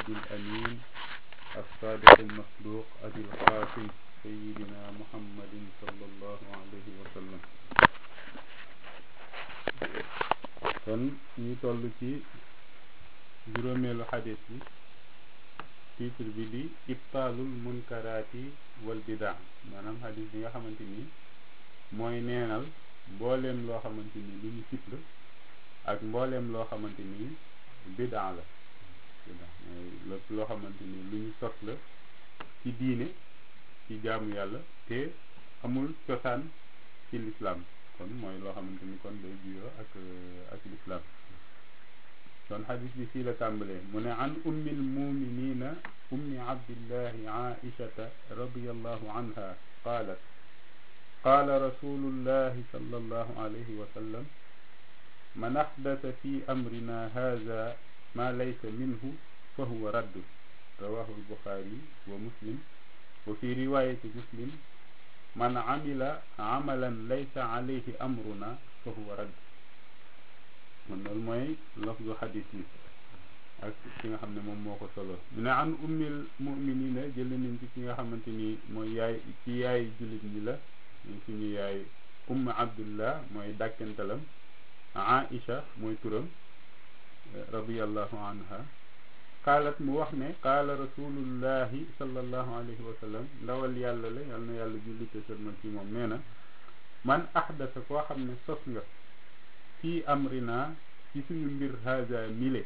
الهادي الأمين الصادق المصدوق أبي القاسم سيدنا محمد صلى الله عليه وسلم kon ñu toll ci juróomeelu xadis bi titre bi di ibtaalul munkaraati wal bidaa maanaam xadis bi nga xamante ni mooy neenal mbooleem loo xamante ni lu ñu sib la ak mbooleem loo xamante ni bidaa la bidaa mooy lépp loo xamante ni lu ñu sos la ci diine ci jaamu yàlla te amul cosaan ci lislaam kon mooy loo xamante ni kon day juyoo ak ak lislaam kon xadis bi fii la tàmbalee mu ne an ummil muminina ummi abdillahi aishata radiallahu anha qaalat qaala rasulullahi sallallahu alayhi wa sallam man axdasa fi amrina haza ma laysa minhu fa huwa raddu rawahu albuxaari wa muslim wa fi riwayati muslim man amila amalan laysa alayhi amruna fa huwa radd man loolu mooy lafdu xadis bi ak ki nga xam ne moom moo ko solo mu ne an ummil muminina jël nañ ci ki nga xamante ni mooy yaay ci yaay jullit ñi la suñu yaay umm abdullah mooy dàkkantalam aisha mooy turam radiallahu anha qaalat mu wax ne qaala rasulullahi sallallahu alayhi wa sallam ndawal yàlla la yal na yàlla jullite sërmal ci moom nee na man ahdasa koo xam ne sos nga fii amrina ci suñu mbir haza mile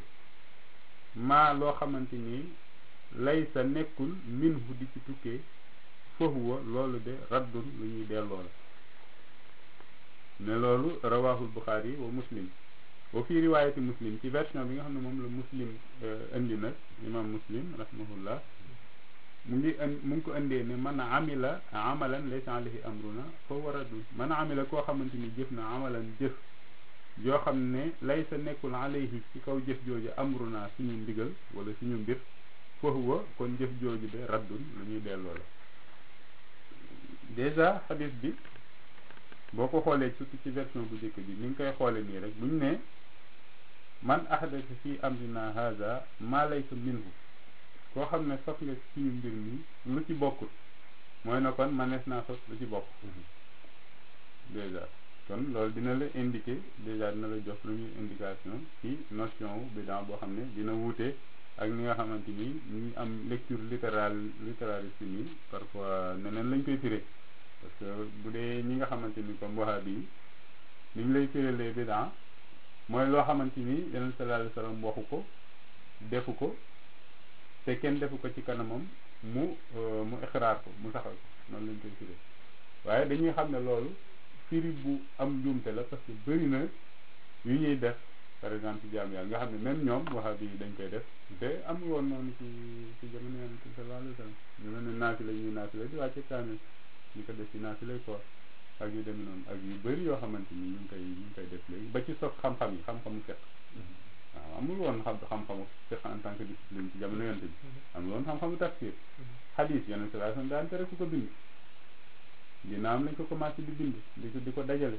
maa loo xamante ni laysa nekkul minhu di ci tukkee fahuwa loolu de raddun lu ñuy delloo la ne loolu rawahul buxaari wa muslim wa fi riwaayati muslim ci version bi nga xam ne moom la muslim indi nag imam muslim rahimahullah mu ngi mu ngi ko indee ne man amila amalan laysa alayhi amruna fa waradul man amila koo xamante ni jëf na amalan jëf yoo xam ne laysa nekkul alayhi ci kaw jëf jooju amruna suñu ndigal wala suñu mbir fa huwa kon jëf jooju de raddun lu ñuy delloo la déjà xadis bi boo ko xoolee surtout ci version bu njëkk bi ni nga koy xoole nii rek buñ ne man ahdasa fi amrina haza ma laysa minhu koo xam ne sos nga suñu mbir mi lu ci bokkul mooy na kon manees naa sos lu ci bokk déjà kon loolu dina la indiquer déjà dina la jox première indication ci notion wu bidaa boo xam ne dina wuute ak ni nga xamante ni ñi am lecture littérale littéraliste nii parfois neneen lañ koy firé parce que bu dee ñi nga xamante ni comme wahabi yi ni ñu lay firélee bidaa mooy loo xamante ni yeneen sallallahu alayhi wasallam waxu ko defu ko te kenn defu ko ci kanamam mu mu ixraar ko mu saxal ko noonu lañ koy firé waaye dañuy xam ne loolu firi bu am njuumte la parce que bëri na yu ñuy def par exemple ci jaam yàlla nga xam ne même ñoom wahabi yi dañ koy def te amul woon noonu ci ci jamono yonent bi sallallahu alayhi wasallam ñu mel ne naafila ñuy naafila di wàcce kaamil ñu ko def ci naafila koor ak yu demee noonu ak yu bëri yoo xamante ni ñu ngi koy ñu ngi koy def léegi ba ci sos xam-xam yi xam-xamu fekk waaw amul woon xam xam-xamu fekk en tant que discipline ci jamono yonent bi amul woon xam-xamu tafsir xadis yonent sallallahu alayhi wasallam daan tere ku ko bind dina am lañ ko commencé di bind di ko di ko dajale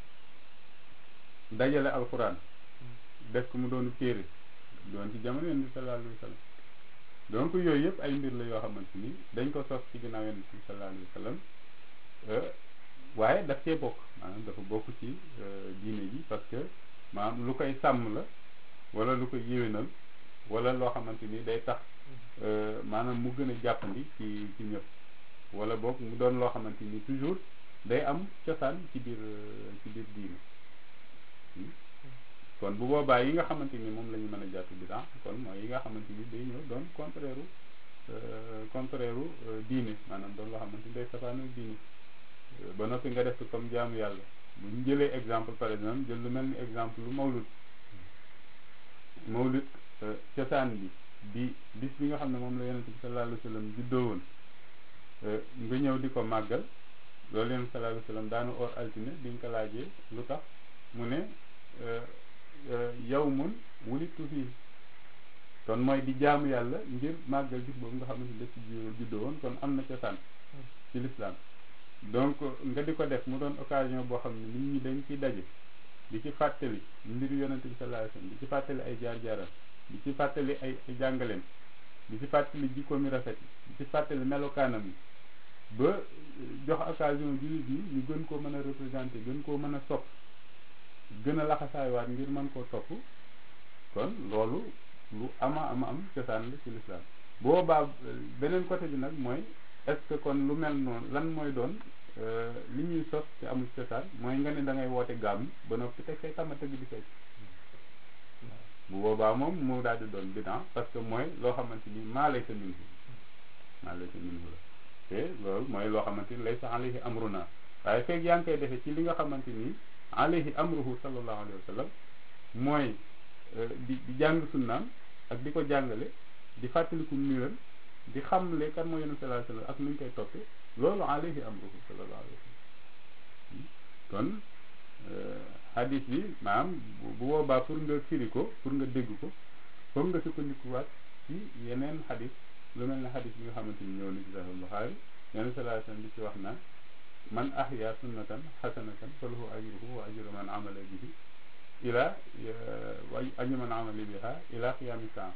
dajale alxuraan def ko mu doonu téere doon ci jamono yonent bi sallallahu alayhi wasallam donc yooyu yëpp ay mbir la yoo xamante ni dañ ko sos ci ginnaaw yonent bi sallallahu alayhi wasallam waaye daf cee bokk maanaam dafa bokk ci diine ji parce que maanaam lu koy sàmm la wala lu koy yéwénal wala loo xamante ni day tax maanaam mu gën a jàppandi ci ci ñëpp wala boog mu doon loo xamante ni toujours day am cosaan ci biir ci biir diine kon bu boobaa yi nga xamante ni moom la ñu mën a jàpp bidaa kon mooy yi nga xamante ni day ñëw doon contraire contraire diine maanaam doon loo xamante ni day safaanu diine ba noppi nga def comme jaamu yàlla bu ñu jëlee exemple par exemple jël lu mel ni exemple lu mawlud mawlud cosaan bi di bis bi nga xam ne moom la yonente bi sallallahu alayhi wa sallam juddoo woon nga ñëw di ko màggal loolu yonente sallallahu alayhi wa sallam daanu or altine biñ ko laajee lu tax mu ne yawmun wulittu fii kon mooy di jaamu yàlla ngir màggal bis boobu nga xamante ne ci juddoo woon kon am na cosaan ci l'islam donc nga di ko def mu doon occasion boo xam ne nit ñi dañ ciy daje di ci fàttali mbiru yonente bi sallallahu alayhi wasallam di ci fàttali ay jaar-jaaram di ci fàttali ay ay jàngaleem di ci fàttali jikkoom mi rafet yi di ci fàttali melokaanam yi ba jox occasion jullit ñi ñu gën koo mën a représenter gën koo mën a sopp gën a laxasaaywaat ngir mën koo topp kon loolu lu ama ama am cosaan la ci lislaam boobaa beneen côté bi nag mooy est-ce que kon lu mel noonu lan mooy doon li ñuy sos te amul cosaan mooy nga ne da ngay woote gàmm ba noppi teg say tama tëgg di fecc bu boobaa moom mu daal di doon bidan parce que mooy loo xamante ni maa lay sa minhu maa lay sa minhu la te loolu mooy loo xamante ni lay sa alayhi amruna waaye fekk yaa ngi koy defee ci li nga xamante ni alayhi amruhu sallallahu alayhi wa sallam mooy di di jàng sunnaam ak di ko jàngale di fàttaliku mbiram di xamle kan mooy yonent sallallahu alayhi wa sallam ak nu ñu koy toppee loolu alayhi amruhu sallallahu alayhi wa sallam kon hadis bi maanaam bu boobaa pour nga firi ko pour nga dégg ko foog nga sukkandikuwaat ci yeneen hadis lu mel ne hadis bi nga xamante ni ñëw na ci Sahih Bukhari yonent sallallahu alayhi wa sallam di ci wax naan man ahya sunnatan hasanatan falahu ajruhu wa ajru man amala bihi ila wa ajru man amala biha ila qiyami saa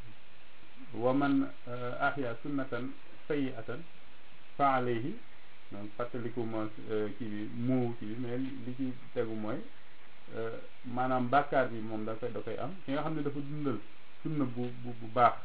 wa man ahya sunnatan sayyi'atan fa alayhi donc fàttaliku ma kii bi mu kii bi mais li ci tegu mooy maanaam bàkkaar bi moom da koy da koy am ki nga xam ne dafa dundal sunna bu bu bu baax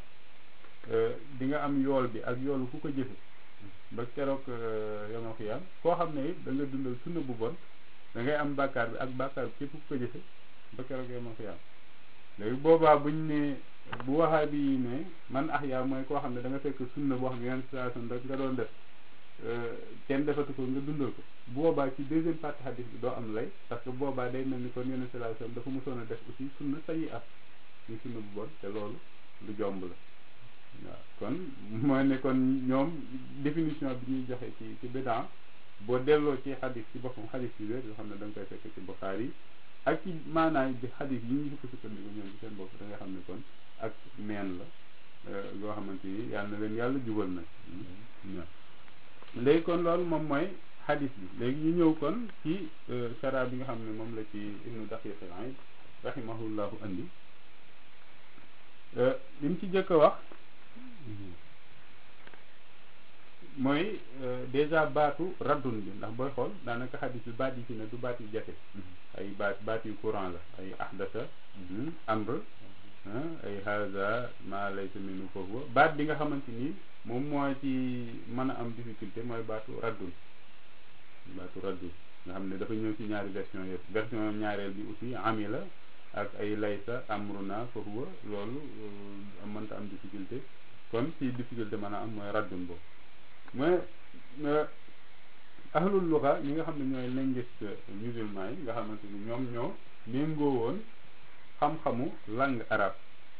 di nga am yool bi ak yoolu ku ko jëfe ba keroog yomal xiyaam koo xam ne it da nga dundal sunna bu bon da ngay am bàkkaar bi ak bàkkaar bi képp ku ko jëfe ba keroog yomal xiyaam léegi boobaa buñ ne bu waxaa bi ne man ax yaa mooy koo xam ne da nga fekk sunna boo xam ne yeneen situation rek nga doon def kenn defatu ko nga dundal ko bu boobaa ci deuxième partie hadis bi doo am lay parce que boobaa day mel ni kon yeneen situation dafa mosoon a def aussi sunna sayi at ñu sunna bu bon te loolu lu jomb la waaw kon mooy ne kon ñoom définition bi ñuy joxe ci ci bidan boo delloo ci hadis ci boppam hadis yi wér yoo xam ne da nga koy fekk ci Bukhari yi ak ci maanaam bi hadis yi ñu sukk sukkandiku ñoom ci seen bopp da nga xam ne kon ak neen la loo xamante ni yàlla na leen yàlla jubal na léegi kon loolu moom mooy hadis bi léegi ñu ñëw kon ci sara bi nga xam ne moom la ci ibnu daqiq al-aid rahimahullahu andi li mu ci jëkk a wax mooy déjà baatu raddun bi ndax booy xool daanaka hadis bi baat yi ci ne du baat yu jafe ay baat baat yu courant la ay ahdasa amr ay haza ma laysa minhu fa huwa baat bi nga xamante ni moom moo ci mën a am difficulté mooy baatu raddun baatu raddun nga xam ne dafa ñëw ci ñaari version yëpp version ñaareel bi aussi amila ak ay laysa amruna fa huwa loolu mënta am difficulté kon ci difficulté mën a am mooy raddun boobu mooy ahlul luga ñi nga xam ne ñooy linguiste musulman yi nga xamante ni ñoom ñoo méngoo woon xam-xamu langue arabe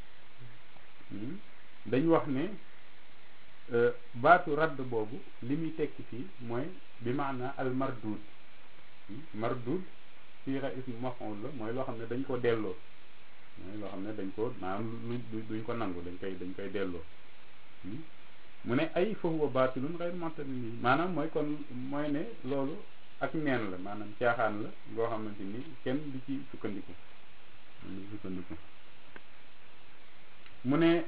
dañ wax ne baatu radd boobu li muy tekki fii mooy bi maana al mardud mardud siira ismu maf'ul la mooy loo xam ne dañ ko delloo mooy loo xam ne dañ ko maanaam lu duñ ko nangu dañ koy dañ koy delloo mu ne ay fa huwa baatilun ghayr mu'tamin maanaam mooy kon mooy ne loolu ak neen la maanaam caaxaan la ngoo xamante ni kenn du ci sukkandiku du sukkandiku mu ne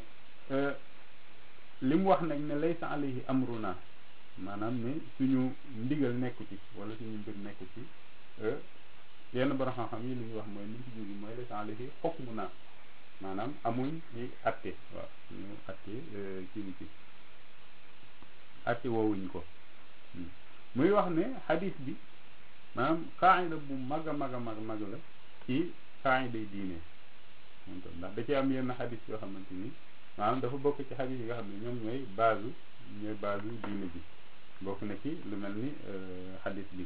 li mu wax nag ne laysa alayhi amruna maanaam ne suñu ndigal nekku ci wala suñu mbir nekku ci yenn borom xam-xam yi li ñuy wax mooy li ñu ci jógi mooy laysa alayhi hukmuna maanaam amuñ ci atte waaw ñu atte ci ci atte woowuñ ko muy wax ne xadis bi maanaam qaayida bu mag a mag a mag mag la ci qaayida yi diine ndax da ci am yenn xadis yoo xamante ni maanaam dafa bokk ci xadis yi nga xam ne ñoom ñooy base ñooy base diine bi bokk na ci lu mel ni xadis bi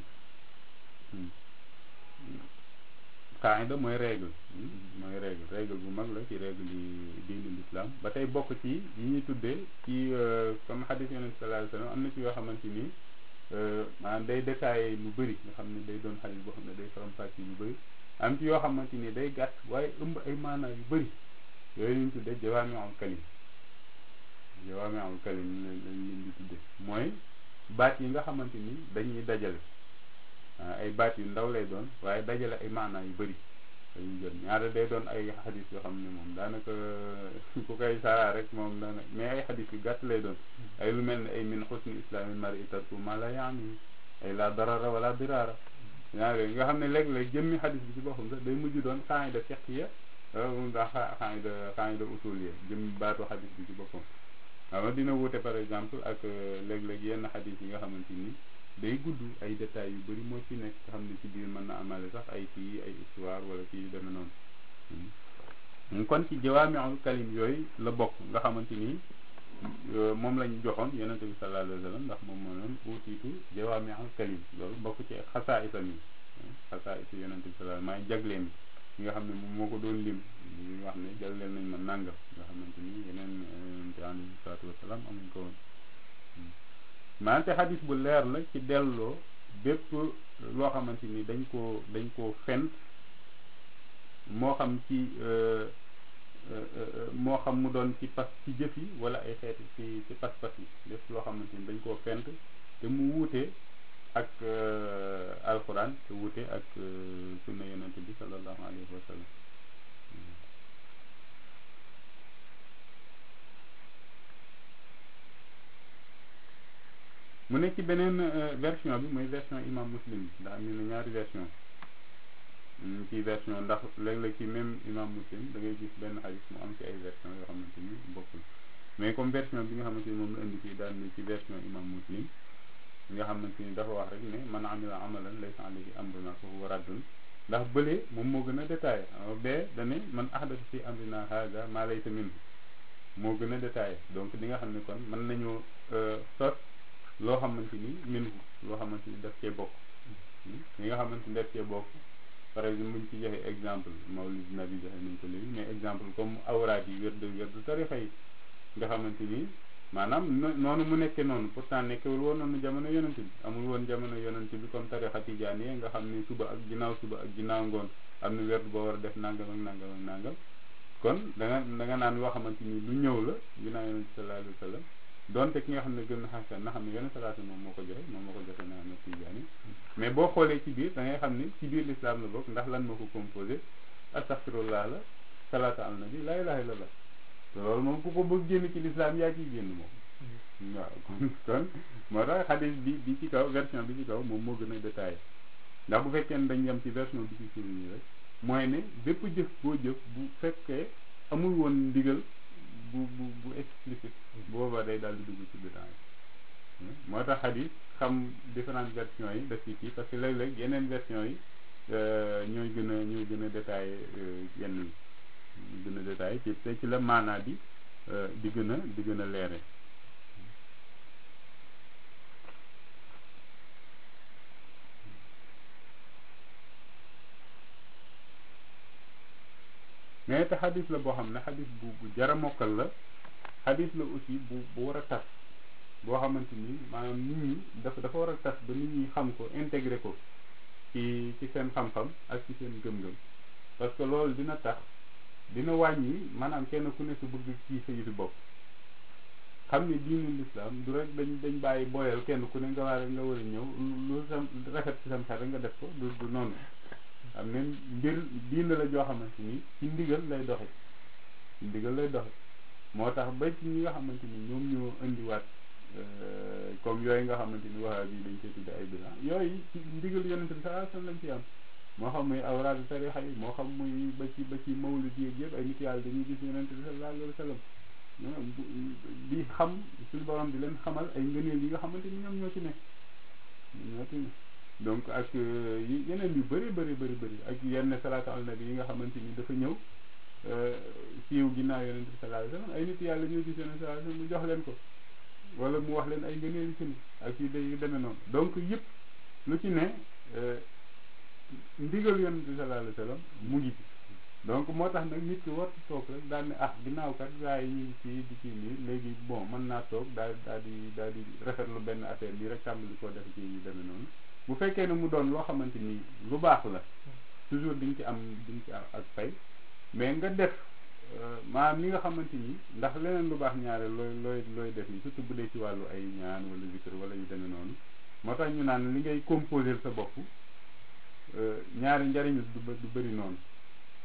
qaayida mooy règle mooy règle règle bu mag la ci règle yi diine l'islam ba tey bokk ci yi ñuy tuddee ci comme xadis yonent sallallahu alayhi wasallam am na ci yoo xamante ni maanaam day détaillé lu bëri nga xam ne day doon xadis boo xam ne day faram-fàcce lu bëri am ci yoo xamante ni day gàtt waaye ëmb ay maanaa yu bëri yooyu ñu tuddee jawaami'ul kalim jawaami'ul kalim lañ leen di tuddee mooy baat yi nga xamante ni dañuy dajale ay baat yu ndaw lay doon waaye dajale ay maanaa yu bëri dañuy jël ñaare day doon ay xadis yoo xam ne moom daanaka ku koy saraa rek moom daana mais ay xadis yu gàtt lay doon ay lu mel ne ay min xusni islaamil mar'i tarku ma la yaani ay la darara wala dirara ñaare nga xam ne léeg-léeg jëmmi xadis bi ci boppam sax day mujj doon qaida fiqhiya ndax qaida qaida usuliyya jëmmi baatu xadis bi ci boppam waaw dina wuute par exemple ak léeg-léeg yenn xadis yi nga xamante ni day gudd ay détails yu bëri moo ci nekk nga xam ne ci biir mën na amale sax ay kii ay histoire wala kii yu demee noonu kon ci jawaamiul kalim yooyu la bokk nga xamante ni moom lañ joxoon yonente bi sallallahu alayhi wa sallam ndax moom moo noon uutiitu jawaamiul kalim loolu bokk ci xasaa isam yi xasaa isa yonente bi sallallahu maay jagleen yi nga xam ne moom moo ko doon lim ñu wax ne jagleel nañ ma nàngam nga xamante ni yeneen yonente alayhi salaatu wasalaam amuñ ko woon maante xadis bu leer la ci delloo bépp loo xamante ni dañ koo dañ koo fent moo xam ci moo xam mu doon ci pas ci jëf yi wala ay xeeti ci ci pas-pas yi lépp loo xamante ni dañ koo fent te mu wuute ak alquran te wuute ak sunna yonente bi sallallahu alayhi wa sallam mu nekk ci beneen version bi muy version imam muslim bi ndax am na ñaari version ci version ndax léeg-léeg ci même imam muslim da ngay gis benn xadis mu am ci ay version yoo xamante ni bokkul mais comme version bi nga xamante ni moom la indi fii daal ni ci version imam muslim nga xamante ni dafa wax rek ne man amila amalan laysa alayhi amruna fa huwa raddun ndax bële moom moo gën a détaillé bee dane man ahdasa fi amrina haza ma laysa minhu moo gën a détaillé donc di nga xam ne kon mën nañoo sos loo xamante ni minhu loo xamante ni daf cee bokk li nga xamante ni daf cee bokk par exemple buñ ci joxe exemple mawlid nabi joxe nañ ko léegi mais exemple comme awraat yi wérdu wérdu tarixa yi nga xamante ni maanaam noonu mu nekkee noonu pourtant nekkewul woon noonu jamono yonent bi amul woon jamono yonent bi comme tarixa tijaan yi nga xam ni suba ak ginnaaw suba ak ginnaaw ngoon am na werd boo war a def nangam ak nangam ak nangam kon da nga da nga naan loo xamante ni lu ñëw la ginnaaw yonent bi sallallahu alayhi wa sallam donte ki nga xam ne gën na xasan na xam ne yenn salaatu moom moo ko joxe moom moo ko joxe na na tijaani mais boo xoolee ci biir da ngay xam ne ci biir l'islam la bokk ndax lan moo ko composé astaghfirullah la salaatu al nabi la ilaha illallah te loolu moom ku ko bëgg génn ci l'islam yaa ciy génn moom waaw kon kon moo tax xadis bi bi ci kaw version bi ci kaw moom moo gën a détaillé ndax bu fekkee ne dañ yem ci version bi ci suuf nii rek mooy ne bépp jëf boo jëf bu fekkee amul woon ndigal bu bu bu explicite boobaa day daal di dugg ci bidaa yi moo tax xadis xam différentes versions yi daf ci kii parce que léeg-léeg yeneen version yi ñooy gën a ñooy gën a détaillé yenn yi gën a détaillé ci te ci la maanaa bi di gën a di gën a leere mais te xadis la boo xam ne xadis bu bu jara mokkal la xadis la aussi bu bu war a tas boo xamante ni maanaam nit ñi dafa dafa war a tas ba nit ñi xam ko intégré ko ci ci seen xam-xam ak ci seen gëm-gëm parce que loolu dina tax dina wàññi maanaam kenn ku ne su bëgg kii sa yëfi bopp xam ne diinu l'islam du rek dañ dañ bàyyi boyal kenn ku ne nga war nga war a ñëw lu sam rafet ci sam xel rek nga def ko du du noonu am ne mbir diin la joo xamante ni ci ndigal lay doxe ci ndigal lay doxe moo tax ba ci ñi nga xamante ni ñoom ñoo indiwaat comme yooyu nga xamante ni waxa bi dañ koy tudde ay bilan yooyu ci ndigal yonente bi sallallahu alayhi wasallam lañ ci am moo xam muy awraadu tarixa yi moo xam muy ba ci ba ci mawlid yi yëpp ay nit yàlla dañuy gis yonente bi sallallahu alayhi wasallam di xam suñu borom di leen xamal ay ngëneel yi nga xamante ni ñoom ñoo ci nekk ñoo ci nekk donc ak yeneen yu bëri bëri bëri bëri ak yenn salaatu al nabi yi nga xamante ni dafa ñëw siiw ginnaaw yonente bi sallallahu alayhi wasallam ay nit yàlla ñoo gis yonente sallallahu alayhi wasallam mu jox leen ko wala mu wax leen ay ngëneel yu ci ne ak yu day demee noonu donc yëpp lu ci ne ndigal yonente bi sallallahu alayhi wasallam mu ngi ci donc moo tax nag nit ki wartu toog rek daal ne ah ginnaaw kat gaa yi ñu ngi ci di ci lii léegi bon mën naa toog daal daal di daal di rafetlu benn affaire bi rek tàmbali koo def ci yu demee noonu bu fekkee ne mu doon loo xamante ni lu baax la toujours di nga ci am di nga ci am ak fay mais nga def maanaam li nga xamante ni ndax leneen lu baax ñaare looy looy looy def ni surtout bu dee ci wàllu ay ñaan wala zikr wala yu demee noonu moo tax ñu naan li ngay composer sa bopp ñaari njariñ du du bëri noonu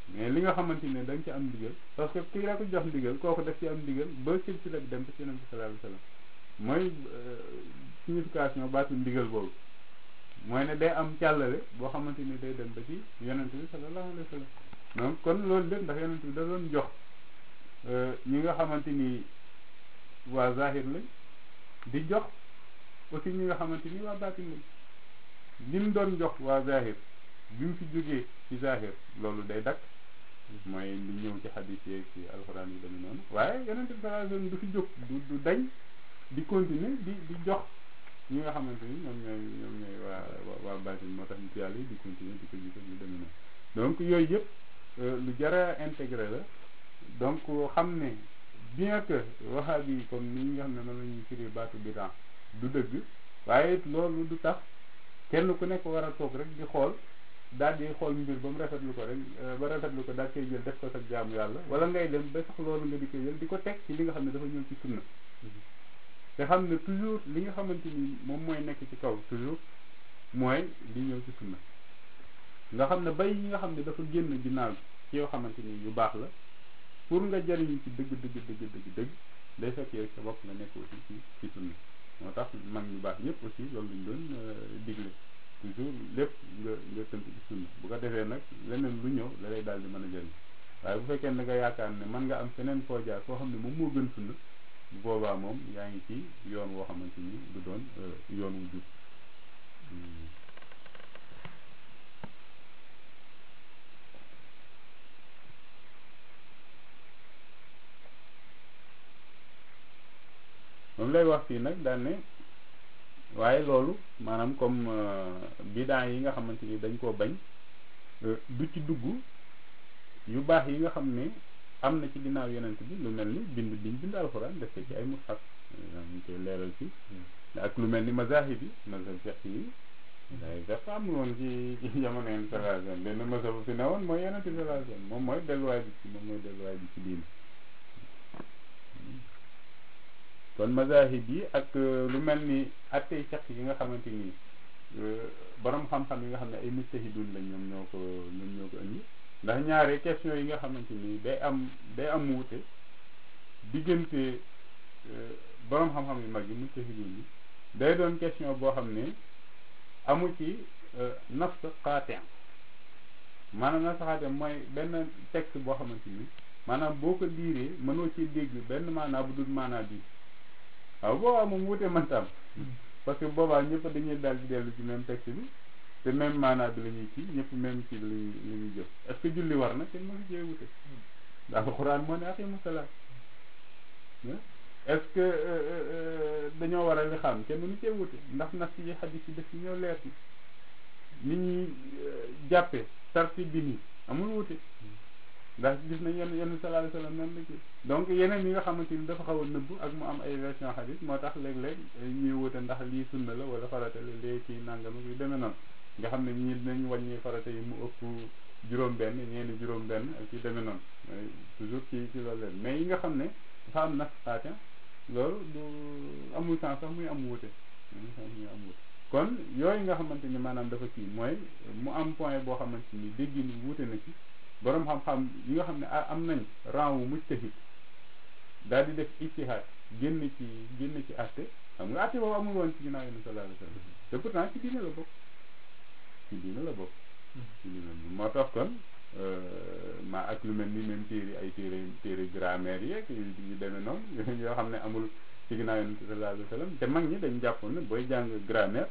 mais li nga xamante ne da nga ci am ndigal parce que kii la ko jox ndigal kooku daf ci am ndigal ba silsila bi dem ba ci yonent bi sallallahu alayhi wasallam mooy signification baatu ndigal boobu mooy ne day am càllale boo xamante ni day dem ba ci yonent bi sallallahu alayhi wasallam donc kon loolu lépp ndax yonent bi da doon jox ñi nga xamante ni waa zahir lañ di jox aussi ñi nga xamante ni waa baatin lañ li mu doon jox waa zahir bi mu fi jógee ci zahir loolu day dakk mooy li ñëw ci xadis yeeg ci alxuraan yi demee noonu waaye yonent bi sallallahu alayhi wasallam du fi jóg du du dañ di continuer di di jox ñi nga xamante ni ñoom ñooy ñoom ñooy waa waa baatin moo tax nit yàlla yi di continuer di ko gis ak yu demee noonu donc yooyu yëpp lu jara intégré la donc xam ne bien que wahabi yi comme ni nga xam ne noonu la ñuy firi baatu bidan du dëgg waaye loolu du tax kenn ku nekk war a toog rek di xool daal di xool mbir ba mu rafetlu ko rek ba rafetlu ko daal koy jël def ko sa jaamu yàlla wala ngay dem ba sax loolu nga di koy jël di ko teg ci li nga xam ne dafa ñëw ci sunna te xam ne toujours li nga xamante ni moom mooy nekk ci kaw toujours mooy li ñëw ci sunna nga xam ne bay yi nga xam ne dafa génn ginnaaw ci yoo xamante ni yu baax la pour nga jariñu ci dëgg dëgg dëgg dëgg dëgg day fekk yow sa bopp nga nekk aussi ci ci sunna moo tax mag ñu baax ñëpp aussi loolu lañ doon digle toujours lépp nga nga tënk ci sunna bu ko defee nag leneen lu ñëw la lay daal di mën a jëriñ waaye bu fekkee ne nga yaakaar ne mën nga am feneen foo jaar foo xam ne moom moo gën sunna bu boobaa moom yaa ngi ci yoon woo xamante ni du doon yoon wu jub moom lay wax fii nag daan ne waaye loolu maanaam comme bidaa yi nga xamante ni dañ koo bañ du ci dugg yu baax yi nga xam ne am na ci ginnaaw yonent bi lu mel ni bind biñ bind alxuraan def ko ci ay mushaf ñu koy leeral ci ak lu mel ni mazahib yi mazhab fiqh yi day def amul woon ci ci jamono yenn sallallahu alayhi wasallam benn mazhab bu fi ne woon mooy yonent bi sallallahu alayhi wasallam moom mooy delluwaay bi ci moom mooy delluwaay bi ci diine kon mazahib yi ak lu mel ni attey fiqh yi nga xamante ni borom xam-xam yi nga xam ne ay mujtahidun lañ ñoom ñoo ko ñoom ñoo ko indi ndax ñaare question yi nga xamante ni day am day am wuute diggante borom xam-xam yu mag yi mujtahidun yi day doon question boo xam ne amu ci nas qaati maanaam nas qaati mooy benn texte boo xamante ni maanaam boo ko liiree mënoo ci dégg benn maanaa bu dul maanaa bi waaw boobaa moom wuute mënta am parce que boobaa ñëpp dañuy daal di dellu ci même texte bi te même maanaa bi la ñuy kii ñëpp même ci lañuy la ñuy jëf est ce que julli war na kenn mënu cee wute ndax alxuraan moo ne aqimu salaat est ce que dañoo war a li xam kenn mënu cee wute ndax nas yi xadis yi def ci ñoo leer ni ñuy jàppe sarti bi nii amul wute ndax gis nañ yenn yenn sallallahu alayhi wasallam noonu la ci donc yeneen yi nga xamante ni dafa xaw a nëbb ak mu am ay version xadis moo tax léeg-léeg ñuy wute ndax lii sunna la wala farata la léegi kii nangam yu demee noonu nga xam ne ñii dinañ wàññi farata yi mu ëpp juróom-benn ñeeni juróom-benn ak yu demee noonu toujours ci ci loolu leen mais yi nga xam ne dafa am nas xaatin loolu du amul sens sax muy am wute muy am wute kon yooyu nga xamante ni maanaam dafa kii mooy mu am point boo xamante ni dégg ni wute na ci borom xam-xam yi nga xam ne am nañ rang wu mujtahid daal di def ijtihaad génn ci génn ci àtte xam nga àtte boobu amul woon ci ginnaaw yonent sallallahu alayhi wasallam te pourtant ci diine la bokk ci diine la bokk ci diine moo tax kon ma ak lu mel ni même téere ay téere téere grammaire yeeg yu demee noonu yoo xam ne amul ci ginnaaw yonent sallallahu alayhi wasallam te mag ñi dañ jàppoon ne booy jàng grammaire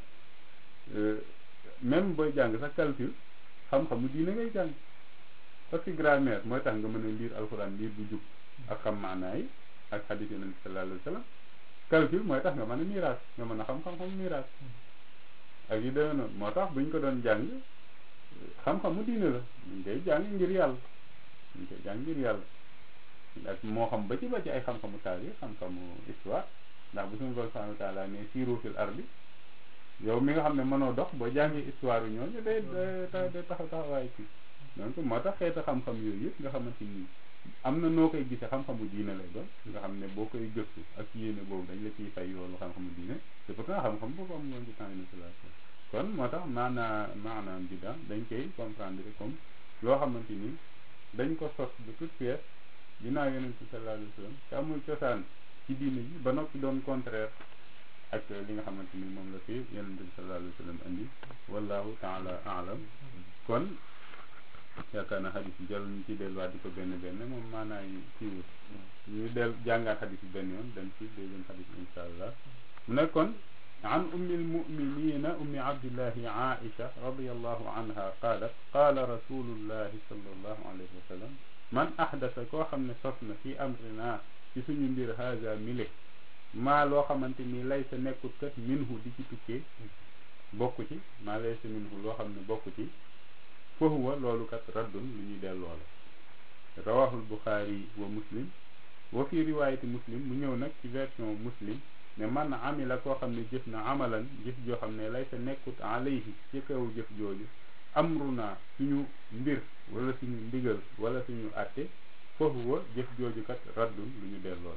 même booy jàng sax calcul xam-xamu diine ngay jàng parce que grammaire mooy tax nga mën a lire alxuraan lire bu jub ak xam maanaa yi ak xadiis yonent sallallahu alayhi wasallam calcul mooy tax nga mën a miraas nga mën a xam xam-xamu miraas ak yu demee noonu moo tax buñ ko doon jàng xam-xamu diine la ñu koy jàng ngir yàlla ñu koy jàng ngir yàlla ak moo xam ba ci ba ci ay xam-xamu taarix xam-xamu histoire ndax bu suñu borom subhanahu wa taala ne siiru fil ardi yow mi nga xam ne mënoo dox boo jàngee histoire yu ñooñu day day taxaw taxawaay ci donc moo tax xeeta xam-xam yooyu yëpp nga xamante ni am na noo koy gisee xam-xamu diine lay doon nga xam ne boo koy gëstu ak yéene boobu dañ la ciy fay yoonu xam-xamu diine te pourtant xam-xam boobu am woon ci temps initialisation kon moo tax maanaa maanaam bida dañ koy comprendre comme loo xamante ni dañ ko sos de toute pièce ginnaaw yonent bi sallallahu alayhi wa sallam te amul cosaan ci diine ji ba noppi doon contraire ak li nga xamante ni moom la fi yonent bi sallallahu alayhi wa sallam andi wallahu taala alam kon yaakaar na xadis yi jarul ñu ci delluwaat di ko benn benn moom maanaa yi siiwul ñu del jàngaat xadis yi benn yoon dem ci deuxième xadis insha allah mu ne kon عن أم المؤمنين أم عبد الله عائشة رضي الله عنها قالت قال رسول الله صلى الله عليه وسلم من أحدث كو خمن صفنا في أمرنا في سنو مبير هذا ملك ما لو خمنتني ليس نكوت كت منه دي ci tukkee bokku ci ma laysa minhu loo xam ne bokku ci fa huwa loolu kat raddun lu ñuy delloo la rawahul buxaari wa muslim wa fi riwaayati muslim mu ñëw nag ci version muslim ne man amila koo xam ne jëf na amalan jëf joo xam ne lay sa nekkut alayhi ci kaw jëf jooju amruna suñu mbir wala suñu ndigal wala suñu àtte foofu wa jëf jooju kat raddun lu ñu delloo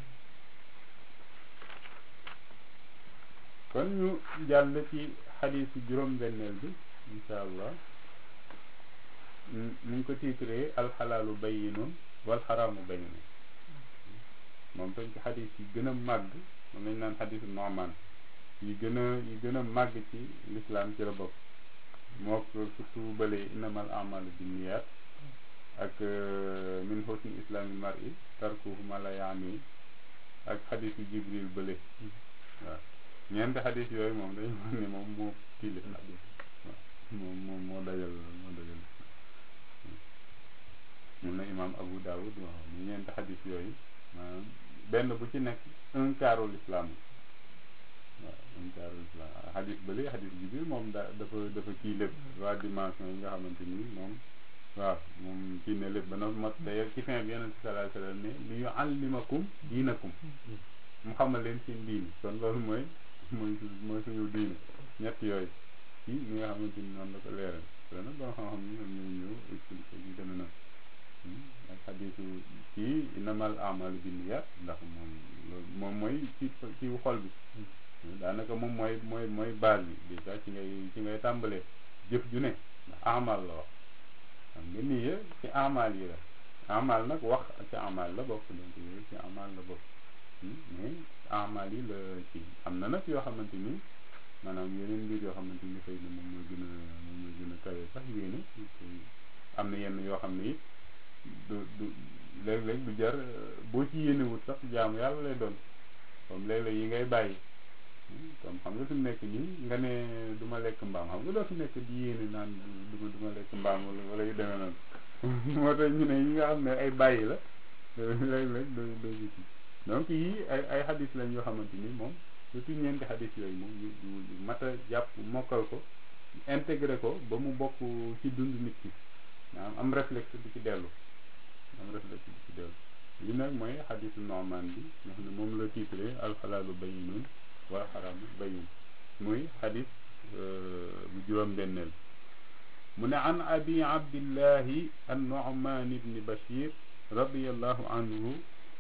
kon ñu jàll ci xadiisu juróom-benneel bi insha allah mu ngi ko tiitree alxalaalu bayyinun wal xaraamu bayyinun moom tam ci xadiis yi gën a màgg moom lañ naan xadisu Nu'man yi gën a yi gën a màgg ci lislaam ci la bokk moo ko surtout bële innamal a'malu binniyat ak min husni islami mar'i tarkuhu ma la yaani ak xadisu Jibril bële waaw ñeenti xadis yooyu moom dañu wax ne moom moo kii lislaam waaw moom moom moo dajal moo dajal mun na imaam Abu Dawud waaw ñu ñeenti xadis yooyu maanaam benn bu ci nekk un quart l'islam waaw un quart l'islam xadis bële xadis bi bi moom da dafa dafa kii lépp waa dimension yi nga xamante ni moom waaw moom kii ne lépp ba na mot d'ailleurs ci fin bi yonent bi sallallahu alayhi wa sallam ne li yuallimakum diinakum mu xamal leen seen diini kon loolu mooy mooy mooy suñu diini ñett yooyu ci ñi nga xamante ni noonu la ko leeral loolu nag boo xam-xam ni ñoom ñooy ñëw expliqué yu demee noonu ak xadisu kii innamal a'malu binniyat ndax moom loolu moom mooy ci ci xol bi daanaka moom mooy mooy mooy base bi déjà ci ngay ci ngay tàmbalee jëf ju ne ndax amal la wax xam nga nii ci amal yi la amal nag wax ci amal la bokk donc yooyu ci amal la bokk mais amal yi la ci am na nag yoo xamante ni maanaam yeneen mbir yoo xamante ni xëy na moom mooy gën a moom mooy gën a kawe sax yéene am na yenn yoo xam ne it du du léeg-léeg du jar boo ci yéenewut sax jaamu yàlla lay doon comme léeg-léeg yi ngay bàyyi comme xam nga fi mu nekk nii nga ne du ma lekk mbaam xam nga doo fi nekk di yéene naan du ma du ma lekk mbaam wala yu demee noonu moo tax ñu ne yi nga xam ne ay bàyyi la léeg-léeg doo doo gis donc yii ay ay xadis lañ yoo xamante ni moom surtout ñeenti xadis yooyu moom yu yu mat a jàpp mokkal ko intégré ko ba mu bokk ci dund nit ki maanaam am réflexe di ci dellu am réflexe di ci dellu li nag mooy xadisu Nu'man bi nga xam ne moom la titré alxalaalu bayyinun wal xaraamu bayyin muy xadis bu juróom-benneel mu ne an abi abdillahi an Nu'man ibni Bashir radiyallahu anhu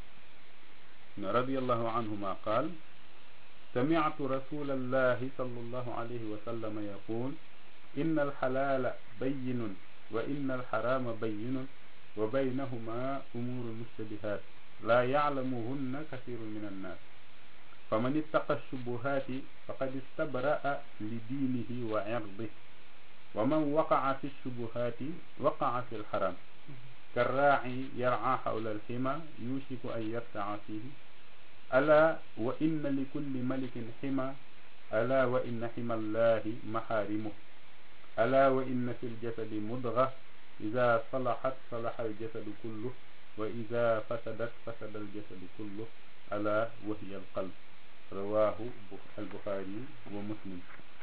radiyallahu anhuma qaal سمعت رسول الله صلى الله عليه وسلم يقول إن الحلال بين وإن الحرام بين وبينهما أمور مشتبهات لا يعلمهن كثير من الناس فمن اتقى الشبهات فقد استبرأ لدينه وعرضه ومن وقع في الشبهات وقع في الحرام كالراعي يرعى حول الحمى يوشك أن يرتع فيه ألا وإن لكل ملك حمى ألا وإن حمى الله محارمه ألا وإن في الجسد مضغة إذا صلحت صلح الجسد كله وإذا فسدت فسد الجسد كله ألا وهي القلب رواه البخاري ومسلم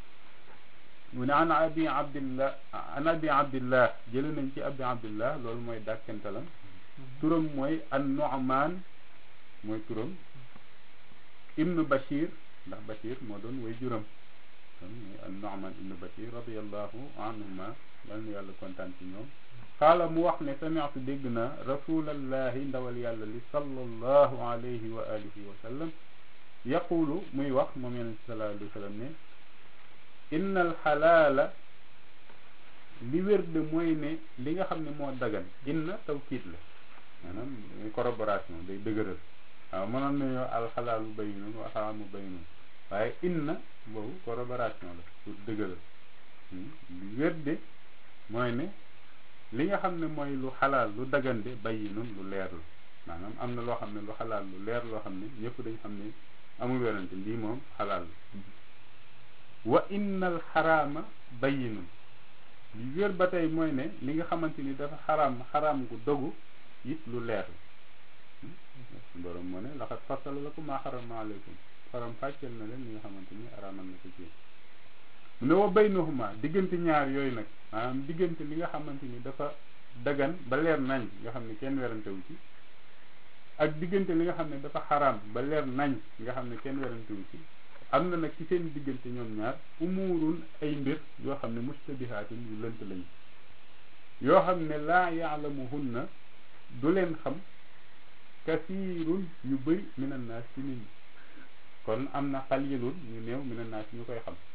من عن أبي عبد الله عن أبي عبد الله جلنا نتي أبي عبد الله لول موي داكنتلام تورم موي النعمان موي تورم ibnu bashir ndax bashir moo doon way juram kon muy an nu'man ibnu bashir radiallahu anhuma yal na yàlla kontaan ci ñoom xaala mu wax ne sami'tu dégg na rasulallahi ndawal yàlla li sallallahu alayhi wa alihi wa sallam yaqulu muy wax moom yonente sallallahu alayhi wa sallam ne inna alxalaala li wér de mooy ne li nga xam ne moo dagan inna tawkiit la maanaam corroboration day dëgëral waaw mënoon nañoo alxalaalu bayyinun wa xaraamu bayyinun waaye inna boobu corroboration la pour dëgëral li wér de mooy ne li nga xam ne mooy lu xalaal lu dagande bayyinun lu leer la maanaam am na loo xam ne lu xalaal lu leer loo xam ne ñëpp dañ xam ne amul werante lii moom xalaal la wa innal xaraama bayyinun li wér ba tey mooy ne li nga xamante ni dafa xaraam xaraam gu dogu it lu leer la borom moo ne laxat fasala lakum maa xarama aleykum xaram fàcceel na leen li nga xamante ni araamal na ko ci mu ne wa baynahuma diggante ñaar yooyu nag maanaam diggante li nga xamante ni dafa dagan ba leer nañ nga xam ne kenn werantewu ci ak diggante li nga xam ne dafa xaraam ba leer nañ nga xam ne kenn werantewu ci am na nag ci seen diggante ñoom ñaar umurun ay mbir yoo xam ne mustabihaatun yu lënt lañu yoo xam ne laa yaalamuhunna du leen xam kasiirun ñu bëri minan naas ci nit ñi kon am na xalilun ñu néew minan naas ñu koy xam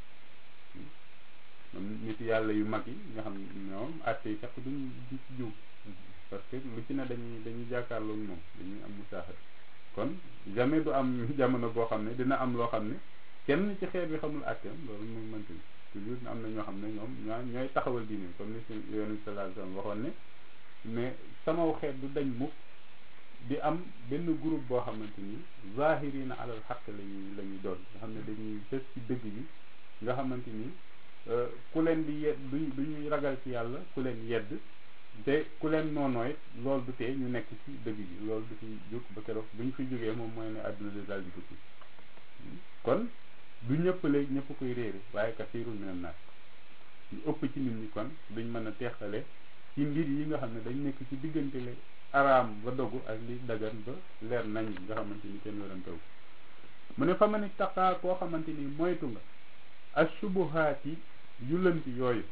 nit yàlla yu mag yi nga xam ñoom atte yi sax duñ di ci jiw parce que lu ci ne dañuy dañuy jàkkaarloo moom dañuy am musaaxat kon jamais du am jamono boo xam ne dina am loo xam ne kenn ci xeet bi xamul atteem loolu moom mënti toujours am na ñoo xam ne ñoom ñoo ñooy taxawal diine comme ni si yoonu sallallahu alayhi wasallam waxoon ne mais samaw xeet du dañ mukk di am benn groupe boo xamante ni zahirina alal xaq lañuy la ñuy doon nga xam ne dañuy fës ci dëgg bi nga xamante ni ku leen di yedd du duñuy ragal ci yàlla ku leen yedd te ku leen noonooy loolu du tee ñu nekk ci dëgg bi loolu du fi jóg ba keroog bu ñu fi jógee moom mooy ne àdduna de daal di tukki kon du ñëpp léegi ñëpp koy réere waaye kasiirun minan naas ñu ëpp ci nit ñi kon duñ mën a teexale ci mbir yi nga xam ne dañ nekk ci diggante le araam ba dogu ak li dagan ba leer nañ nga xamante ni kenn werantew mu ne fa ma ni taqaa koo xamante ni moytu nga ashubuhaati yu lënt yooyu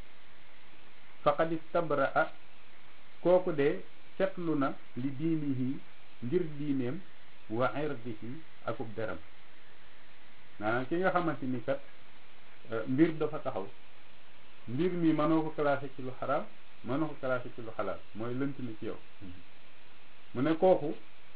faqad istabraa kooku de setlu na li diinihi ngir diineem wa irdihi akub deram maanaam ki nga xamante ni kat mbir dafa taxaw mbir mi mënoo ko classé ci lu xaraam mënoo ko classé ci lu xalaal mooy lënt na ci yow mu ne kooku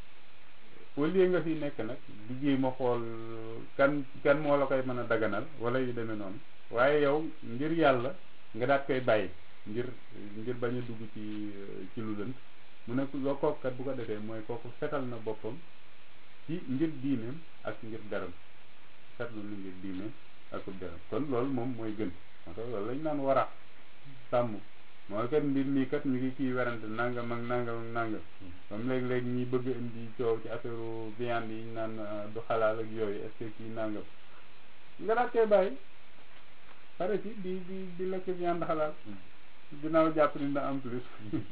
au lieu nga fi nekk nag di jéem a xool kan kan moo la koy mën a daganal wala yu demee noonu waaye yow ngir yàlla nga daat koy bàyyi ngir ngir bañ a dugg ci ci lu lënt mu ne loo kooku kat bu ko defee mooy kooku setal na boppam ci ngir diineem ak ngir deram setlu na ngir diineem ak deram kon loolu moom mooy gën moo tax loolu lañ naan wara sàmm mooy kat mbir mii kat ñu ngi ciy werante nangam ak nangam ak nangam comme léeg-léeg ñi bëgg indi coow ci affaire viande yi ñu naan du xalaal ak yooyu est ce que kii nangam nga daat koy bàyyi pare ci di di di lekk viande xalaal ginnaaw jàpp ni na am plus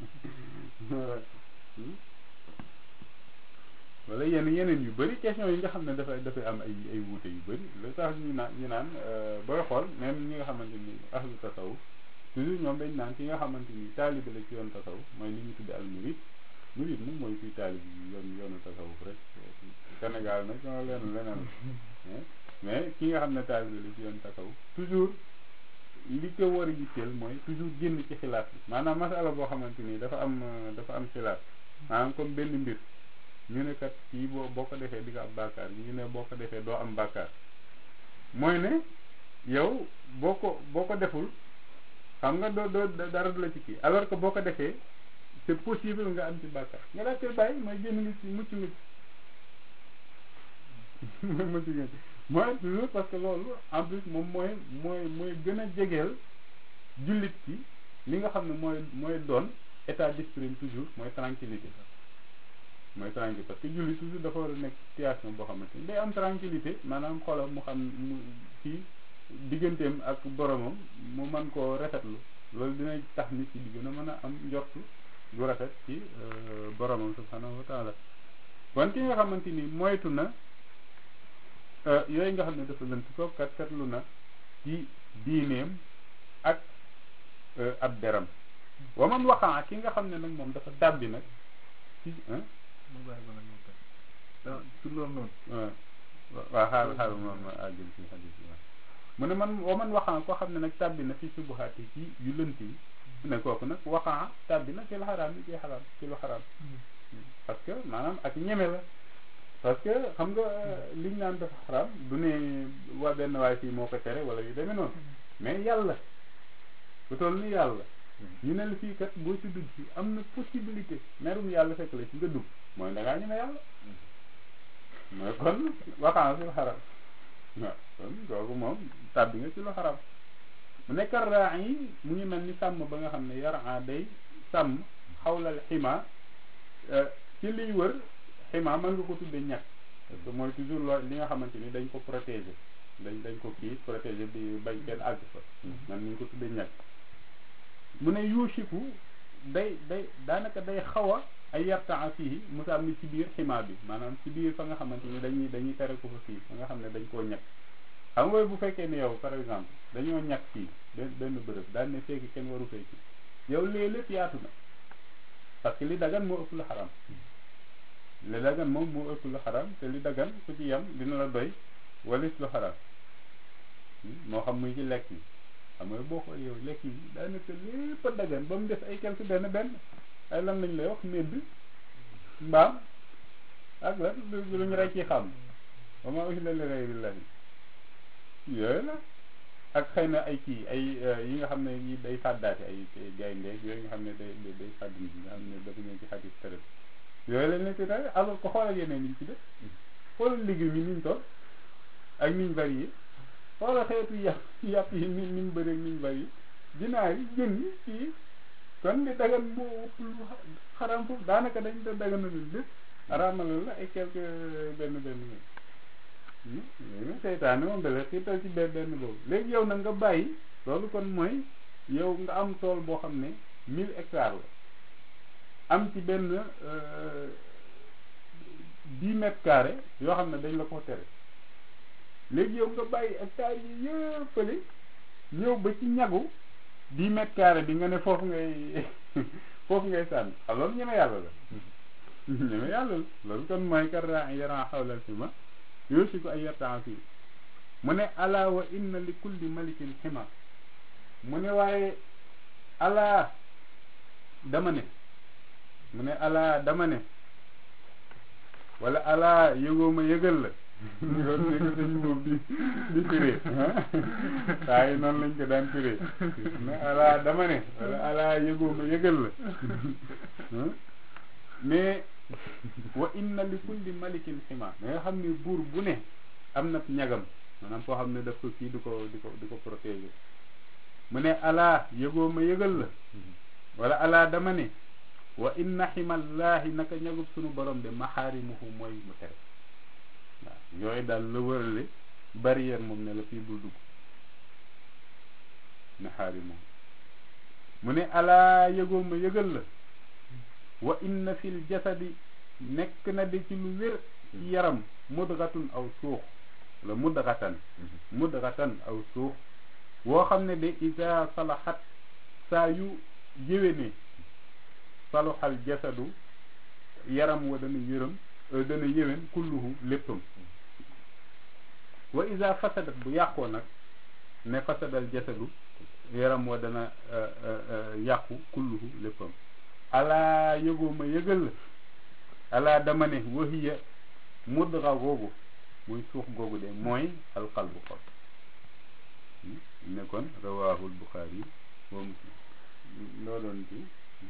wala yenn yeneen yu bëri question yi nga xam ne dafay dafay am ay ay wuute yu bëri lu tax ñu naan ñu naan booy xool même ñi nga xamante ni ahlu tasawuf toujours ñoom dañ naan ki nga xamante ni taalibe la ci yoon tasawuf mooy li ñu tudde al murid murid moom mooy kuy taalib yoon yoonu tasawuf rek Sénégal nag ñoo leen leneen mais ki nga xam ne taalibe la ci yoon tasawuf toujours li ko war a yitteel mooy toujours génn ci xilaaf bi maanaam masala boo xamante ni dafa am dafa am xilaaf maanaam comme benn mbir ñu ne kat kii boo boo ko defee di nga am bàkkaar ñu ne boo ko defee doo am bàkkaar mooy ne yow boo ko boo ko deful xam nga doo doo dara du la ci kii alors que boo ko defee c'est possible nga am ci bàkkaar nga daal koy bàyyi mooy génn nga ci mucc nga ci mooy mucc nga ci mooy toujours parce que loolu en plus moom mooy mooy mooy gën a jegeel jullit ci li nga xam ne mooy mooy doon état d'esprit toujours mooy tranquillité mooy tranquillité parce que jullit toujours dafa war a nekk situation boo xamante ni day am tranquillité maanaam xolam mu xam mu ci digganteem ak boromam mu mën koo rafetlu loolu dina tax nit ci di gën a mën a am njortu lu rafet ci boromam subhanahu wa taala kon ki nga xamante ni moytu na yooyu nga xam ne dafa lënt ko kat katlu na ci diineem ak ab deram wa man waxaa ki nga xam ne nag moom dafa dàbbi nag ci mu bàyyi ba nag moom ci loolu noonu waaw xaaral xaaral ma ma àggul ci xadis bi mu ne man wa man waxaan koo xam ne nag tàbbi na fi subuhaat yi ci yu lënt yi ne kooku nag waxaan tàbbi na fi lu xaraam yi ci xaraam ci lu xaraam parce que maanaam ak ñeme la parce que xam nga liñ naan dafa xaraam du ne waa benn waay fii moo ko tere wala yu demee noonu mais yàlla bu toll ni yàlla ñu ne la fii kat boo ci dugg ci am na possibilité merum yàlla fekk la ci nga dugg mooy da ngaa ñeme yàlla mooy kon waxaan fi lu xaraam waaw kon kooku moom tàbbi nga ci lu xaraam mu nekk raa yi mu ngi mel ni sàmm ba nga xam ne yaraa day sàmm xawlal xima ci liy wër xima mën nga ko tuddee ñàkk parce que mooy toujours loo li nga xamante ni dañ ko protéger dañ dañ ko kii protéger bi bañ kenn àgg fa man ñu ko tuddee ñàkk mu ne yuusiku day day daanaka day xaw a ay yartaa fii musa mi ci biir xima bi maanaam ci biir fa nga xamante ni dañuy dañuy tere ko fa fii fa nga xam ne dañ koo ñàkk xam nga bu fekkee ne yow par exemple dañoo ñàkk fii benn benn bërëb daal ne fekk kenn waru fekki yow léegi lépp yaatu na parce que li dagan moo ëpp lu xaram li dagan moom moo ëpp lu xaram te li dagan ku ci yem dina la doy walis lu xaram moo xam muy ci lekk yi xam nga boo xoolee yow lekk yi daanaka lépp a dagan ba mu def ay quelque benn benn ay lan lañ lay wax medd mbaam ak lan lu ñu rey ci xam ba ma aussi la li rey billahi yooyu la ak xëy na ay kii ay yi nga xam ne yi day fàddaate ay gaynde yooyu nga xam ne day day fàdd nit ñi nga xam ne dafa ñëw ci xadis tërëb yooyu lañ leen ci tere alors que xoolal yeneen niñ ci def xoolal légumes yi niñ toll ak niñ varié xoolal xeetu yàpp yàpp yi ni niñ bëri niñ varié dinaar yi jën yi kii kon li dagan moo ëpp lu xaram foofu daanaka dañ da daganalul lépp araamalal la ay quelque benn benn léegi seytaane moom dala xiital ci benn benn boobu léegi yow nag nga bàyyi loolu kon mooy yow nga am tool boo xam ne mille hectares la am ci benn dix mètres carrés yoo xam ne dañ la ko tere léegi yow nga bàyyi hectares yi yëppale ñëw ba ci ñagu dix mètres carrés bi nga ne foofu ngay foofu ngay sànni xam loolu ñeme yàlla la ñeme yàlla la loolu kon mooy kar yaran xawlal fi ma yoosi ko ay yartaan fii mu ne ala wa inna li kulli malikin xima mu ne waaye ala dama ne mu ne ala dama ne wala ala yëgoo ma yëgal la ni ko ni ko sëñ boobu di di firee waaye noonu lañ ko daan firee ne ala dama ne wala ala yëgoo ma yëgal la mais wa inna li kulli malikin xima da nga xam ne buur bu ne am na ñagam maanaam foo xam ne daf ko kii di ko di ko di ko protéger mu ne alaa yëgoo ma yëgal la wala alaa dama ne wa inna ximallaahi naka ñagub sunu borom de maxaarimuhu mooy mu tere waaw yooyu daal la wërale barrière moom ne la fii bul dugg maxaarimuhu mu ne alaa yëgoo ma yëgal la wa inna fil jasadi nekk na de ci lu wér ci yaram mudgatun aw suux la mudgatan mudgatan aw suux woo xam ne de isa salaxat saa yu yéwénee saluxal jasadu yaram wa dana yërëm dana yéwén kulluhu léppam wa isa fasadat bu yàqoo nag ne fasadal jasadu yaram wa dana yàqu kulluhu léppam alaa yëgoo ma yëgal la alaa dama ne wahiya mudra googu muy suux googu de mooy alqalbu xol ne kon rawaahul buxaari wa muslim loo doon ci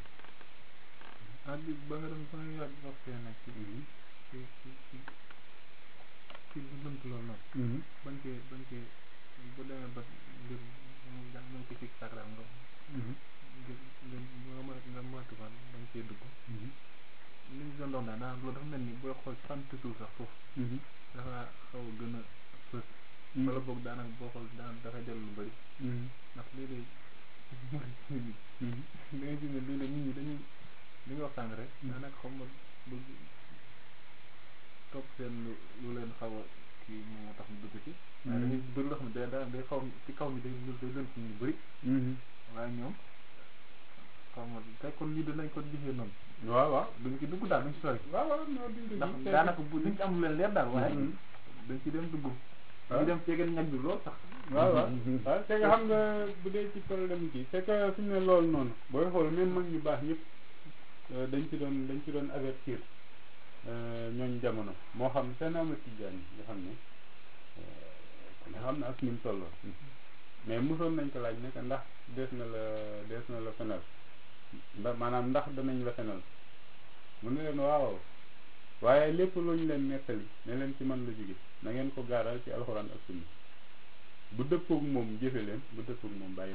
ah bi ba nga doon ba nga yàgg wax fee nag ci ci ci ci ci lu lënt loolu noonu bañ cee bañ cee bu demee ba mbir mu jàng nañ ko ci sakram nga ngir nga mën nga moytu ko bañ cee dugg li ñu doon dox daal daanaka loolu dafa mel ni booy xool sant suuf sax foofu dafa xaw a gën a fës wala boog daanaka boo xool daan dafay dellu lu bëri ndax léeg-léeg mooy nit ñi da ngay gis ne léeg-léeg nit ñi dañuy li nga waxtaan rek daanaka xaw ma bëgg topp seen lu lu leen xaw a kii moo tax mu dugg ci waaye dañuy bëri loo xam ne day daa day xaw ci kaw mi day day lënt ñu bëri waaye ñoom xaw ma tey kon lii dinañ ko gisee noonu waaw waaw duñ ci dugg daal duñ ci sori waaw waaw non duñ ko ndax gis daanaka bu duñ ci am lu leen leer daal waaye dañ ci dem dugg ñu dem ceegen ñag bi lool sax waaw waaw waaw c'est que xam nga bu dee ci problème kii c'est que fi mu ne loolu noonu booy xool même mag ñu baax ñëpp dañ ci doon dañ ci doon avertir ñooñu jamono moo xam seen ama tijaan yi nga xam ne nga xam ne ak ni mu tolloo mais mosoon nañ ko laaj ne que ndax dees na la dees na la fenal ndax maanaam ndax danañ la fenal mu ne leen waaw waaye lépp lu ñu leen nettali ne leen ci man la jóge na ngeen ko gaaral ci alxuraan ak sunna bu dëppoog moom jëfe leen bu dëppoog moom bàyyi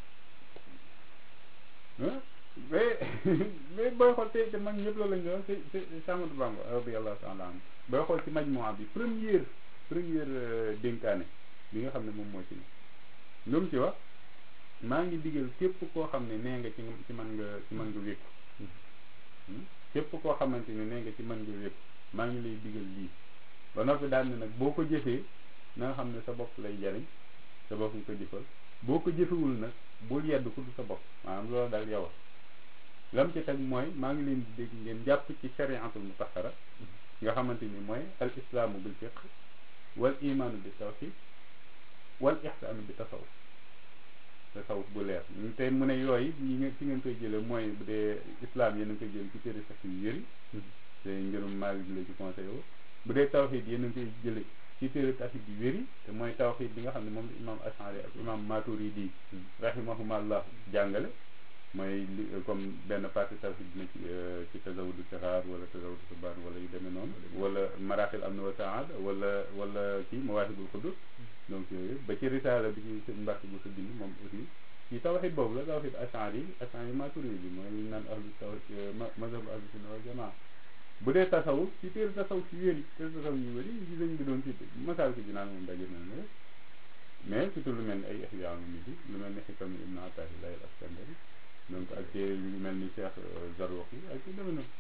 leen mais mais booy xool tey te mag ñëpp la lañ doon c'est c'est Ahmadou Bamba radiyallahu ta'ala anhu booy xool ci majmuwa bi première première dénkaane bi nga xam ne moom moo ci ne lu mu ci wax maa ngi digal képp koo xam ne nee nga ci ci man nga ci man nga wékku képp koo xamante ne nee nga ci man nga wékku maa ngi lay digal lii ba noppi daal ne nag boo ko jëfee na nga xam ne sa bopp lay jariñ sa bopp nga ko jëfal boo ko jëfewul nag bul yedd ku du sa bopp maanaam loolu daal yow lam ci teg mooy maa ngi leen di dégg ngeen jàpp ci shariatul mutahara nga xamante ni mooy al islaamu bil fiqh wal imaanu bi tawhid wal ihsaanu bi tasawuf tasawuf bu leer te mu ne yooyu ñi nga ci ngeen koy jële mooy bu dee islam yéen a ngi koy jële ci téere sax yu yëri te ngërum Maalik la ci conseil wu bu dee tawhid yéen a ngi koy jële ci téere tawhid yu wéri te mooy tawhid bi nga xam ne moom la imam Ashari ak imam Maturidi rahimahumallah jàngale mooy li comme benn partie tawhid na ci ci tazawudu sixaar wala tazawudu subaan wala yu demee noonu wala maraaxil am na wa saad wala wala kii mawaahibul qudus donc yooyu ba ci risaala bi ci seen mbàkk bu sa bind moom aussi ci tawhid boobu la tawhid ashari ashari maturidi mooy li ñu naan ahlu tawhid mazhab ahlu sunna wal jamaa bu dee tasawuf ci téere tasawuf ci wéri téere tasawuf yu wéri ci sëñ bi doon cité masal ki dinaan moom daje na ne mais surtout lu mel ni ay ihya ulumuddin lu mel ni xikam ibn atahillahi al askandari donc ak téere yu mel ni Cheikh Zarruq yi ak ci demee noonu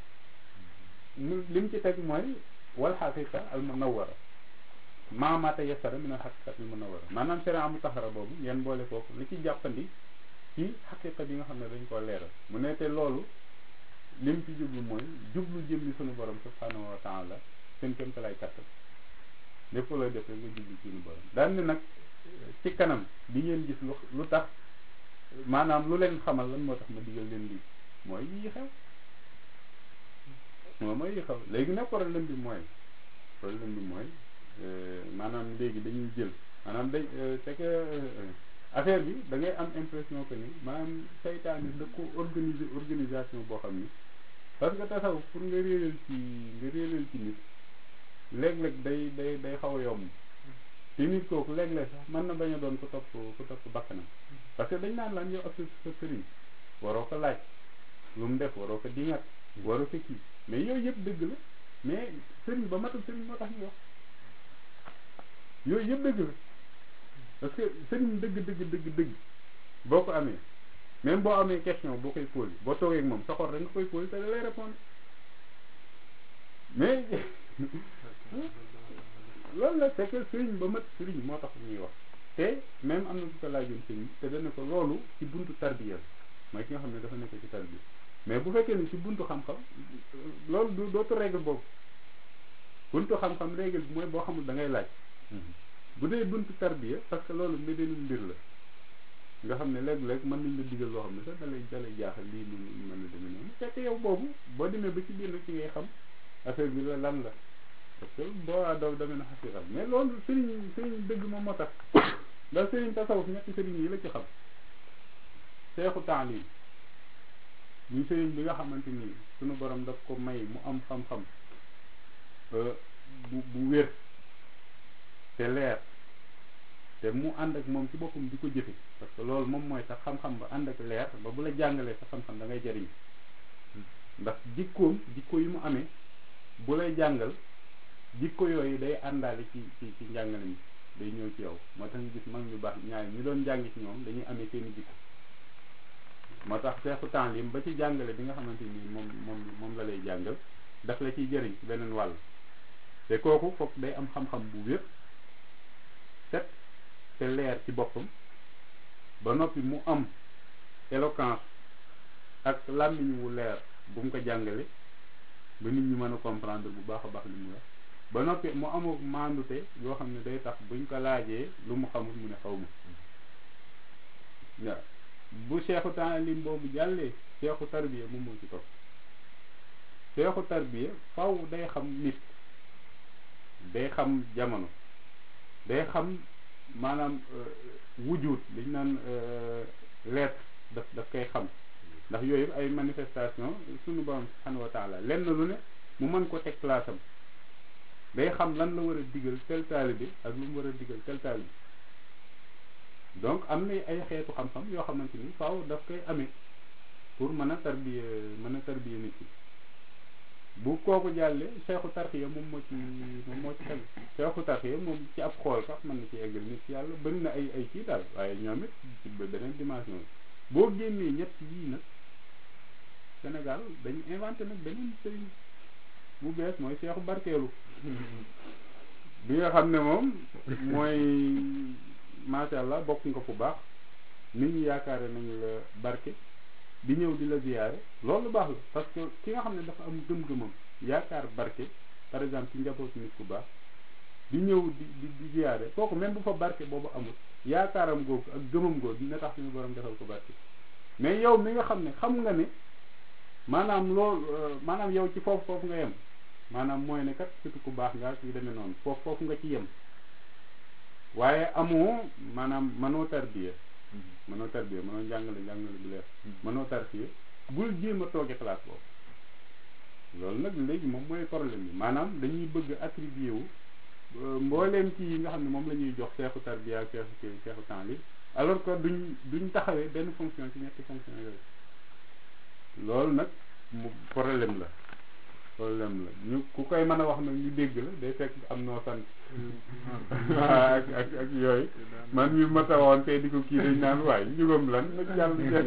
mu li mu ci teg mooy wal xaqiqa al munawwara maamata yasara min al xaqiqat al munawwara maanaam sharia mu taxara boobu ngeen boole foofu li ci jàppandi ci xaqiqa bi nga xam ne dañ koo leeral mu ne te loolu lim ci jublu mooy jublu jëmmi sunu borom subhanahu wa taala seen kéem lay kattan lépp looy def rek nga jublu sunu borom daan ne nag ci kanam di ngeen gis lu lu tax maanaam lu leen xamal lan moo tax ma digal leen lii mooy yi xew moom mooy yi xew léegi nag problème bi mooy problème bi mooy maanaam léegi dañuy jël maanaam dañ c'est que affaire bi da ngay am impression que ni maanaam saytaane da ko organiser organisation boo xam ni parce que tasaw pour nga réeral ci nga réeral ci nit léeg-léeg day day day xaw a yomb te nit kooku léeg-léeg sax mën na bañ a doon ko topp ko topp bakkanam parce que dañ naan lan yow ak sa sëriñ waroo ko laaj lu mu def waroo ko dingat waroo ko kii mais yooyu yëpp dëgg la mais sëriñ ba matul sëriñ moo tax ñu wax yooyu yëpp dëgg la parce que sëriñ dëgg dëgg dëgg dëgg boo ko amee même boo amee question boo koy posé boo toogee ak moom sa xol rek nga koy posé te da lay répondre mais loolu la c'est que sëriñ ba mat sëriñ moo tax ñuy wax te même am na ku ko laajoon sëriñ te dana ko loolu ci buntu tarbiya mooy ki nga xam ne dafa nekk ci tarbiya mais bu fekkee ni ci buntu xam-xam loolu du dootu règle boobu buntu xam-xam règle bi mooy boo xamul da ngay laaj bu dee buntu tarbiya parce que loolu mbédeenu mbir la nga xam ne léeg-léeg mën nañ la digal loo xam ne sax da lay da lay jaaxal lii nu mën na demee noonu fekk yow boobu boo demee ba ci biir nag ci ngay xam affaire bi la lan la parce que boo daw demee na xasira mais loolu sëriñ sëriñ dëgg moom moo tax ndax sëriñ tasawuf ñetti sëriñ yi la ci xam seexu taalim ñu sëriñ bi nga xamante ni sunu borom daf ko may mu am xam-xam bu bu wér te leer te mu ànd ak moom ci boppam di ko jëfe parce que loolu moom mooy sax xam-xam ba ànd ak leer ba bu la jàngalee sa xam-xam da ngay jariñ ndax jikkoom jikko yi mu amee bu lay jàngal jikko yooyu day àndaale ci ci ci njàngale mi day ñëw ci yow moo tax ñu gis mag ñu baax ñaar ñu doon jàng ci ñoom dañuy amee seeni jikko moo tax seexu taalim ba ci jàngale bi nga xamante ni moom moom moom la lay jàngal daf la ciy jëriñ ci beneen wàll te kooku foog day am xam-xam bu wér set te leer ci boppam ba noppi mu am éloquence ak làmmiñ wu leer bu mu ko jàngale ba nit ñi mën a comprendre bu baax a baax li mu wax ba noppi mu amul maandute yoo xam ne day tax buñ ko laajee lu mu xamul mu ne xaw ma waaw bu seexu taalim boobu jàllee seexu tarbiya moom moo ci topp seexu tarbiya faw day xam nit day xam jamono day xam maanaam wujut liñ naan lettre daf daf koy xam ndax yooyu ay manifestation suñu borom subhanahu wa taala lenn lu ne mu mën ko teg place am day xam lan la war a digal tel taalibe ak lu mu war a digal tel taalibe donc am na ay xeetu xam-xam yoo xamante ni faaw daf koy amee pour mën a tarbiya mën a tarbiya nit ki bu kooku jàllee seexu tarxiya moom moo ci moom moo ci tegu seexu tarxiya moom ci ab xool sax mën na ci eggal nit yàlla bëri na ay ay kii daal waaye ñoom it ci beneen dimension boo génnee ñett yii nag Sénégal dañu inventé nag beneen sëriñ bu bees mooy seexu barkeelu bi nga xam ne moom mooy macha allah bokk nga fu baax nit ñi yaakaare nañu la barke di ñëw di la ziyaare loolu baax la parce que ki nga xam ne dafa am gëm-gëmam yaakaar barke par exemple ci njabootu nit ku baax di ñëw di di di ziyaare kooku même bu fa barke boobu amul yaakaaram googu ak gëmam googu dina tax suñu borom defal ko barke mais yow mi nga xam ne xam nga ne maanaam loolu maanaam yow ci foofu foofu nga yem maanaam mooy ne kat surtout ku baax nga yu demee noonu foofu foofu nga ci yem waaye amoo maanaam mënoo tarbiya mënoo tarbiya mënoo njàngale njàngale bu leer mënoo tarbiya bul jéem a tooge place boobu loolu nag léegi moom mooy problème bi maanaam dañuy bëgg attribué wu mbooleem ci yi nga xam ne moom la ñuy jox seexu tarbiya ak seexu seexu temps li alors que duñ duñ taxawee benn fonction ci ñetti fonction yooyu loolu nag mu problème la problème la ñu ku koy mën a wax nag ñu dégg la day fekk am noo sant waaw ak ak ak yooyu man mi ma tawoon te di ko kii dañ naan waaye njugam lan nag jàll jeex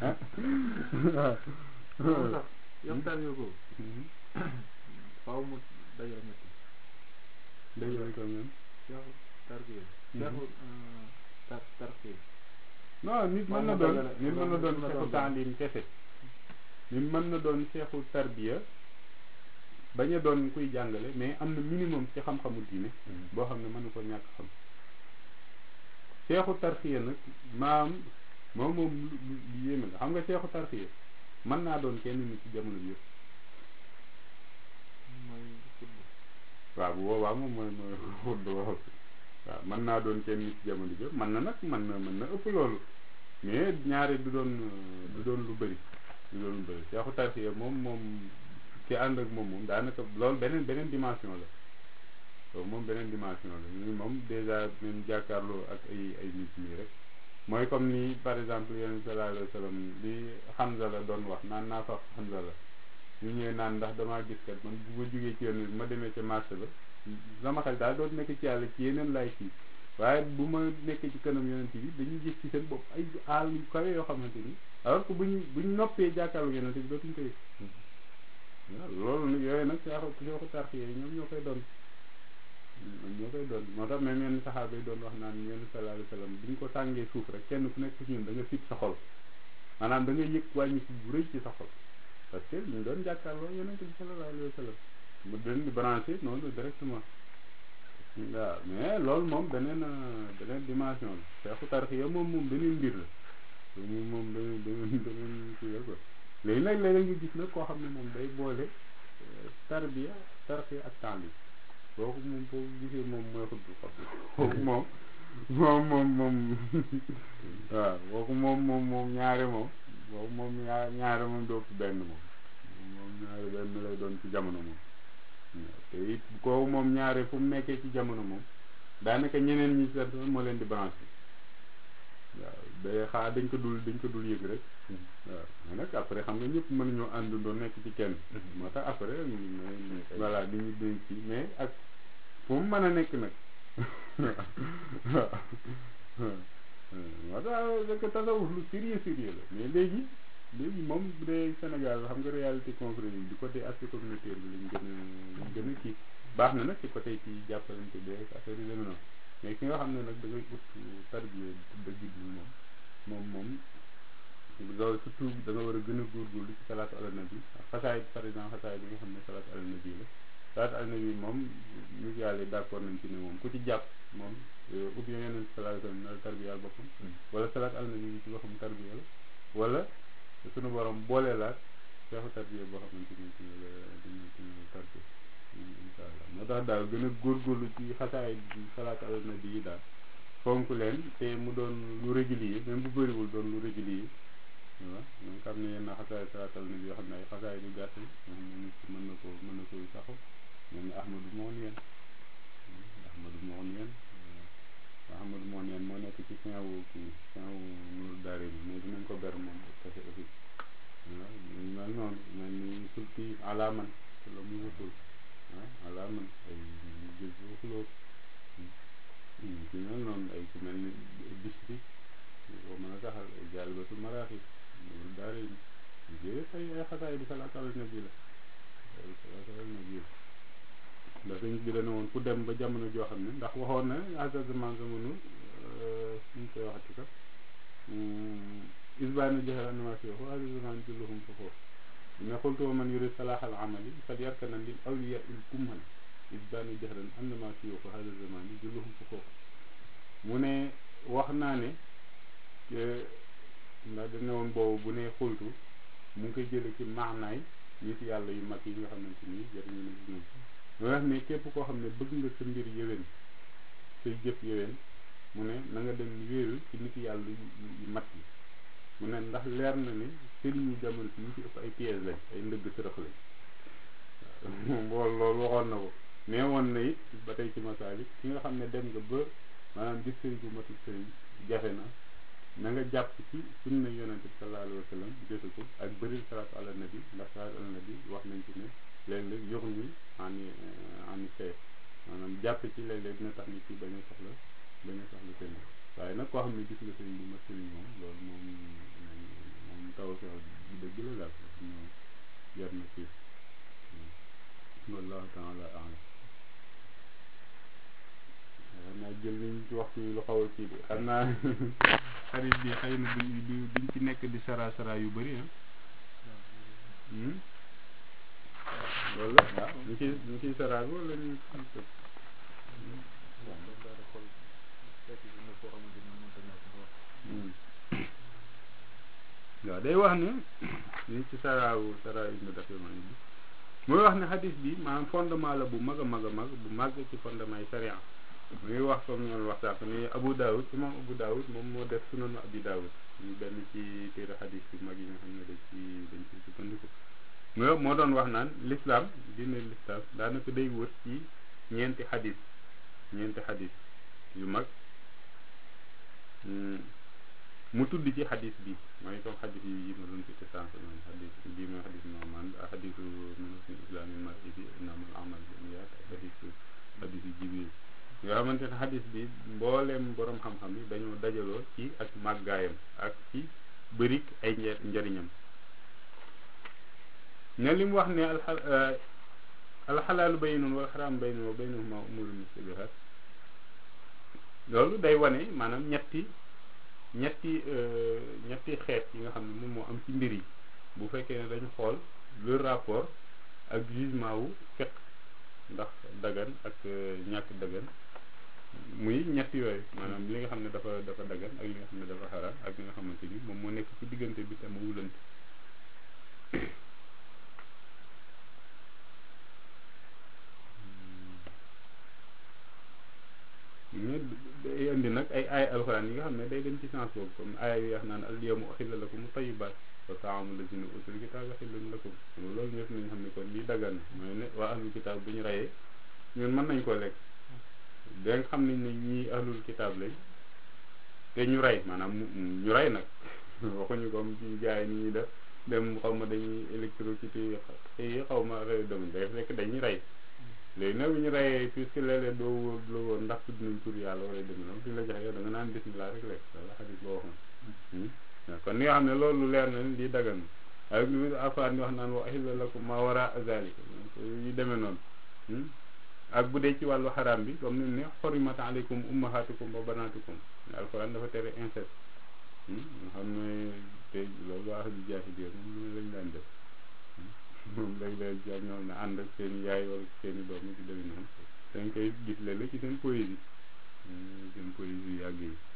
waaw moom sax yamtaan yoo ko faaw mu dajal ñetti dajal ko même seexu tarbiya seexu tar tarbiya non nit mën na doon nit mën na doon seexu taalim kese nit mën na doon seexu tarbiya bañ a doon kuy jàngale mais am na minimum ci xam-xamu diine boo xam ne mën na ko ñàkk xam seexu tarxiya nag maam moom moom lu yéeme la xam nga seexu tarxiya mën naa doon kenn nit ci jamono bi yëpp waaw bu boobaa moom mooy mooy xudd waaw waaw mën naa doon kenn nit ci jamono bi yëpp mën na nag mën na mën na ëpp loolu mais ñaari du doon du doon lu bëri du doon lu bëri seexu tarxiya moom moom ki ànd ak moom moom daanaka loolu beneen beneen dimension la loolu moom beneen dimension la ñu moom dèjà même jàkkaarloo ak ay ay nit ñi rek mooy comme ni par exemple yonent sallallahu alayhi wa sallam li Hamza la doon wax naan naa fa Hamza la ñu ñëwee naan ndax damaa gis kat man bu ma jógee ci yoon ma demee ca marché ba sama xel daal doon nekk ci yàlla ci yeneen laay kii waaye bu ma nekkee ci kanam yonent bi dañuy gis ci seen bopp ay aal yu kawe yoo xamante ni alors que buñ buñ noppee jàkkaarloo yonent bi dootuñ ko yëg waaw loolu nag yooyu nag seexu seexu tarxiya yi ñoom ñoo koy doon ñoo koy doon moo tax même yenn saxaaba yi doon wax naan yenn sallallahu alayhi wa sallam bi ñu ko tàngee suuf rek kenn ku nekk ci ñun da nga sib sa xol maanaam da nga yëg wàññi ci bu rëy ci sa xol parce que ñu doon jàkkaarloo yonent bi sallallahu alayhi wa sallam mu den di branché noonu directement waaw mais loolu moom beneen beneen dimension la seexu tarxiya moom moom beneen mbir la moom moom beneen beneen beneen kii la quoi léegi nag léeg-léeg nga gis nag koo xam ne moom day boole tarbiya tarxiya ak taalim kooku moom boo gisee moom mooy xutbu xam kooku moom moom moom moom waaw kooku moom moom moom ñaare moom kooku moom ñaar ñaare moom doo benn moom moom ñaare benn lay doon ci jamono moom te it kooku moom ñaare fu mu nekkee ci jamono moom daanaka ñeneen ñi seet moo leen di branché waaw day xaar dañ ko dul dañ ko dul yëg rek waaw mais nag après xam nga ñëpp mën nañoo àndandoo nekk ci kenn moo tax après voilà di ñu dénk ci mais ak fu mu mën a nekk nag waaw moo tax rek tasawuf lu sérieux sérieux la mais léegi léegi moom bu dee Sénégal xam nga réalité concrète yi du côté aspect communautaire bi lañ gën a lañ gën a kii baax na nag ci côté ci jàppalante bi affaire yu demee noonu mais ki nga xam ne nag da ngay ut tarbiya dëgg bi moom moom moom loolu surtout da nga war a gën a góorgóorlu ci salaatu ala nabi xasaay par exemple xasaay bi nga xam ne salaatu ala nabi la salaat al nabi moom ñu yàlla yi d'accord nañ ci ne moom ku ci jàpp moom ut yo yeneen salaat al nabi tarbiyaal boppam wala salaat al nabi ci boppam tarbiya la wala sunu borom boole laat seexu tarbiya boo xamante ni ci la dina ci tarbiya insha allah moo tax daal gën a góorgóorlu ci xasaay salaat al nabi yi daal fonk leen te mu doon lu régulier même bu bëriwul doon lu régulier waaw donc xam ne yenn xasaay salaatal nabi yoo xam ne ay xasaay du gàtt yoo xam ne nit ki mën na ko mën na ko saxu mel ni ahmadu moon yeen ahmadu moon yeen ahmadu moon yeen moo nekk ci fin wu kii fin wu nur daare bi mais dinañ ko ber moom kese aussi waaw ñu mel noonu mel ni sulti alaaman te la mu wutul waaw alaaman ay jël bu xulóot ci mel noonu ay ku mel ni bisri boo mën a taxal ay jaalibatu maraaxib nur daare bi yëpp ay ay xasaay di salaatal nabi la ay salaatal nabi la ndax sëñ bi dana woon ku dem ba jamono joo xam ne ndax waxoon na asasement zamanu ñu koy waxati ka isbaani joxe animation fo asasement julluhum fa foofu ne xultuma man yuri salaaxal amali fal yarkana lil awliya il kummal isbaani joxe animation fo asasement julluhum fa foofu mu ne wax naa ne ndax dana woon boobu bu ne xultu mu ngi koy jële ci maanaay nit yàlla yu mag yi nga xamante ni jëriñu na ñoom mu wax ne képp koo xam ne bëgg nga sa mbir yéwén say jëf yéwén mu ne na nga dem wéeru ci nit yàlla yu mat yi mu ne ndax leer na ne sëriñ ñu jamono si ñu ci ëpp ay piège lañ ay ndëgg sërëx lañ moom loolu loolu waxoon na ko mais woon na it ba tey ci masaalik ki nga xam ne dem nga ba maanaam gis sëriñ bu matul sëriñ jafe na na nga jàpp ci sunna yonente bi sallallahu alayhi wa sallam jëfe ko ak bëril salaatu ala nabi ndax salaatu ala nabi wax nañ ci ne léeg-léeg yox ni ani ani see maanaam jàpp ci léeg-léeg dina tax nit ki bañ a soxla bañ a soxla sëriñ waaye nag koo xam ne gis nga sëriñ bu ma sëriñ moom loolu moom moom taw feex bu dëgg la daal ñu jar na ci wallahu taala alam xam naa jël liñ ci waxtu lu xaw a kii bi xam naa xarit bi xëy na duñ duñ ci nekk di sara sara yu bëri ah loolu la waaw ñu ciy ñu ciy saraagu wala ñu waaw day wax ne ñu ci saraawu saraa ibnu dafiman bi muy wax ne xadis bi maanaam fondement la bu mag a mag a mag bu mag ci fondement yi sariya muy wax comme ñoon wax sànq ni Abu Daawud imam Abu Daawud moom moo def sunanu Abi Daawud ñu benn ci téere xadis yu mag yi nga xam ne dañ ci dañ ci sukkandiku moo moo doon wax naan l'islam diine l'islam daanaka day wër ci ñeenti xadis ñeenti xadis yu mag mu tudd ci xadis bi mooy comme xadis yi yi ma doon cité sànq noonu xadis bii mooy xadis Nu'man ak xadisu min husni islaamil mar'i bi innamal a'maalu binniyaat ak xadisu xadisu Jibril nga xamante ne xadis bi mbooleem borom xam-xam yi dañoo dajaloo ci ak màggaayam ak ci bërik ay njariñam ne li mu wax ne alxa alxalaalu baynun wal xaraam baynun wa baynahuma umuru mustabihat loolu day wane maanaam ñetti ñetti ñetti xeet yi nga xam ne moom moo am ci mbir yi bu fekkee ne dañu xool le rapport ak jugement wu fiq ndax dagan ak ñàkk dagan muy ñett yooyu maanaam li nga xam ne dafa dafa dagan ak li nga xam ne dafa xaraam ak li nga xamante ni moom moo nekk ci diggante bi te ma wulante day indi nag ay aay alxuraan yi nga xam ne day dem ci sens boobu comme aaya yi wax naan al yawma uxilla lakum tayyibaat wa taamu lazina utul kitaaba xillun lakum loolu ñëpp nañ xam ne kon lii dagan na mooy ne waa ahlul kitaab bu ñu reyee ñun mën nañ koo lekk da nga xam nañ ne ñii ahlul kitaab lañ te ñu rey maanaam ñu rey nag waxuñu comme ci jaay ni ñuy def dem xaw ma dañuy électrocuté xëy xaw ma rey dem day fekk dañuy rey léegi nag bu ñu reyee puisque léeg-léeg doo wóor la woon ndax tudd nañ tur yàlla wala dem noonu suñu la joxe yow da nga naan bismillah rek lekk wala xadis boo waxoon kon ni nga xam ne loolu leer na lii dagan na ak lu alxuraan di wax naan wa ahilla lakum ma wara zalika yu demee noonu ak bu dee ci wàllu xaraam bi comme ni ne xorimat aleykum ummahatukum wa banatukum alxuraan dafa tere inceste nga xam ne te loolu waa ahlu jaahiliya moom lu lañ daan def moom léeg-léeg jàpp ñoom na ànd ak seen i yaay wala seen i doom ci demee noonu dañ koy gis léeg-léeg ci seen poésie seen poésie yu yàgg yi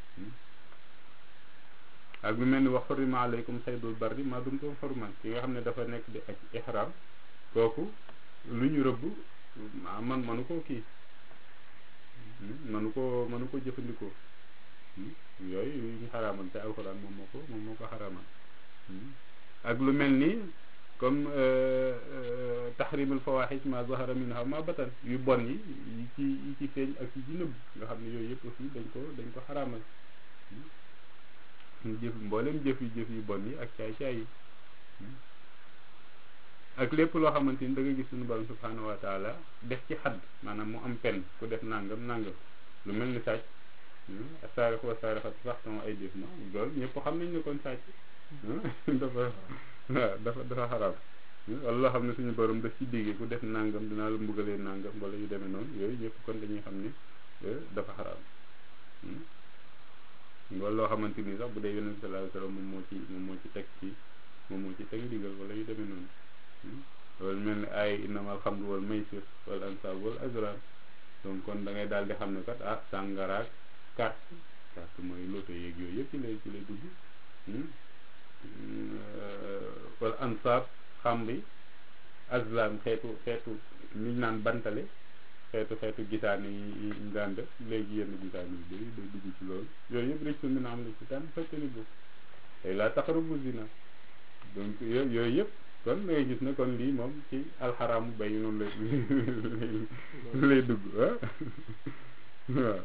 ak lu mel ni wax xurima aleykum saydul barri maa dum ko xorman ki nga xam ne dafa nekk di ak ihram kooku lu ñu rëbb man manu koo kii manu ko manu ko jëfandikoo yooyu yu ñu xaraamal te alxuraan moom moo ko moom moo ko xaraamal ak lu mel ni comme tahrimul fawaxish ma zahara minha ma batan yu bon yi yi ci yi ci feeñ ak yi ci nëbb nga xam ne yooyu yëpp aussi dañ ko dañ ko xaraamal jëf mboolem jëf yu jëf yu bon yi ak caay-caay yi ak lépp loo xamante ni da nga gis suñu borom subhanahu wa taala def ci xadd maanaam mu am pen ku def nangam nangam lu mel ni sàcc saarix wa saarixat faxtamo ay def ma loolu ñëpp xam nañ ne kon sàcc dafa waaw dafa dafa xaraam wala loo xam ne suñu borom daf ci déggee ku def nangam dinaa la mbugalee nangam wala yu demee noonu yooyu ñëpp kon dañuy xam ne dafa xaraam wala loo xamante ni sax bu dee yonent sallallahu alayhi wasallam moom moo ci moom moo ci teg ci moom moo ci teg ndigal wala yu demee noonu loolu mel ni ay innamal xamru wal maysir wal ansab wal azlam donc kon da ngay daal di xam ne kat ah sàngaraak carte carte mooy loto yeeg yooyu yëpp ci lay ci lay dugg wala ansab xambi azlam xeetu xeetu liñ naan bantale xeetu xeetu gisaane yi ñu daan def léegi yenn gisaane yu bëri day dugg ci loolu yooyu yëpp rek su mën a am la ci tànn fekk ni bu tey laa taqrabu zina donc yooyu yooyu yëpp kon da ngay gis ne kon lii moom ci alxaraamu bay noonu lay lay dugg ah waaw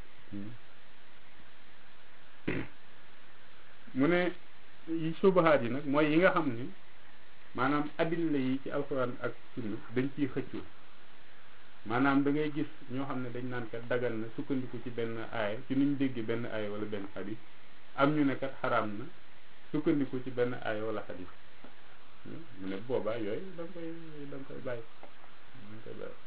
mu ne yi subahaat yi nag mooy yi nga xam ni maanaam adilla yi ci alxuraan ak sunna dañ ciy xëccoo maanaam da ngay gis ñoo xam ne dañ naan kat dagal na sukkandiku ci benn aaya ci nuñ déggee benn aaya wala benn xadis am ñu ne kat xaraam na sukkandiku ci benn aaya wala xadis mu ne boobaa yooyu da nga koy da nga koy bàyyi da nga koy bàyyi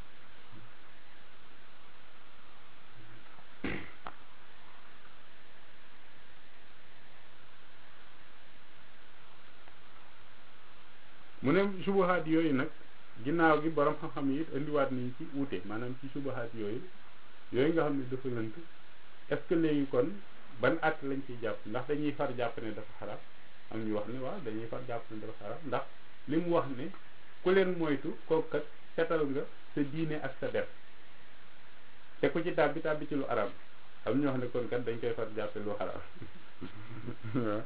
mu ne subahaat yooyu nag ginnaaw gi borom xam-xam yi indiwaat nañ ci wuute maanaam ci subahaat yooyu yooyu nga xam ne dafa lënt est-ce que léegi kon ban at lañ ciy jàpp ndax dañuy far jàpp ne dafa xaraam am ñu wax ne waaw dañuy far jàpp ne dafa xaraam ndax li mu wax ne ku leen moytu kooku kat setal nga sa diine ak sa def te ku ci tàbbi tàbbi ci lu araam am ñu wax ne kon kat dañ koy far jàppe lu xaraam waaw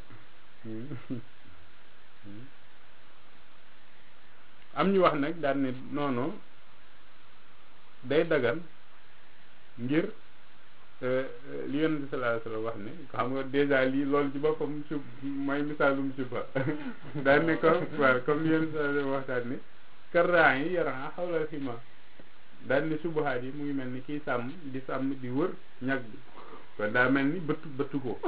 am ñu wax nag daan ne noono day dagan ngir li yonent bi sallallahu alayhi wasallam wax ne xam nga dèjà lii loolu ci boppam sub mooy misaalum suba daan ne ko waaw comme li yonent bi sallallahu alayhi wasallam waxtaan ne karraan yi yaran xawlal xima daan ne subahaat yi mu ngi mel ni kiy sàmm di sàmm di wër ñag bi kon daa mel ni bëttu bëttu ko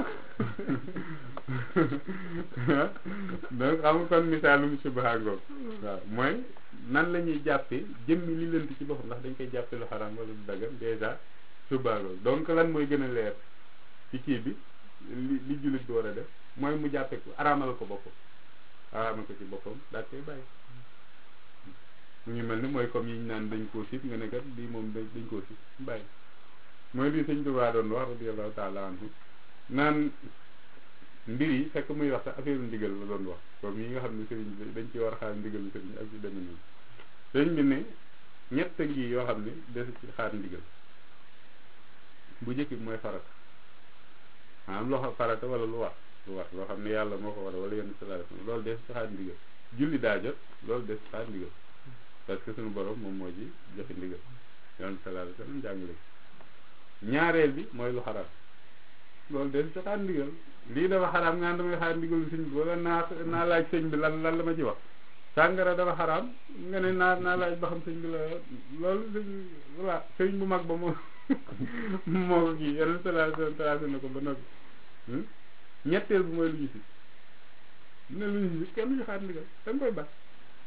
donc xam nga kon misaalum subahaat ngoog waaw mooy nan la ñuy jàppee jëmmi li lënt ci boppam ndax dañ koy jàppe lu xaraam wala lu dagan dèjà subahaat donc lan mooy gën a leer ci kii bi li li jullit bi war a def mooy mu jàppe ko araamal ko boppam araamal ko ci boppam daal koy bàyyi mu ngi mel ni mooy comme yi ñu naan dañ koo sib nga ne kat lii moom dañ dañ koo sib bàyyi mooy lii sëñ Tuubaa doon wax radiyallahu taala anhu naan mbir yi fekk muy wax sax affaire ndigal la doon wax comme yi nga xam ne sëriñ bi dañ ci war a xaar ndigalu sëriñ ak yu demee noonu sëriñ bi ne ñett ngi yoo xam ne des ci xaar ndigal bu njëkk bi mooy farata maanaam loo xam farata wala lu war lu war loo xam ne yàlla moo ko war wala yenn sallallahu alayhi wasallam loolu des ci xaar ndigal julli daa jot loolu des ci xaar ndigal parce que suñu borom moom moo ci joxe ndigal yoon sallallahu alayhi wasallam jàngale ñaareel bi mooy lu xaraam loolu des ci xaar ndigal lii dafa xaraam nga damay xaar ndigalu sëñ bi wala naa naa laaj sëñ bi lan lan la ma ci wax sàngara dafa xaraam nga ne naa naa laaj ba xam sëñ bi la loolu sëñ voilà sëñ bu mag ba moo moo ko kii yeneen sallallahu tracé na ko ba noppi ñetteel bu mooy lu ñu si ne lu ñu si kenn ñu xaar ndigal dañ koy baax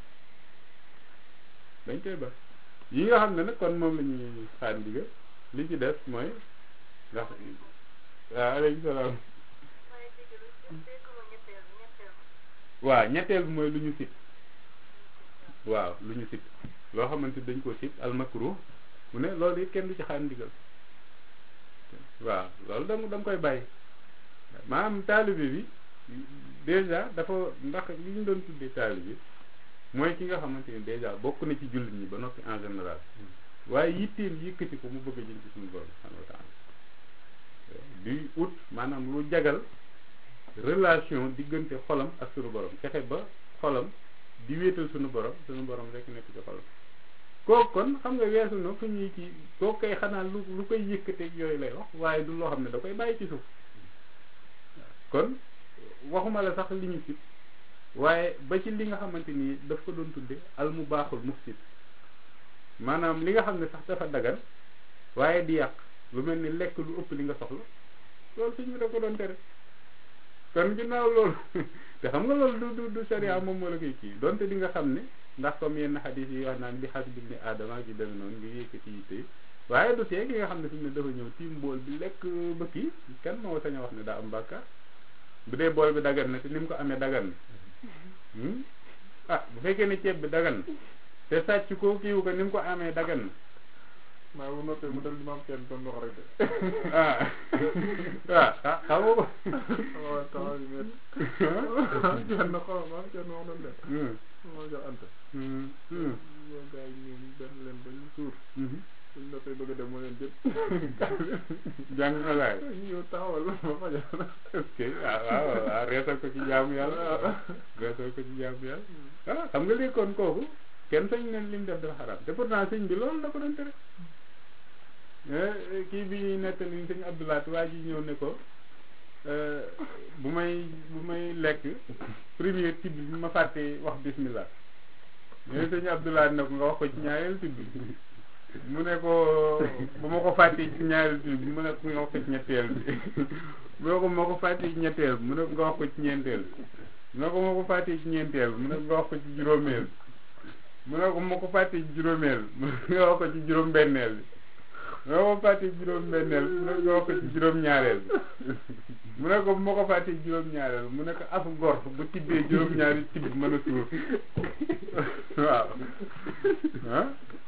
dañ koy baax yi nga xam ne nag kon moom la ñuy xaar ndigal li ci des mooy ndax waaw aleykum salaam waaw ñetteel bi mooy lu ñu sit waaw lu ñu sib loo xamante ni dañ koo sib al makruh mu ne loolu it kenn du ci xaar ndigal waaw loolu da da nga koy bàyyi maanaam taalibe bi déjà dafa ndax li ñu doon tuddee taalibe mooy ki nga xamante ni déjà bokk na ci jullit ñi ba noppi en général waaye yitteem yëkkati ko mu bëgg a jëm ci suñu borom subhanahu wa taala di ut maanaam lu jagal relation diggante xolam ak suñu borom fexe ba xolam di wéetal suñu borom suñu borom rek nekk ci xolam kooku kon xam nga weesu na fu ñuy ci kooku koy xanaa lu lu koy yëkkateeg yooyu lay wax waaye du loo xam ne da koy bàyyi ci suuf kon waxuma la sax li ñu sib waaye ba ci li nga xamante ni daf ko doon tudde al mu baaxul mufsid maanaam li nga xam ne sax dafa dagan waaye di yàq lu mel ni lekk lu ëpp li nga soxla loolu suñ bi da ko doon tere kon ginnaaw loolu te xam nga loolu du du du sharia moom moo la koy kii donte di nga xam ne ndax comme yenn xadis yi wax naan bi xas bi ni aadama gi demee noonu ngi yëkkati yi tey waaye du tee ki nga xam ne fi mu ne dafa ñëw tiim bool bi lekk ba kii kenn moo sañ a wax ne daa am bàkkaar bu dee bool bi dagan na te ni mu ko amee dagan na ah bu fekkee ne ceeb bi dagan na te sàcc ko kiiwu ko ni mu ko amee dagan na maa bu noppee mu dal di maam kenn doon wax rek de ah waaw ah xam nga ko waaw taxaw yi met maam kenn xaw maam kenn wax doon de moo jox anta yoo gars yi ñoom benn leen ba ñu suur suñ noppee bëgg a dem mu leen jël jàng nga laay ñëw taxawal ma fajal ok waaw waaw waaw reesal ko ci jaamu yàlla reesal ko ci jaamu yàlla ah xam nga léegi kon kooku kenn sañ ne li mu def dafa xaraam te pourtant sëñ bi loolu da ko doon tere kii bi ñuy nettali sëñ Abdoulaat waa ji ñëw ne ko bu may bu may lekk premier tibb bi ma fàtte wax bismillah ñooy sëñ Abdoulaat ne ko nga wax ko ci ñaareel tibb mu ne ko bu ma ko fàttee ci ñaareel tibb bi mu ne ko nga wax ko ci ñetteel bi mu ne ko ma ko fàttee ci ñetteel bi mu ne ko nga wax ko ci ñeenteel bi mu ne ko ma ko fàttee ci ñeenteel bi mu ne ko nga wax ko ci juróomeel mu ne ko ma ko fàttee ci juróomeel mu ne nga wax ko ci juróom benneel bi mu ne ko fàttee ci juróom benneel mu ne nga wax ko ci juróom ñaareel bi mu ne ko ma ko fàttee ci juróom ñaareel mu ne ko afu gor bu tibbee juróom ñaari tibb mën a suur waaw ah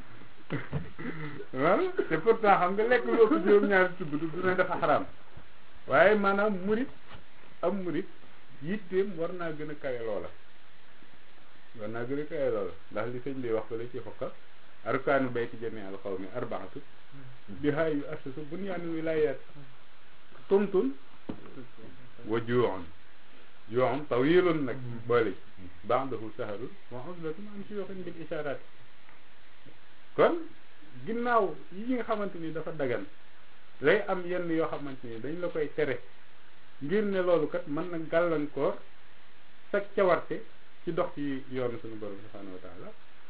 waaw te pourtant xam nga lekk loo ko juróom ñaari tibb du ne dafa xaraam waaye maanaam murit am murit yitteem war naa gën a kawe loola war naa gën a kawe loola ndax li sëñ bi wax ko la ci xokka arkaanu bayti jami al xawmi arbaatu bihaa yu assasu bunyaanu wilayat tumtun wa juuxun juuxun tawilun nag boole baadahu saharun wa uzlatun an suyuxin bil isharat kon ginnaaw yi nga xamante ni dafa dagan lay am yenn yoo xamante ni dañ la koy tere ngir ne loolu kat mën na gàllankoor sa cawarte ci dox ci yoonu suñu borom subhanahu wa taala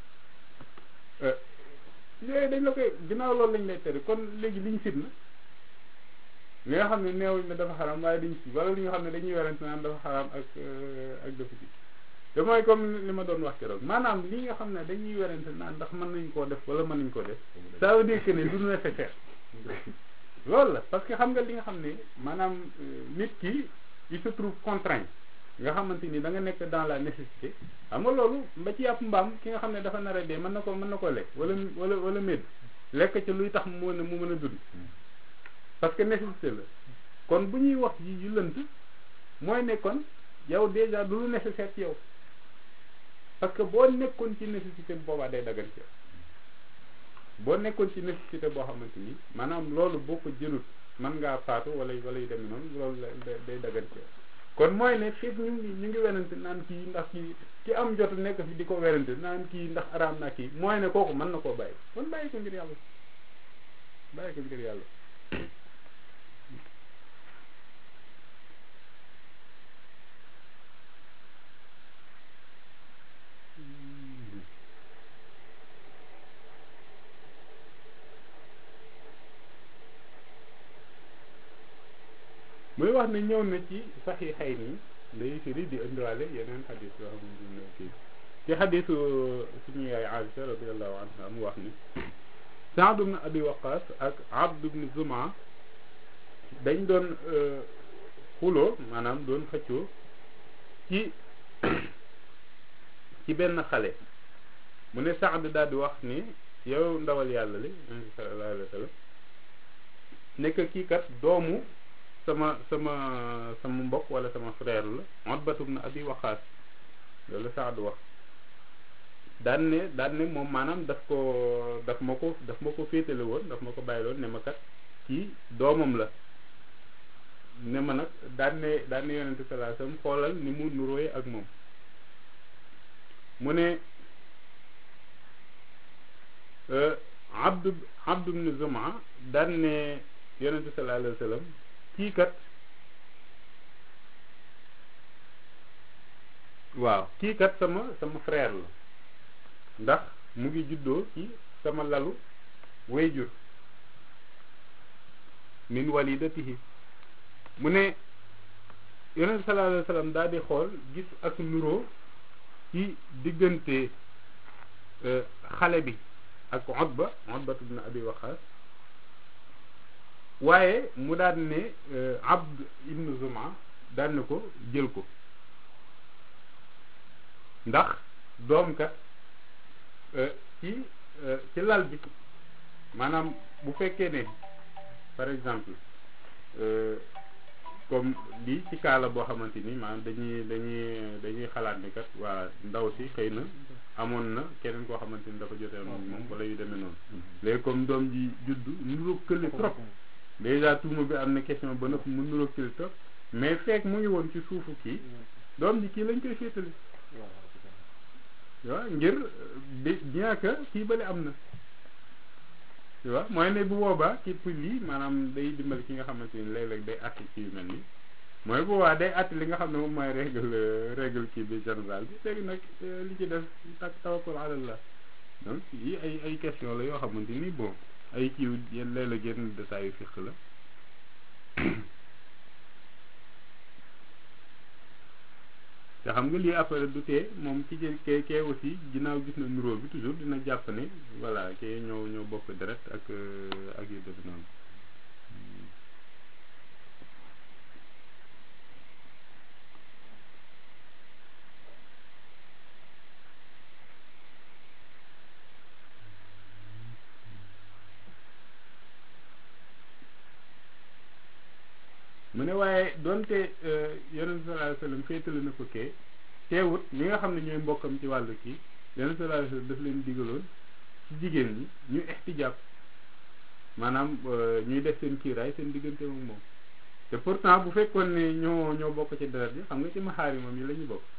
yooyu dañ la koy ginnaaw loolu lañ lay tere kon léegi liñ sit na li nga xam ne neewuñ ne dafa xaram waaye dañ si wala li nga xam ne dañuy werante naan dafa xaram ak ak dafa si te mooy comme li ma doon wax keroog maanaam li nga xam ne dañuy werante naan ndax mën nañ koo def wala mën nañ koo def ça veut dire que ne du nécessaire loolu la parce que xam nga li nga xam ne maanaam nit ki il se trouve contraint nga xamante ni da nga nekk dans la nécessité xam nga loolu ba ci yàpp mbaam ki nga xam ne dafa nar a dee mën na ko mën na ko lekk wala wala wala médd lekk ci luy tax mu mën a mu mën a dund parce que nécessité la kon bu ñuy wax yi yu lënt mooy ne kon yow déjà du lu nécessaire ci yow parce que boo nekkoon ci nécessité boobaa day dagan ci yow boo nekkoon ci nécessité boo xamante ni maanaam loolu boo ko jëlut mën ngaa faatu wala wala yu demee noonu loolu day dagan ci yow kon mooy ne fekk ñu ngi ñu ngi werante naan kii ndax kii ki am jot nekk fi di ko werante naan kii ndax araam na kii mooy ne kooku mën na koo bàyyi kon bàyyi ko ngir yàlla bàyyi ko ngir yàlla muy wax ne ñëw na ci saxiixay nii day firi di indiwaale yeneen xadis yoo xamante ne kii ci xadisu suñu yaay Aïcha radiallahu anha mu wax ni Saad ibn Abi Waqas ak Abd ibn Zuma dañ doon xuloo maanaam doon xëccoo ci ci benn xale mu ne Saad daal di wax ni yow ndawal yàlla li sallallahu alayhi wa sallam nekk kii kat doomu sama sama sama mbokk wala sama frère la Utbatu ibn Abi Waqaas loolu Saad wax daan ne daan ne moom maanaam daf ko daf ma ko daf ma ko féetale woon daf ma ko bàyyi loon ne ma kat kii doomam la ne ma nag daan ne daan ne yonente sallallahu alayhi wasallam xoolal ni mu nuróoye ak moom mu ne abdu abdu ibn Zuma daan ne yonente sallallahu alayhi wasallam kii kat waaw kii kat sama sama frère la ndax mu ngi juddoo ci sama lalu wayjur min walidatihi mu ne yonent sallallahu alayhi wa sallam daal di xool gis ak nuroo ci diggante xale bi ak Utba Utba ibn Abi Waqas waaye mu daan ne Abd ibn Zuma daan ne ko jël ko ndax doom kat ci ci lal bi maanaam bu fekkee ne par exemple comme lii ci kaala boo xamante ni maanaam dañuy dañuy dañuy xalaat ni kat waa ndaw si xëy na amoon na keneen koo xamante ni dafa jotee moom wala yu demee noonu léegi comme doom ji juddu nuroo kële trop déjà tuuma bi am na question ba nëpp mu nuroo kële trop mais fekk mu ngi woon ci suufu kii doom ji kii lañ koy féetale waaw ngir bien que kii bële am na tu vois mooy ne bu boobaa ci pour lii maanaam day dimbali ki nga xamante ni léeg-léeg day àtt ci yu mel nii mooy bu boobaa day àtt li nga xam ne moom mooy règle règle kii bi général bi léegi nag li ci def tak tawakkul ala Allah donc yi ay ay question la yoo xamante ni bon ay kiiw yenn léeg-léeg yenn détails yu fiq la te xam nga lii après du tee moom ci kee kee aussi ginnaaw gis na nuróo bi toujours dina jàpp ne voilà kee ñoo ñoo bokk deret ak ak yu def noonu mu ne waaye donte yonent sallallahu alayhi wasallam féetale na ko kee teewut ñi nga xam ne ñooy mbokkam ci wàllu kii yonent sallallahu alayhi wasallam daf leen digaloon ci jigéen ñi ñu ixtijaab maanaam ñuy def seen kiiraay seen diggante ak moom te pourtant bu fekkoon ne ñoo ñoo bokk ci deret bi xam nga ci maxaarimam yi la ñu bokk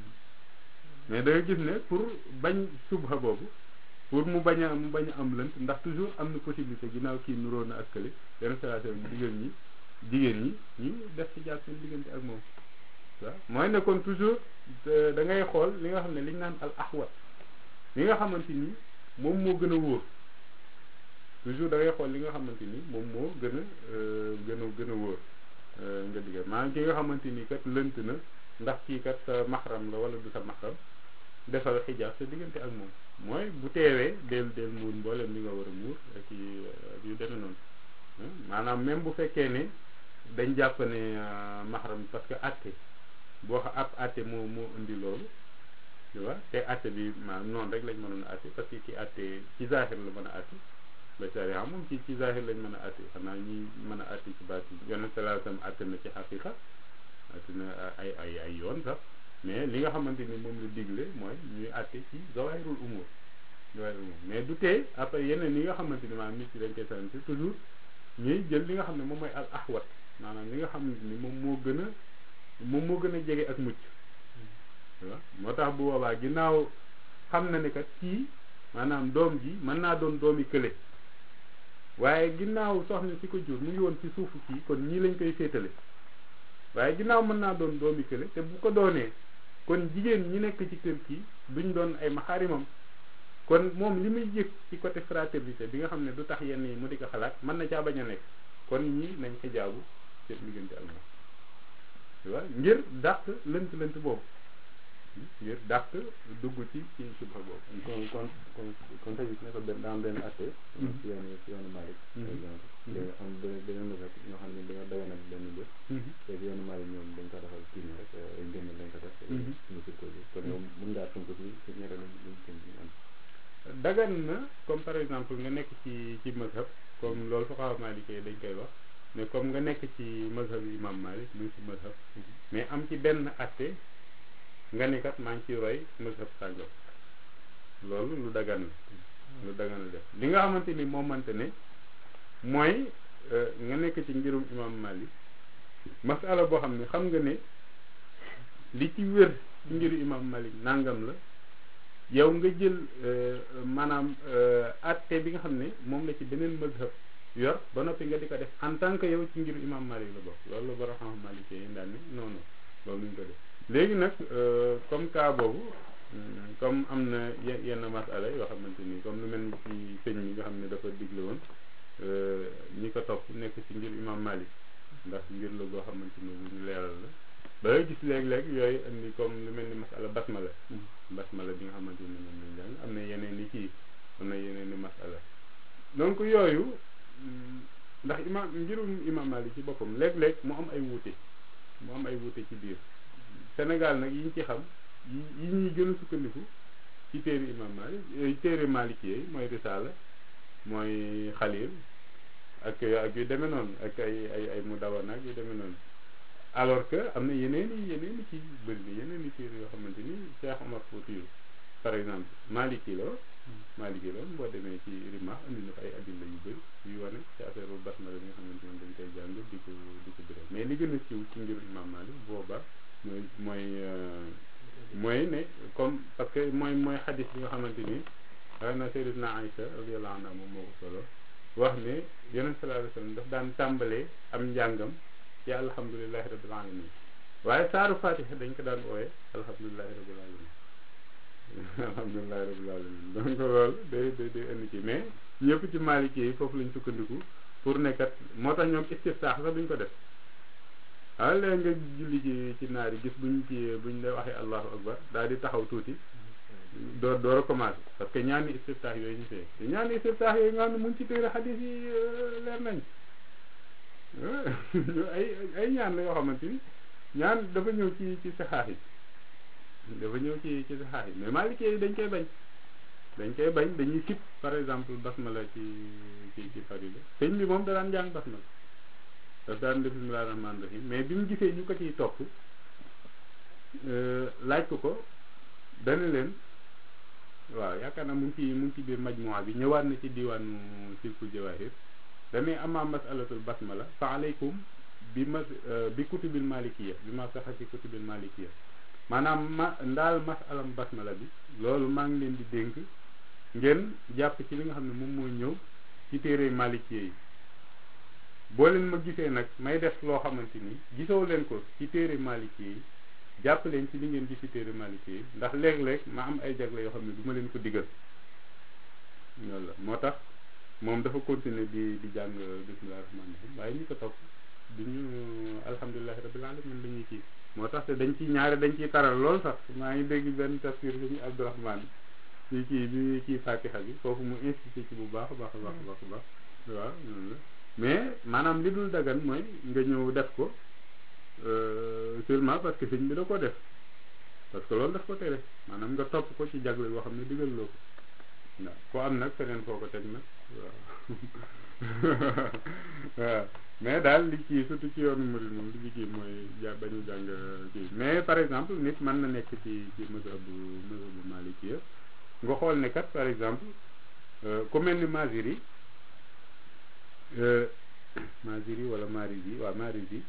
mais da nga gis ne pour bañ subha boobu pour mu bañ a mu bañ a am lënt ndax toujours am na possibilité ginnaaw kii nuróo na ak kële yonent sallallahu alayhi wasallam digal ñi jigéen ñi ñu def ci jàpp seen diggante ak moom waaw mooy ne kon toujours da ngay xool li nga xam ne li ñu naan al ahwat li nga xamante ni moom moo gën a wóor toujours da ngay xool li nga xamante ni moom moo gën a gën a gën a wóor nga digga maanaam ki nga xamante ni kat lënt na ndax kii kat sa maxram la wala du sa maxram defal xijaab sa diggante ak moom mooy bu teewee del del muur mboolem li nga war a muur ak yu demee noonu maanaam même bu fekkee ne dañ jàpp ne maxaram parce que atte boo xa ab atte moo moo indi loolu tu vois te atte bi maanaam noonu rek lañ mënoon a atte parce que ki atte ci zahir la mën a atte ba sharia moom ci ci zahir lañ mën a atte xanaa ñi mën a atte ci baati yonent sallallahu alayhi wasallam atte na ci xaqiqa atte na ay ay ay yoon sax mais li nga xamante ni moom la digle mooy ñuy atte ci zawahirul umur zawahirul umur mais du tee après yeneen yi nga xamante ni maanaam nit ci dañ koy sant toujours ñuy jël li nga xam ne moom mooy al ahwat maanaam li nga xamante ni moom moo gën a moom moo gën a jege ak mucc waaw moo tax bu boobaa ginnaaw xam na ne kat kii maanaam doom ji mën naa doon doomi kële waaye ginnaaw soxna si ko jur mu ngi woon ci suufu kii kon ñii lañ koy féetale waaye ginnaaw mën naa doon doomi kële te bu ko doonee kon jigéen ñi nekk ci kër kii duñ doon ay maxaarimam kon moom li muy yëg ci côté fraternité bi nga xam ne du tax yenn yi mu di ko xalaat mën na caa bañ a nekk kon ñii nañ xijaabu seen diggante ak moom tu vois ngir dàq lënt lënt boobu ngir dàq dugg ci ci subha boobu kon kon kon kon tey ne ko benn daa am benn atte ci yoonu ci yoonu Malick par exemple léegi am beneen beneen rek ñoo xam ne dañoo daganal benn mbir léegi yoonu Malick ñoom dañ ko defal kii nii rek ay ngëneel lañ ko def suñu sukko bi kon yow mën ngaa tënk fii ci ñere lañ lañ tënk ñu am dagan na comme par exemple nga nekk ci ci mazhab comme loolu fuqaha maliki dañ koy wax mais comme nga nekk ci mazhab yi imam malik muy ci mazhab mais am ci benn atte nga ne kat maa ngi ciy roy mazhab sàngam loolu lu dagan la lu dagan la def li nga xamante ni moo mënte ne mooy nga nekk ci ngirum imam malik masala boo xam ne xam nga ne li ci wér ci ngiru imam malik nangam la yow nga jël maanaam atte bi nga xam ne moom la ci beneen mazhab yor ba noppi nga di ko def en tant que yow ci ngiru imam malik la bokk loolu la bara xam malik yi daan ne non non loolu luñ ko def léegi nag comme cas boobu comme am na yenn masala yoo xamante ni comme lu mel ni ci sëñ mi nga xam ne dafa digle woon ñi ko topp nekk ci ngir imam malik ndax ngir la goo xamante ni bu ñu leeral la ba nga gis léeg-léeg yooyu indi comme lu mel ni masala basmala basmala bi nga xamante ni moom lañ jàng am na yeneen i kii am na yeneen i masala donc yooyu ndax imam ngirum imam malik ci boppam léeg-léeg mu am ay wuute mu am ay wuute ci biir Sénégal nag yi ñu ci xam yi yi ñuy gën a sukkandiku ci téere imam malik téere maliki yi mooy risaala mooy xalil ak ak yu demee noonu ak ay ay ay mu dawan ak yu demee noonu alors que am na yeneen i yeneen i ci bëri na yeneen i téere yoo xamante ni Cheikh Omar Foutiyou par exemple maliki la maliki la boo demee ci rima andi na fa ay adilla yu bëri yu wane ci affaire basmala bi nga xamante ni dañ koy jàng di ko di ko bëri mais li gën a siiw ci ngir imam malik booba mooy mooy mooy ne comme parce que mooy mooy xadis bi nga xamante ni xëy na sayyidatuna Aïcha radiyallahu anha moom moo ko solo wax ne yonent sallallahu alayhi wasallam daf daan tàmbalee am njàngam ci alhamdulillahi rabbil alamin waaye saaru fatiha dañ ko daan ooye alhamdulillahi rabbil alamin alhamdulillahi rabbil alamin donc loolu day day day indi ci mais ñëpp ci maliki yi foofu lañ sukkandiku pour nekkat moo tax ñoom istiftaax sax duñ ko def waaw léegi nga julli ci ci naar yi gis buñ ci buñ lay waxee allahu akbar daal di taxaw tuuti door door a commencé parce que ñaani istiftaax yooyu ñu fee te ñaani istiftaax yooyu nga xam ne mu ngi ci téere xadis yi leer nañ ay ay ñaan la yoo xamante ni ñaan dafa ñëw ci ci saxaax yi dafa ñëw ci ci saxaax yi mais maliki yi dañ koy bañ dañ koy bañ dañuy sip par exemple basmala ci ci ci farida sëñ bi moom da daan jàng basmala daf daan def bismillah rahmaan rahim mais bi mu gisee ñu ko ciy topp laaj ko ko dana leen waaw yaakaar naa mu ngi ci mu ngi ci biir majmuwa bi ñëwaat na ci diwaanu silkul jawahir damay ama masalatul basmala fa aleykum bi mas bi kutubil malikiya bi ma saxa ci kutubil malikiya maanaam ma ndaal masalam basmala bi loolu maa ngi leen di dénk ngeen jàpp ci li nga xam ne moom mooy ñëw ci téere malikiya yi boo leen ma gisee nag may def loo xamante ni gisoo leen ko ci téere malikiya yi jàpp leen ci li ngeen gis ci téere malikiya yi ndax léeg-léeg ma am ay jagle yoo xam ne du ma leen ko digal loolu la moo tax moom dafa continuer di di jàng bismillah rahmaan rahim waaye ñu ko topp du ñu alhamdulilahi rabbil alamin la ñuy kii moo tax te dañ ci ñaare dañ ciy taral lool sax maa ngi dégg benn tafsir bi ñu abdourahman ci kii bi kii fatiha bi foofu mu insisté ci bu baax a baax a baax a baax a baax waaw noonu la mais maanaam li dul dagan mooy nga ñëw def ko seulement parce que sëñ bi da ko def parce que loolu daf ko tere maanaam nga topp ko ci jagle yoo xam ne digal loo ko waaw ko am nag feneen foo ko teg nag waaw waaw mais daal li kii surtout ci yoonu murid moom li kii mooy ja bañu jàng kii mais par exemple nit mën na nekk ci ci mazhabu mazhabu maliki nga xool ne kat par exemple ku mel ni Maziri Maziri wala Marisi waaw Marisi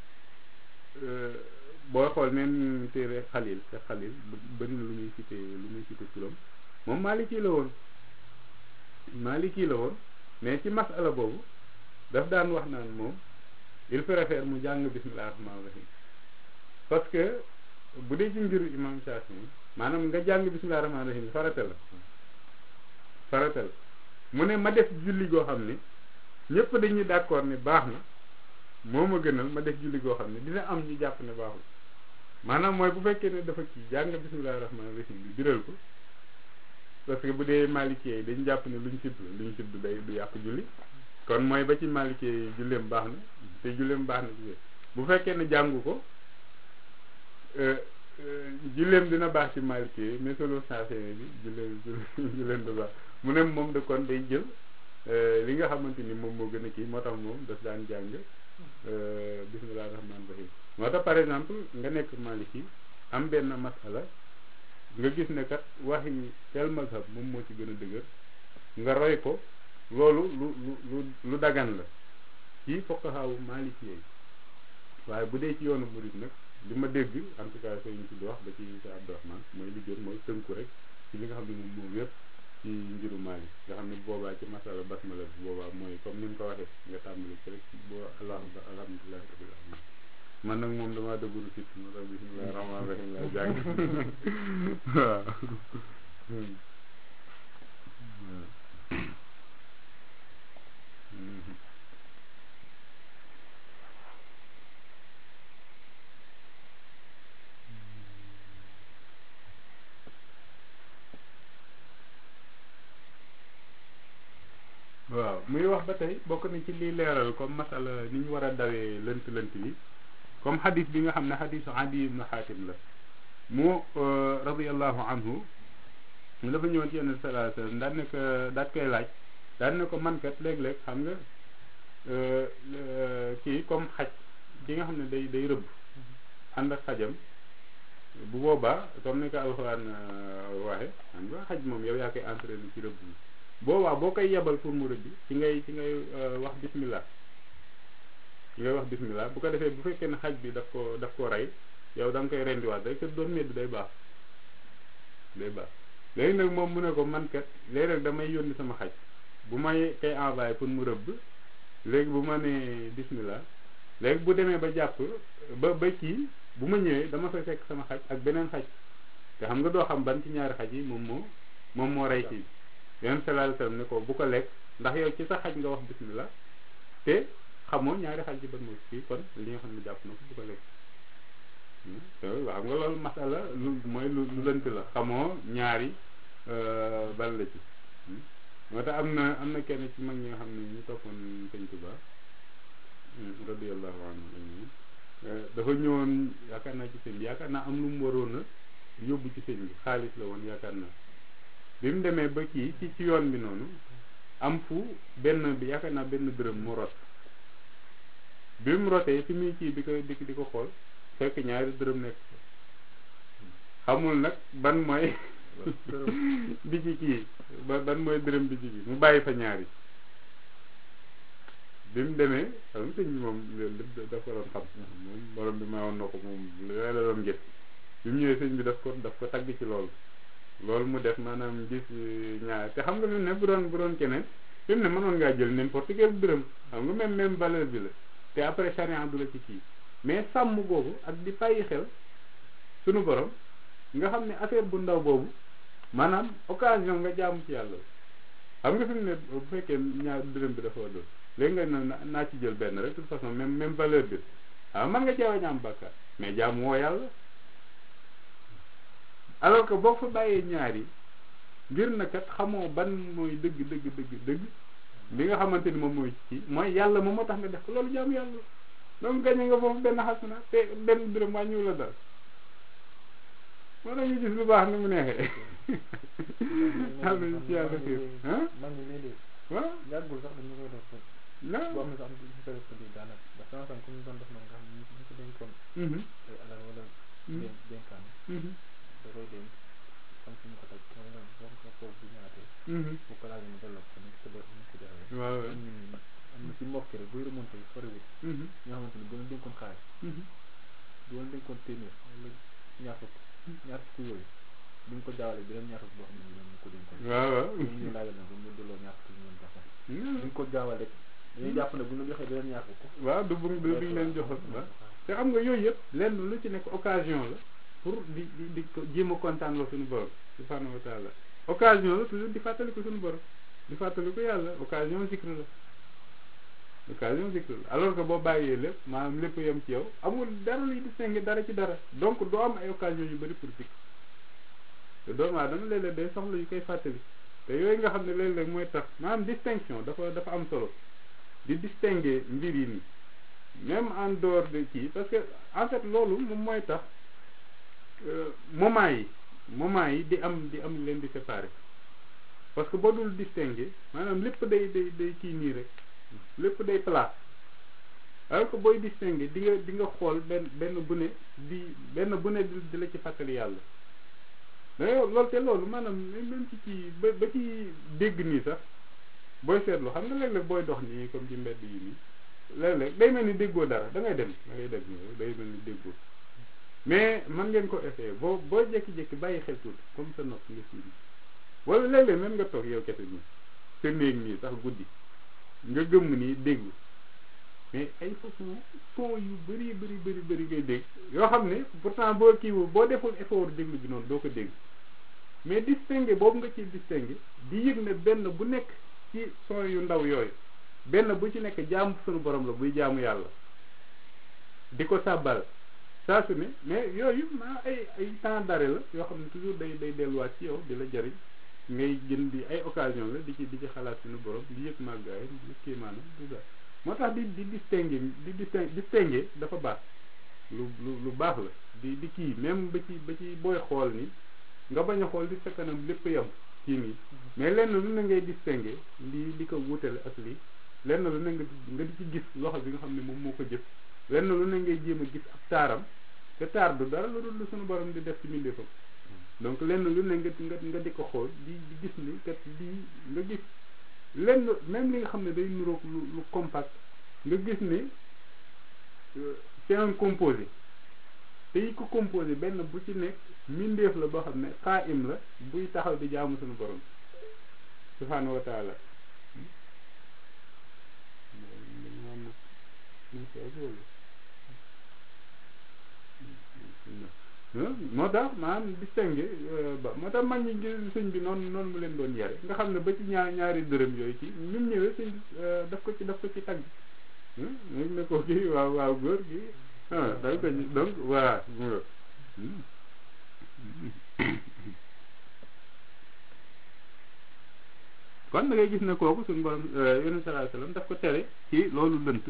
booy xool même téere Xalil te Xalil bëri na lu muy cité lu muy cité turam moom maliki la woon maliki la woon mais ci masala boobu daf daan wax naan moom il préfère mu jàng bismillah rahmaan rahim parce que bu dee ci mbiru imam Shafi maanaam nga jàng bismillah rahmaan rahim farata la farata la mu ne ma def julli goo xam ne ñëpp dañuy d'accord ne baax na moo ma gënal ma def julli goo xam ne dina am ñu jàpp ne baaxul maanaam mooy bu fekkee ne dafa kii jàng bismillah rahmaan rahim bi biral ko parce que bu dee maalikee yi dañu jàpp ne luñ sidd luñ sidd day du yàq julli kon mooy ba ci maalikee yi julleem baax na te julleem baax na ci bu fekkee ne jàngu ko julleem dina baax ci maalikee yi mais solo saafee bi julleem julleem du baax mu ne moom de kon day jël li nga xamante ni moom moo gën a kii moo tax moom daf daan jàng bismillah rahmaan rahim moo tax par exemple nga nekk maliki am benn masala nga gis ne kat waxi tel mazhab moom moo ci gën a dëgër nga roy ko loolu lu lu lu lu dagan la ci fuqahaawu maliki yi waaye bu dee ci yoonu murid nag li ma dégg en tout cas sëñ si di wax ba ci sa Abdourahman mooy li gën mooy tënku rek ci li nga xam ne moom moom yëpp ci njiru Maalik nga xam ne boobaa ci masala basmala bi boobaa mooy comme ni nga ko waxee nga tàmbali ci rek boo alhamdu alhamdulilahi rabbil alamin man nag moom damaa dëgguru sit moo tax bismillah rahmaan rahim laa jàng waaw waaw muy wax ba tey bokk na ci liy leeral comme masala ni ñu war a dawee lënt lënt bi comme xadis bi nga xam ne xadisu adi ibnu xaatim la mu radiallahu anhu mu dafa ñëwoon ci yenn salaa sallam daan ne ko daat koy laaj daan ne ko mankat léeg-léeg xam nga kii comme xaj ki nga xam ne day day rëbb ànd ak xajam bu boobaa comme ni ko alxuraan waxe xam nga xaj moom yow yaa koy entraîné ci rëbb bi boobaa boo koy yebal pour mu rëbbi ci ngay ci ngay wax bismillah ci ngay wax bismillah bu ko defee bu fekkee ne xaj bi daf ko daf ko rey yow da nga koy rendiwaat rek te doon medd day baax day baax léegi nag moom mu ne ko man kat léeg-léeg damay yónni sama xaj bu may koy envoyé pour mu rëbb léegi bu ma nee bismillah léegi bu demee ba jàpp ba ba kii bu ma ñëwee dama fay fekk sama xaj ak beneen xaj te xam nga doo xam ban ci ñaari xaj yi moom moo moom moo rey kii yonent sallallahu alayhi wasallam ne ko bu ko lekk ndax yow ci sa xaj nga wax bismillah te xamoo ñaari xaj yi ban moo kii kon li nga xam ne jàpp na ko bu ko lekk waaw xam nga loolu masala lu mooy lu lu lënt la xamoo ñaari ban la ci moo tax am na am na kenn ci mag ñi nga xam ne ñu toppoon sëñ Tuba radiyallahu anhu dafa ñëwoon yaakaar naa ci sëñ bi yaakaar naa am lu mu waroon a yóbbu ci sëñ bi xaalis la woon yaakaar naa bi mu demee ba kii ci ci yoon bi noonu am fu benn bi yaakaar naa benn dërëm mu rot bi mu rotee fi muy kii di ko di di ko xool fekk ñaari dërëm nekk xamul nag ban mooy bi ci kii ba ban mooy dërëm bi ci kii mu bàyyi fa ñaari bi mu demee xam nga sëñ bi moom loolu lépp daf ko doon xam moom borom bi mayoon na ko moom yooyu la doon gis bi mu ñëwee sëñ bi daf ko daf ko tagg ci loolu loolu mu def maanaam gis ñaar te xam nga fi mu ne bu doon bu doon keneen fi mu ne mënoon ngaa jël n'importe quel dërëm xam nga même même valeur bi la te après charia du la ci kii mais sàmm boobu ak di bàyyi xel sunu borom nga xam ne affaire bu ndaw boobu maanaam occasion nga jaamu ci yàlla xam nga fi mu ne bu fekkee ñaar dërëm bi dafa doon léegi nga ne naa ci jël benn rek de toute façon même même valeur bi waaw man nga ceewa ñaam bàkkaar mais jaamu woo yàlla alors que boo fa bàyyee ñaar yi ngir na kat xamoo ban mooy dëgg dëgg dëgg dëgg li nga xamante ni moom mooy ci mooy yàlla moom moo tax nga def ko loolu jaamu yàlla donc gañe nga foofu benn xasana te benn dërëm wàññiwu la dara moo tax ñu gis lu baax ni mu neexee am na ci yàlla xiir ah mag ñi léeg-léeg waaw yàggul sax dañu koy def la boo am na sax ñu ko def ko di daanaka ndax sama sam comme ñu doon def noonu nga xam ne ñu ko dénkoon ay alal wala dénk dénkaan da koy dénk xam fi mu ko teg mooy noonu boo ko foofu bu ñaatee bu ko laajee mu delloo ko ni ko def ni ko defee waaw am na am na ci mbokk rek buy remonté soriwul ñoo xamante ni bu leen dénkoon xaalis bu leen dénkoon téeméer wala ñaar fukk ñaar fukk yooyu bu ñu ko jaawalee beneen ñaar fukk boo xam ne ñoom ñu ko dénkoon waaw waaw ñoom ñu laajal na bu ñu delloo ñaar fukk ñu leen jox bu ñu ko jaawale dañuy jàpp ne bu ñu la joxee beneen ñaar fukk waaw du bu du duñ leen joxoon waaw te xam nga yooyu yëpp lenn lu ci nekk occasion la pour di di di ko jéem a kontaan loo suñu borom subhanahu wa taala occasion la toujours di fàttali ko suñu borom di fàttali ko yàlla occasion zikr la occasion zikr la alors que boo bàyyee lépp maanaam lépp yem ci yow amul dara luy distinguer dara ci dara donc doo am ay occasion yu bëri pour zikr te doomu aadama léeg-léeg day soxla yu koy fàttali te yooyu nga xam ne léeg-léeg mooy tax maanaam distinction dafa dafa am solo di distinguer mbir yi nii même en dehors de kii parce que en fait loolu moom mooy tax moment yi moment yi di am di am leen di séparer parce que boo dul distinguer maanaam lépp day day day kii nii rek lépp day plat alors que booy distinguer di nga di nga xool benn benn bu ne di benn bu ne di la ci fàttali yàlla mais loolu te loolu maanaam même ci ci ba ba ci dégg nii sax booy seetlu xam nga léeg-léeg booy dox nii comme ci mbedd yi nii léeg-léeg day mel ni déggoo dara da ngay dem da ngay dem day mel ni déggoo mais man ngeen ko essayer boo boo jékki-jékki bàyyi xel tuuti comme sa nopp nga sii wala léeg-léeg même nga toog yow kese nii sa néeg nii sax guddi nga gëmm nii déglu mais ay façon son yu bëri bëri bëri bëri ngay dégg yoo xam ne pourtant boo kiiwu boo deful effort déglu bi noonu doo ko dégg mais distinguer boobu nga ciy distinguer di yëg ne benn bu nekk ci son yu ndaw yooyu benn bu ci nekk jaamu sunu borom la buy jaamu yàlla di ko sàbbal saa su ne mais yooyu maa ay ay temps d'arrêt la yoo xam ne toujours day day delluwaat ci yow di la jariñ ngay jën di ay occasion la di ci di ci xalaat suñu borom di yëg màggaay di yëg kéemaanam tout ça moo tax di di distinguer di distin distinguer dafa baax lu lu lu baax la di di kii même ba ci ba ci booy xool ni nga bañ a xool di sa kanam lépp yam kii nii mais lenn lu ne ngay distinguer di di ko wutale ak lii lenn lu ne nga nga di ci gis loxo bi nga xam ne moom moo ko jëf lenn lu ne ngay jéem a gis ab taaram te taar du dara lu dul lu suñu borom di def ci mbindeefam donc lenn lu ne nga nga nga di ko xool di di gis ni kat lii nga gis lenn même li nga xam ne day nuroog lu lu compact nga gis ni c'est un composé te yi ko composé benn bu ci nekk mbindeef la boo xam ne xaa im la buy taxaw di jaamu suñu borom subhaanahu wa taala moo tax maanaam distingué ba moo tax mag ñi sëñ bi noonu noonu mu leen doon yare nga xam ne ba ci ñaar ñaari dërëm yooyu ci ñu ñëwee sëñ daf ko ci daf ko ci tagg ñu ne ko kii waaw waaw góor gi ah dañ ko ci donc voilà kon da ngay gis ne kooku suñu borom yonent sallallahu alayhi wasallam daf ko tere ci loolu lënt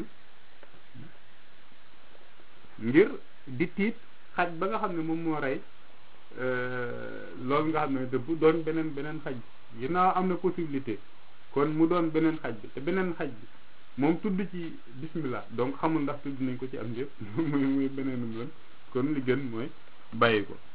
ngir di tiit xaj ba nga xam ne moom moo rey loolu nga xam ne dëbb doon beneen beneen xaj bi ginnaaw am na possibilité kon mu doon beneen xaj bi te beneen xaj bi moom tudd ci bismillah donc xamul ndax tudd nañ ko ci am yëpp muy muy beneenum lan kon li gën mooy bàyyi ko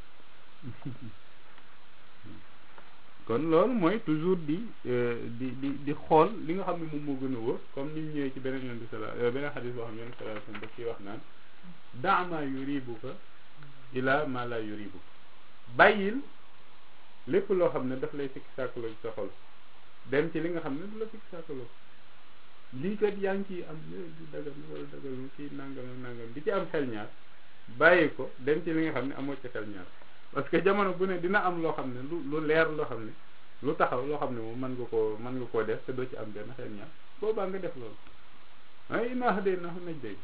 kon loolu mooy toujours di di di di xool li nga xam ne moom moo gën a wóor comme ni mu ñëwee ci beneen yoon bi sala beneen xadis boo xam ne yoon sala sallam daf ciy wax naan daama yuribuka ila ma la yuribuka bàyyil lépp loo xam ne daf lay sikki sàkkaloo ci sa xol dem ci li nga xam ne du la sikki sàkkaloo lii kat yaa ngi ciy am di dagal wala dagal kii nangam ak nangam di ci am xel ñaar bàyyi ko dem ci li nga xam ne amoo ci xel ñaar parce que jamono bu ne dina am loo xam ne lu lu leer loo xam ne lu taxaw loo xam ne moom mën nga koo mën nga koo def te doo ci am benn xel ñaar boobaa nga def loolu ay naax de naax nañ dégg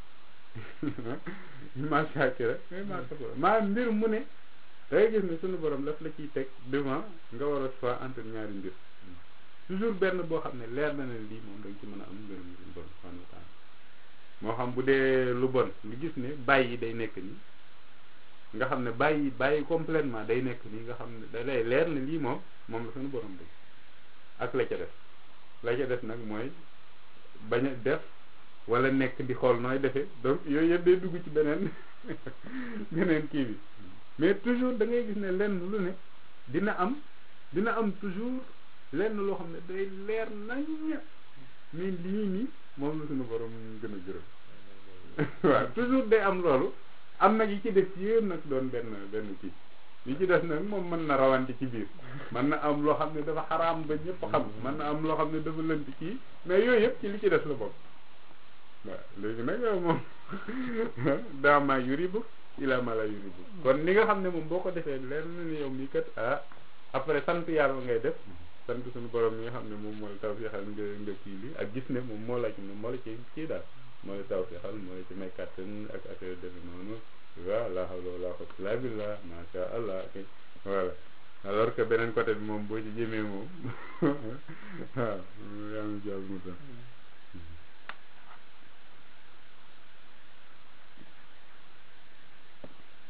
ma shakira ma kafura maanaam mbir mu ne da ngay gis ne suñu borom daf la ciy teg devant nga war a choix entre ñaari mbir toujours benn boo xam ne leer na ne lii moom da nga ci mën a am ngërëm suñu borom subhanahu wa taala moo xam bu dee lu bon nga gis ne bàyyi day nekk nii nga xam ne bàyyi bàyyi complètement day nekk nii nga xam ne da lay leer ne lii moom moom la suñu borom bëgg ak la ca def la ca def nag mooy bañ a def wala nekk di xool nooy defee donc yooyu yëpp day dugg ci beneen beneen kii bi mais toujours da ngay gis ne lenn lu ne dina am dina am toujours lenn loo xam ne day leer nañ mais lii nii moom la suñu borom gën a gërëm waaw toujours day am loolu am nag yi ci def yëpp nag doon benn benn kii yi ci des nag moom mën na rawante ci biir mën na am loo xam ne dafa xaraam ba ñëpp xam mën na am loo xam ne dafa lënt kii mais yooyu yëpp ci li ci des la bokk waaw léegi nag yow moom daama yuribu ila ma la yuribu kon li nga xam ne moom boo ko defee leer na ni yow mii kat ah après sant yàlla ngay def sant suñu borom mi nga xam ne moom mooy taw fixal nga nga kii li ak gis ne moom moo la ci moo la ci kii daal mooy taw fixal moo la ci may kàttan ak affaire defe noonu waaw la hawla wala quwwata illa billah masha allah voilà alors que beneen côté bi moom boo ci jëmee moom waaw yaa ngi jàll mu tax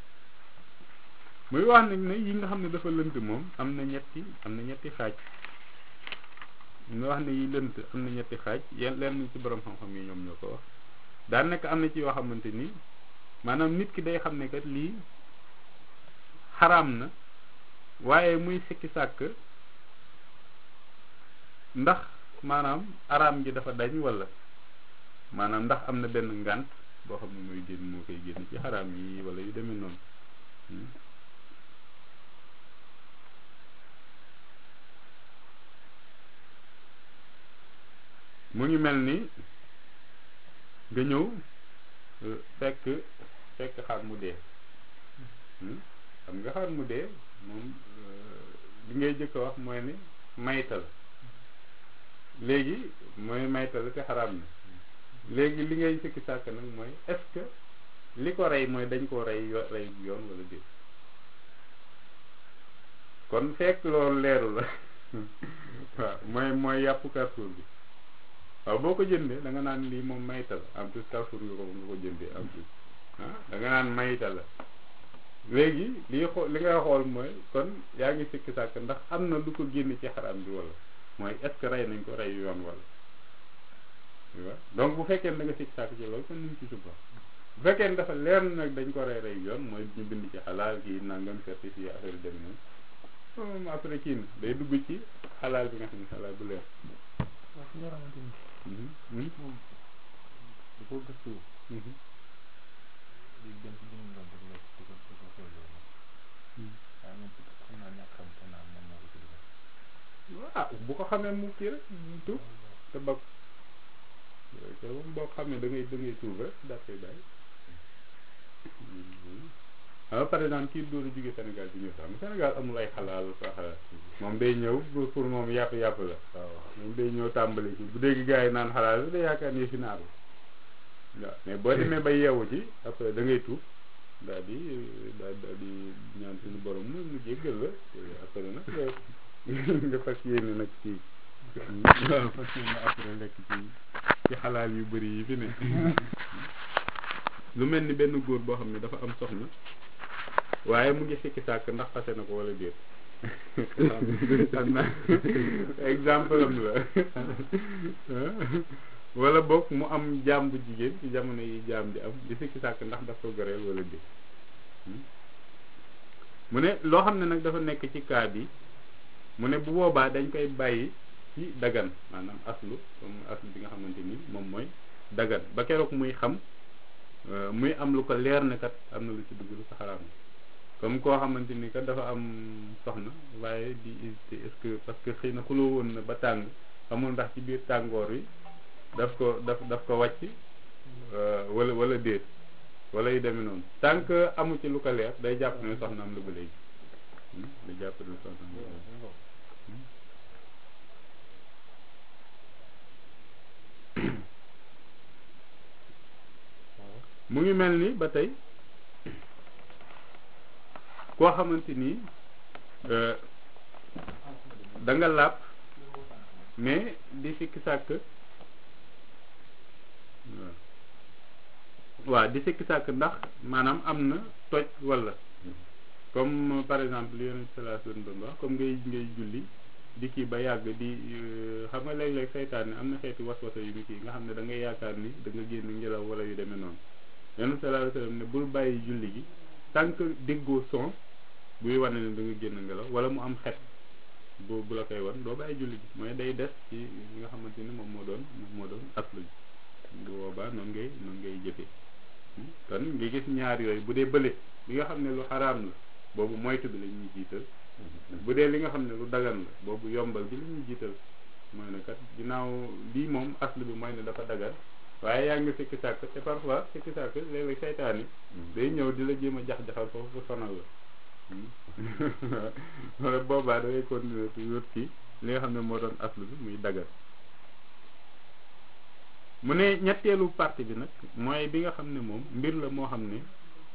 muy wax nag ne yi nga xam ne dafa lënt moom am na ñetti am na ñetti xaaj ñu wax ne yi lënt am na ñetti xaaj yenn lenn ci borom xam-xam yi ñoom ñoo ko wax daan nekk am na ci yoo xamante ni maanaam nit ki day xam ne kat lii xaraam na waaye muy sikki sàkk ndax maanaam araam gi dafa dañ wala maanaam ndax am na benn ngànt boo xam ne mooy génn moo koy génn ci xaraam yi wala yu demee noonu mu ngi mel ni nga ñëw fekk fekk xar mu dee xam nga xar mu dee moom li ngay jëkk a wax mooy ni maytal léegi mooy maytal te xaraam na léegi li ngay sikki sàkk nag mooy est-ce que li ko rey mooy dañ koo rey yo rey yoon wala déet kon fekk loolu leeru la waaw mooy mooy yàpp Carrefour bi waaw boo ko jëndee da nga naan lii moom mayta la en plus Carrefour nga ko nga ko jëndee en plus ah da nga naan mayta la léegi lii xool li ngay xool mooy kon yaa ngi sikki sàkk ndax am na lu ko génn ci xaram bi wala mooy est-ce que rey nañ ko rey yoon wala waaw donc bu fekkee ne da nga sikki sàkk ci loolu kon ñu ci suba bu fekkee ne dafa leer nag dañ ko rey rey yoon mooy ñu bind ci xalaal kii nangam certifié affaire dem noonu moom après kii na day dugg ci xalaal bi nga xam ne xalaal bu leer waaw ki nga xamante ni moom da koo gëstu di dem ci jënd ndox di ko di ko di ko xool loolu waaye moom xam naa ñàkk xam te naa moom moo ko ci dugal ah bu ko xamee mu kii rek mu tuub te bokk te moom boo xamee da ngay da ngay tuub rek daal koy bàyyi alors par exemple kii dóoru jóge Sénégal bi ñëw sax Sénégal amul ay xalaal sax moom day ñëw pour moom yàpp yàpp la waaw moom day ñëw tàmbali ci bu dégg gars yi naan xalaal da yaakaar ni fi naaru waaw mais boo demee ba yeewu ci après da ngay tuub daal di daal daal di ñaan suñu borom mu mu jéggal la après nag nga fas yéene nag ci waaw fas yéene après lekk ci ci xalaal yu bëri yi fi ne lu mel ni benn góor boo xam ne dafa am soxna waaye mu ngi sikki sàkk ndax fase na ko wala déet xam na exemple am la wala boog mu am jaam bu jigéen ci jamono yi jaam di am di sikki sàkk ndax daf ko goreel wala déet mu ne loo xam ne nag dafa nekk ci cas bi mu ne bu boobaa dañ koy bàyyi ci dagan maanaam aslu comme aslu bi nga xamante ni moom mooy dagan ba keroog muy xam muy am lu ko leer ne kat am na lu ci dugg lu ko xaraam comme koo xamante ni kat dafa am soxna waaye di hésiter est-ce que parce que xëy na xuloo woon na ba tàng xamul ndax ci biir tàngoor wi daf ko daf daf ko wàcc wala wala déet wala yu demee noonu tant que amu ci lu ko leer day jàpp ne soxna am la ba léegi day jàpp ne soxna am la ba léegi mu ngi mel ni ba tey koo xamante ni da nga làpp mais di sikki sàkk waaw di sikki sàkk ndax maanaam am na toj walla comme par exemple li yonent sallallahu alayhi wasallam doon wax comme ngay ngay julli di kii ba yàgg di xam nga léeg-léeg seytaane am na xeeti waswasa yu mu kii nga xam ne da ngay yaakaar ni da nga génn ngelaw wala yu demee noonu yonent sallallahu alayhi wasallam ne bul bàyyi julli gi tant que déggoo son buy wane ne da nga génn ngelaw wala mu am xet bu bu la koy wan doo bàyyi julli gi mooy day des ci li nga xamante ni moom moo doon moom moo doon aslu ji bu boobaa noonu ngay noonu ngay jëfee kon nga gis ñaar yooyu bu dee bële bi nga xam ne lu xaraam la boobu moytu bi la ñuy jiital bu dee li nga xam ne lu dagan la boobu yombal bi la ñuy jiital mooy ne kat ginnaaw lii moom aslu bi mooy ne dafa dagan waaye yaa ngi sikki sàkk te parfois sikki sàkk léeg-léeg seytaane day ñëw di la jéem a jax-jaxal foofu pour sonal la wala boobaa da ngay continuer toujours ci li nga xam ne moo doon aslu bi muy dagan mu ne ñetteelu partie bi nag mooy bi nga xam ne moom mbir la moo xam ne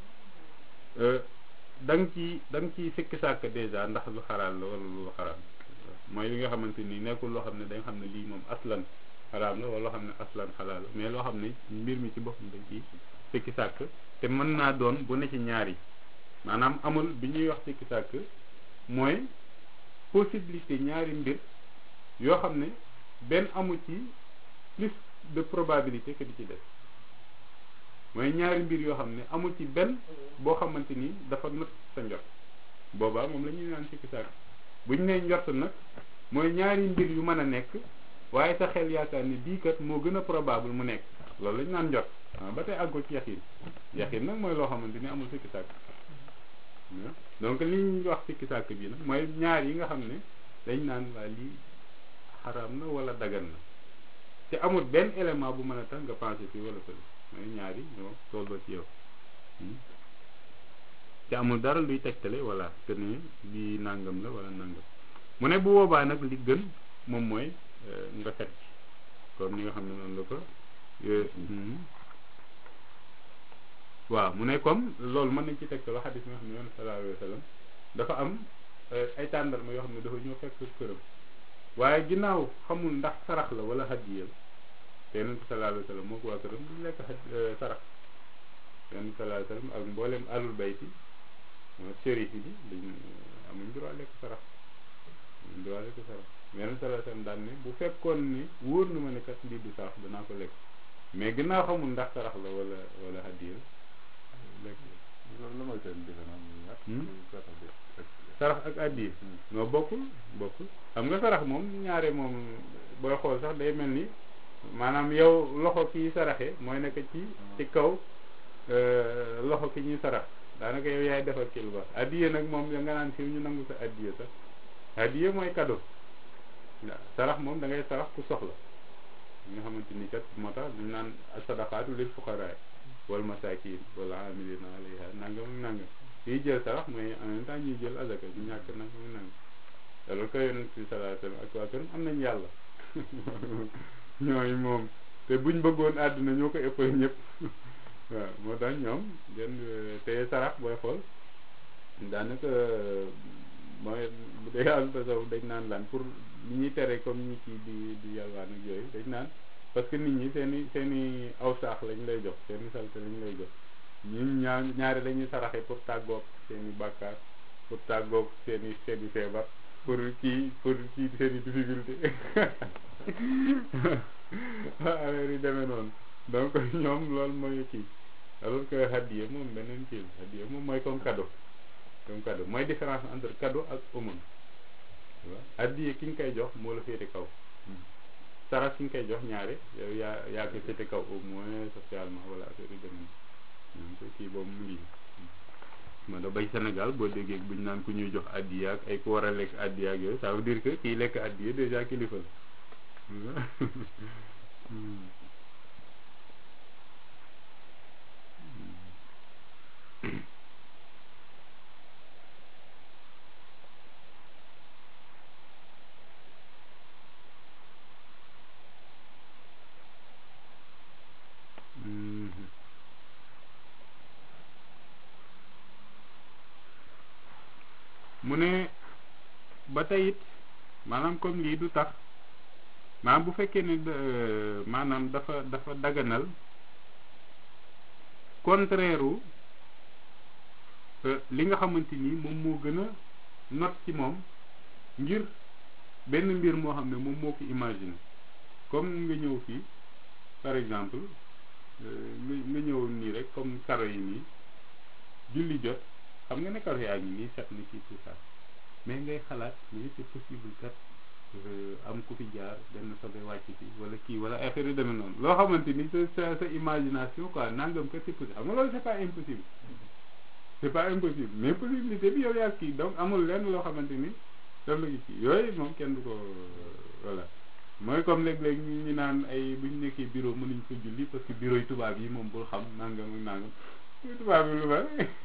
da nga ci da nga ciy sikki sàkk dèjà ndax lu xaraal la wala lu xaraam mooy li nga xamante ni nekkul loo xam ne dañ xam ne lii moom aslan xaraam la wala loo xam ne aslan xalaal la mais loo xam ne mbir mi ci boppam dañ ciy sikki sàkk te mën naa doon bu ne ci ñaar yi maanaam amul bi ñuy wax sikki sàkk mooy possibilité ñaari mbir yoo xam ne benn amu ci plus de probabilité que di ci def mooy ñaari mbir yoo xam ne amul ci benn boo xamante ni dafa not sa njort boobaa moom la ñuy naan sikki sàkk bu ñu nee njort nag mooy ñaari mbir yu mën a nekk waaye sa xel yaakaar ne bii kat moo gën a probable mu nekk loolu la ñu naan njort ah ba tey àggul ci yaxin yaxin nag mooy loo xamante ni amul sikki sàkk donc li ñuy wax sikki sàkk bi nag mooy ñaar yi nga xam ne dañ naan waa lii xaraam na wala dagan na te amul benn élément bu mën a tax nga pensé fii wala fële mooy ñaar yi ñoo tolloo ci yow te amul dara luy tegtale voilà que ne lii nangam la wala nangam mu ne bu boobaa nag li gën moom mooy nga fet ci comme ni nga xam ne noonu la ko waaw mu ne comme loolu mën nañ ci tegtaloo xadis bi nga xam ne yoon sallallahu alayhi wa sallam dafa am ay tàndarma yoo xam ne dafa ñëw fekk këram waaye ginnaaw xamul ndax sarax la wala hadiya te yonent bi sallallahu alayhi wa sallam moo ko waa këram duñ lekk sarax yonent bi sallallahu alayhi wa sallam ak mboolem alul bayti moo shérif yi dañ amuñ droit lekk sarax amuñ droit lekk sarax yonent bi sallallahu alayhi wa sallam daan ne bu fekkoon ni wóor na ma ne kat lii du sarax danaa ko lekk mais ginnaaw xamul ndax sarax la wala wala hadiya lekk loolu mooy seen différence sarax ak addiya noo bokkul bokkul xam nga sarax moom ñaare moom booy xool sax day mel ni maanaam yow loxo kii saraxe mooy nekk ci ci kaw loxo ki ñuy sarax daanaka yow yaay defal ki lu baax addiya nag moom nga naan fi ñu nangu sa addiya sax addiya mooy cadeau waaw sarax moom da ngay sarax ku soxla nga xamante ni kat moo tax dañ naan sadaqaatu lil fuqaraa wal masaakin wala amilina alayha nangam ak nangam kiy jël sarax mooy en même temps ñuy jël azaka ñu ñàkk nangam ak nangam alors que yonent bi sallallahu alayhi wa sallam ak waa këram am nañ yàlla ñooy moom te buñ bëggoon àdduna ñoo ko ëppal ñëpp waaw moo tax ñoom den te sarax booy xool daanaka mooy bu dee yàlla tasawuf dañ naan lan pour li ñuy tere comme ñi kii di di yàlwaan ak yooyu dañ naan parce que nit ñi seen i seen i aw saax lañ lay jox seen i salte lañ lay jox ñun ñaar ñaari dañuy saraxe pour tàggoog seen i bàkkaar pour tàggoog seen i seen i feebar pour kii pour kii seen i difficulté affaire yi demee noonu donc ñoom loolu mooy kii alors que hadiya moom beneen kii la hadiya moom mooy comme cadeau comme cadeau mooy différence entre cadeau ak aumône waaw hadiya ki nga koy jox moo la féete kaw sarax ki nga koy jox ñaare yow yaa yaa ko féete kaw au moins socialement wala affaire yi demee noonu kii boobu mu ngi ma da bay Sénégal boo déggee bu ñu naan ku ñuy jox addiya ak ay ku war a lekk addiya ak yooyu ça veut dire que kiy lekk addiya déjà kilifa la mu ne ba tey it maanaam comme lii du tax maanaam bu fekkee ne maanaam dafa dafa daganal contraire u li nga xamante ni moom moo gën a not ci moom ngir benn mbir moo xam ne moom moo ko imaginer comme nga ñëw fii par exemple nga nga ñëw nii rek comme karo yi nii julli jot xam nga ne karo yaa ngi nii set na ci tout ça mais ngay xalaat mais c'est possible kat am ku fi jaar benn sobe wàcc fi wala kii wala affaire yu demee noonu loo xamante ni sa sa sa imagination quoi nangam kat c'est possible xam nga loolu c'est pas impossible c'est pas impossible mais possibilité bi yow yaa kii donc amul lenn loo xamante ni daf la kii yooyu moom kenn du ko voilà mooy comme léeg-léeg ñu ñu naan ay bu ñu nekkee bureau mënuñ fa julli parce que bureau yi tubaab yi moom bul xam nangam ak nangam tubaab yi lu ba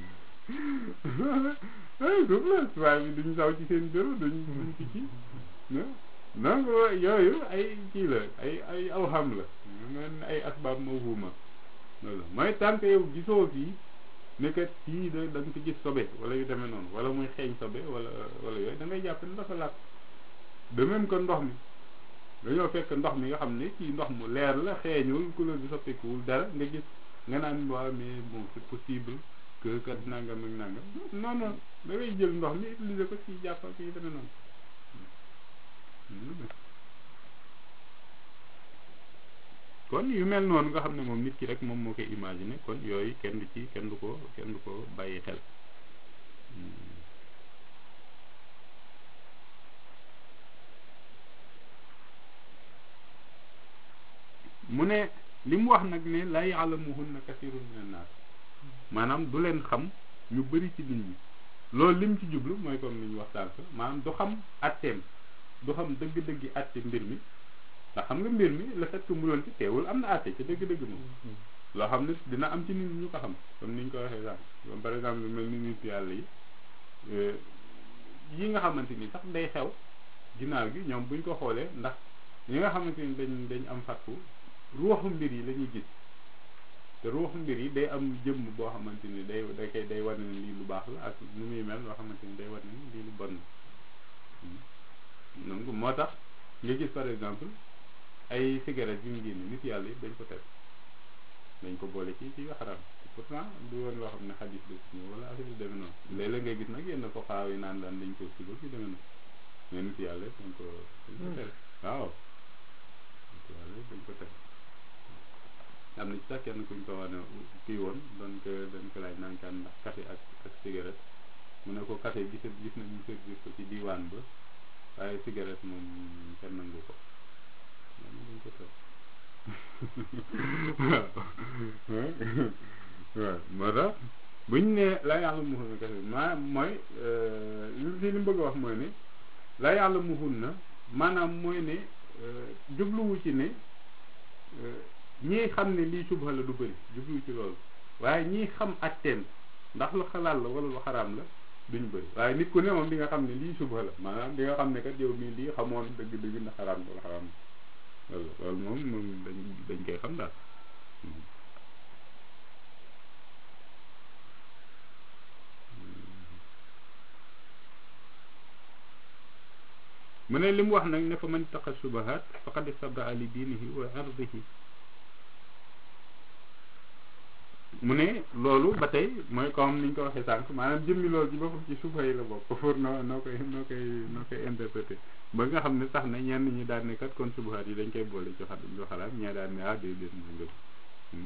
ay suuf la tubaab yi duñ saw ci seen bureau duñ duñ ci kii donc yooyu ay kii la ay ay awham la men ay asbaab mawhuma loolu mooy tant que yow gisoo fii ne kat fii da da nga fi gis sobe wala yu demee noonu wala muy xeeñ sobe wala wala yooyu da ngay jàpp ne dafa laat de même que ndox mi dañoo fekk ndox mi nga xam ne kii ndox mu leer la xeeñul couleur bi soppikuwul dara nga gis nga naan waaw mais bon c'est possible que kat nangam ak nangam non non da ngay jël ndox mi utiliser ko ci jàpp ak yi demee noonu kon yu mel noonu nga xam ne moom nit ki rek moom moo koy imaginer kon yooyu kenn du ci kenn du ko kenn du ko bàyyi xel mu ne li mu wax nag ne laa ya'lamuhunna kasirun minan naas maanaam du leen xam ñu bëri ci nit ñi loolu lim ci jublu mooy comme li ñu wax sànq maanaam du xam atteem du xam dëgg-dëggi atte mbir mi ndax xam nga mbir mi le fait que mu doon ci teewul am na atte ci dëgg-dëgg moom loo xam ne dina am ci nit ñi ñu ko xam comme ni ñu ko waxee sànq comme par exemple mel ni nit yàlla yi yi nga xamante ni sax day xew ginnaaw gi ñoom buñ ko xoolee ndax ñi nga xamante ni dañ dañ am fatku ruuxu mbir yi la ñuy gis te ruuxu mbir yi day am jëmm boo xamante ni day da koy day wane ne lii lu baax la ak nu muy mel loo xamante ni day wane ne lii lu bon la donc moo tax nga gis par exemple ay cigarette yu mu génne nit yàlla yi dañ ko teg dañ ko boole ci ci yu xaram pourtant du woon loo xam ne xadis de si ñëw wala affaire yu demee noonu léeg-léeg ngay gis nag yenn foxaaw yi naan daan dañ ko sigo ci demee noonu mais nit yàlla dañ ko dañ ko tere waaw nit yàlla dañ ko tere am na ci sax kenn kuñ ko wax ne kii woon doon ko doon ko laaj naan kan ndax café ak ak cigarette mu ne ko café gis gis nañu service ko ci diwaan ba waaye cigarette moom kenn nangu ko moom dañ ko tere waaw waaw moo tax buñ ne la yàlla muhun na kese maanaam mooy li li mu bëgg a wax mooy ne la yàlla muhun na maanaam mooy ne jubluwu ci ne ñii xam ne lii subha la du bëri jubluwu ci loolu waaye ñii xam atteem ndax lu xalaat la wala lu xaraam la duñ bëri waaye nit ku ne moom di nga xam ne lii subha la maanaam di nga xam ne kat yow mii lii xamoon dëgg-dëgg ndax xaraam wala xaraam loolu loolu moom moom dañ dañ koy xam daal mu ne li mu wax nag ne fa man taqa subahat faqad istabraa li diinihi wa ardihi mu ne loolu ba tey mooy comme ni ñu ko waxee sànq maanaam jëmmi loolu ci boppam ci suba yi la bokk pour noo noo koy noo koy noo koy interpréter ba nga xam ne sax na ñenn ñi daan ne kat kon subahaat yi dañ koy boole ci xa lu xalaat ñee daan ne ah déedéet mooy ngëm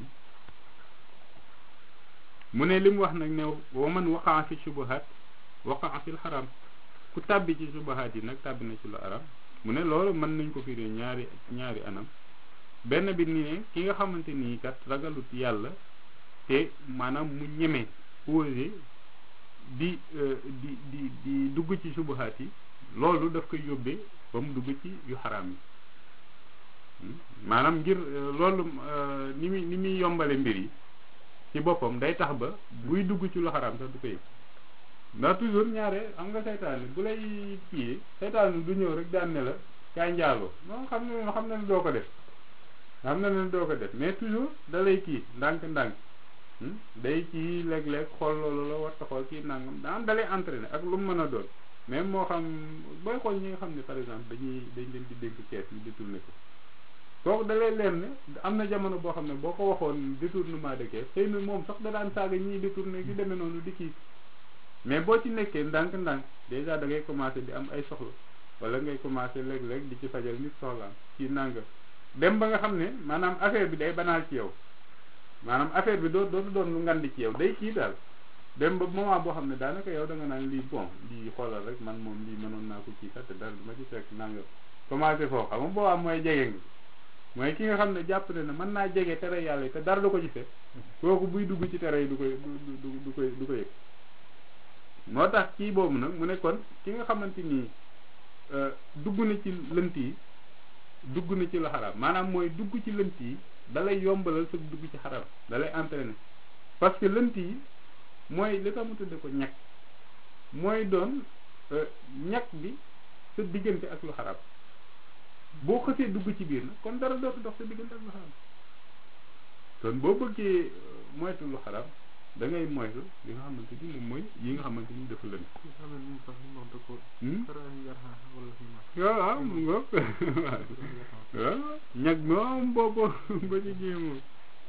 mu ne li mu wax nag ne wa man waqaa fi subahaat waqaa fil xaram ku tàbbi ci subahaat yi nag tàbbi na ci lu aram mu ne loolu mën nañ ko firi ñaari ñaari anam benn bi ni ne ki nga xamante nii kat ragalut yàlla te maanaam mu ñeme osé di di di di dugg ci subahaat yi loolu daf koy yóbbee ba mu dugg ci yu xaraam yi maanaam ngir loolu ni muy ni muy yombale mbir yi ci boppam day tax ba buy dugg ci lu xaraam sax du ko yëg ndax toujours ñaare am nga seytaane bu lay kii seytaane du ñëw rek daan ne la kaay njaaloo moom xam ne xam na ne doo ko def xam na ne doo ko def mais toujours da lay kii ndànk-ndànk day kii léeg-léeg xool loolu la war ta xool kii nangam daan dalay entraîné ak lu mu mën a doon même moo xam booy xool ñi nga xam ne par exemple dañuy dañ leen di dénk kees ñu détourné ko kooku dalay leen ne am na jamono boo xam ne boo ko waxoon détournement de kees xëy na moom sax da daan saaga ñiy détourné gi demee noonu di kii mais boo ci nekkee ndànk-ndànk déjà da ngay commencé di am ay soxla wala ngay commencé léeg-léeg di ci fajal nit soxlaam kii nanga dem ba nga xam ne maanaam affaire bi day banaal ci yow maanaam affaire bi doo dootu doon lu ngandi ci yow day kii daal dem ba moment boo xam ne daanaka yow da nga naan lii bon lii xoolal rek man moom lii mënoon naa ko kii kat te dara du ma ci fekk nanga commencé foofu xam nga boobaa mooy jege nga mooy ki nga xam ne jàpp ne ne mën naa jege tere yàlla yi te dara du ko ci fekk kooku buy dugg ci tere yi du koy du du du koy du ko yëg moo tax kii boobu nag mu ne kon ki nga xamante ni dugg na ci lënt yi dugg na ci lu xaraam maanaam mooy dugg ci lënt yi dalay yombalal sa dugg ci xaraam dalay entraîner parce que lënt yi mooy li tax mu tudde ko ñàkk mooy doon ñàkk bi sa diggante ak lu xaraam boo xësee dugg ci biir nag kon dara dootu dox sa diggante ak lu xaraam kon boo bëggee moytu lu xaraam da ngay moytu li nga xamante ni moom mooy yi nga xamante ni dafa lënt waaw waaw mu ngoog waaw ñag moom boobu ba ci jéemoo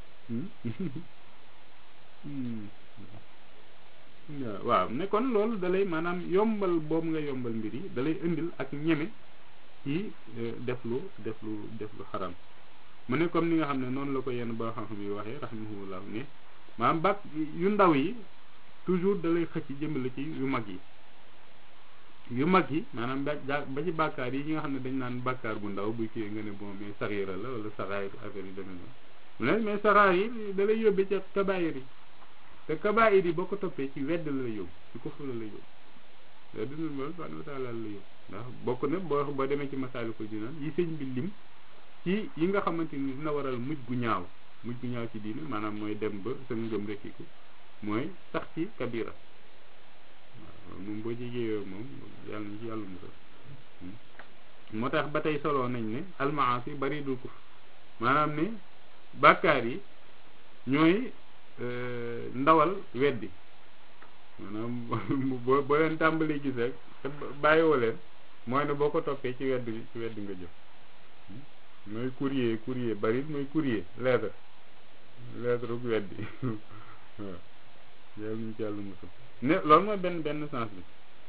waaw ne kon loolu dalay maanaam yombal boobu nga yombal mbir yi dalay indil ak ñeme ci def lu def lu def lu xaram mu ne comme ni nga xam ne noonu la ko yenn ba xam-xam yi waxee rahimahullah ne maanaam bàkk yu ndaw yi toujours da lay xëcc jëmale ci yu mag yi yu mag yi maanaam ba ba ci bàkkaar yi yi nga xam ne dañ naan bàkkaar bu ndaw bu kii nga ne bon mais saxiira la wala saxaar affaire yi demee noonu mu ne mais saxaar yi da lay yóbbee ci kabaayir yi te kabaayir yi boo ko toppee ci wedd la lay yóbbu ci kufr la lay yóbbu wedd na loolu subhanahu wa taala la lay yóbbu ndax bokk na boo boo demee ci Masaalikul Jinaan yi sëñ bi lim ci yi nga xamante ni dina waral mujj gu ñaaw mujj gu ñaaw ci diine maanaam mooy dem ba sa ngëm rekkiku mooy sax ci kabira waaw moom boo jegee yooyu moom yàlla na ci yàlla musal moo tax ba tey soloo nañ ne almaasi bari dul kuf maanaam ne bàkkaar yi ñooy ndawal weddi maanaam boo boo leen tàmbalee gis rek te bàyyiwoo leen mooy ne boo ko toppee ci wedd ci wedd nga jëm mooy courrier courrier bari mooy courrier lettre lettre bu weddi waaw yàlla nañ ci yàlla musal ne loolu mooy benn benn sens bi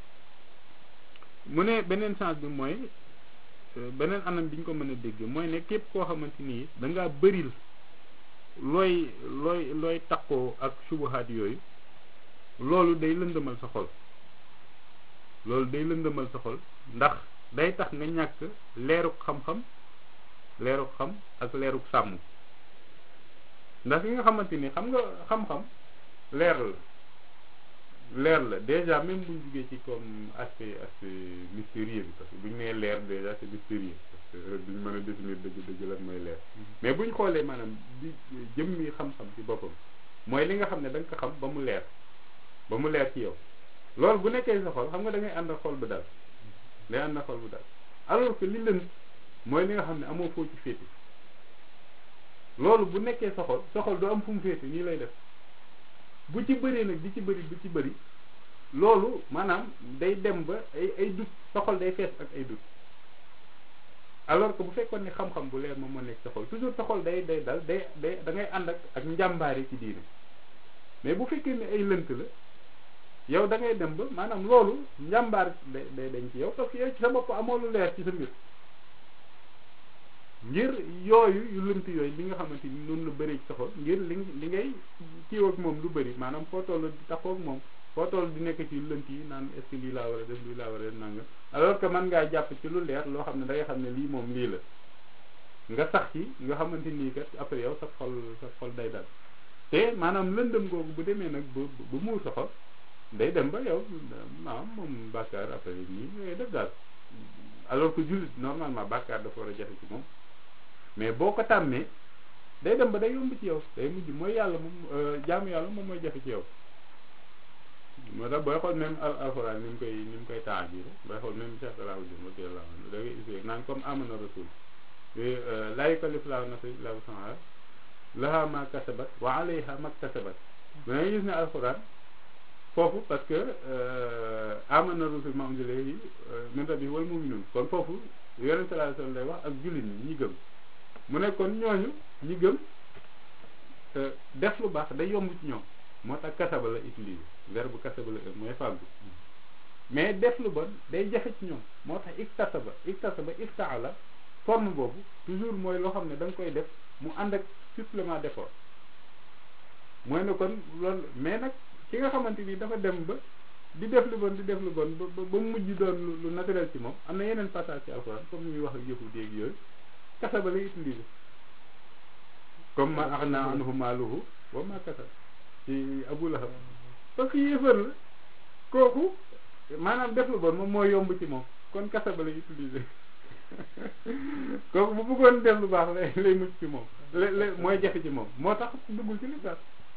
mu ne beneen sens bi mooy beneen anam bi ñu ko mën a dégg mooy ne képp koo xamante ni da ngaa bëril looy looy looy takkoo ak subuhaat yooyu loolu day lëndëmal sa xol loolu day lëndëmal sa xol ndax day tax nga ñàkk leeruk xam-xam leeruk xam ak leeruk sàmm ndax li nga xamante ni xam nga xam-xam leer la leer la déjà même buñ jugee ci comme aspect aspect mystérieux bi parce que buñ nee leer déjà c'est mystérieux parce que duñ mën a définir dëgg dëgg lan mooy leer mais buñ xoolee maanaam di jëmmi xam-xam ci boppam mooy li nga xam ne da nga ko xam ba mu leer ba mu leer ci yow loolu bu nekkee sa xol xam nga da ngay ànd ak xol bu dal day ànd ak xol bu dal alors que li lënt mooy li nga xam ne amoo foo ci féete loolu bu nekkee sa xol sa xol du am fu mu féete nii lay def bu ci bëree nag di ci bëri du ci bëri loolu maanaam day dem ba ay ay dut sa xol day fees ak ay dut alors que bu fekkoon ne xam-xam bu leer moom moo nekk sa xol toujours sa xol day day dal day day da ngay ànd ak ak njàmbaare ci diine mais bu fekkee ne ay lënt la yow da ngay dem ba maanaam loolu njàmbaar day day dañ ci yow parce que yow ci sa bopp amoo lu leer ci sa mbir ngir yooyu yu lënt yooyu li nga xamante ni noonu la bëree ci sa xol ngir li li ngay kiiw ak moom lu bëri maanaam foo toll di taxaw ak moom foo toll di nekk ci lënt yi naan est-ce que lii laa war a def lii laa war a def nanga alors que man ngaa jàpp ci lu leer loo xam ne da ngay xam ne lii moom lii la nga sax ci nga xamante nii kat après yow sa xol sa xol day dal te maanaam lëndëm googu bu demee nag ba ba muur sa xol day dem ba yow maanaam moom bàkkaar après nii ngay def daal alors que jullit normalement bàkkaar dafa war a jafe ci moom mais boo ko tàmmee day dem ba day yomb ci yow day mujj mooy yàlla moom jaamu yàlla moom mooy jafe ci yow moo tax booy xool même al alxuraan ni mu koy ni mu koy temps bii booy xool même Cheikh Salahuddin radiyallahu anhu da ngay gisee naan comme amana rasul laa yukallifu llaahu nafsan illaa wus'ahaa lahaa maa kasabat wa alayhaa maa iktasabat da ngay gis ne alxuraan foofu parce que amana rasul maa unzila ilayhi min rabbihi wal mu'minuun kon foofu yonent sallallahu alayhi wa sallam lay wax ak jullit ñi ñi gëm mu ne kon ñooñu ñi gëm def lu baax day yomb ci ñoom moo tax kasaba la utilisé verbe kasaba la mooy fàggu mais def lu bon day jafe ci ñoom moo tax iktasaba iktasaba iftaala forme boobu toujours mooy loo xam ne da nga koy def mu ànd ak supplément d'effort mooy ne kon loolu mais nag ki nga xamante ni dafa dem ba di def lu bon di def lu bon ba ba mujj doon lu naturel ci moom am na yeneen passage ci alxuraan comme ñuy wax ak yëfu déeg yooyu kasaba lay utiliser comme ma axna anhu maaluhu wa ma kasab ci Abu Lahab parce que yéefar la kooku maanaam def lu bon moom moo yomb ci moom kon kasaba lay utiliser kooku bu bëggoon def lu baax lay lay mucc ci moom la la mooy jafe ci moom moo tax duggul ci lislaam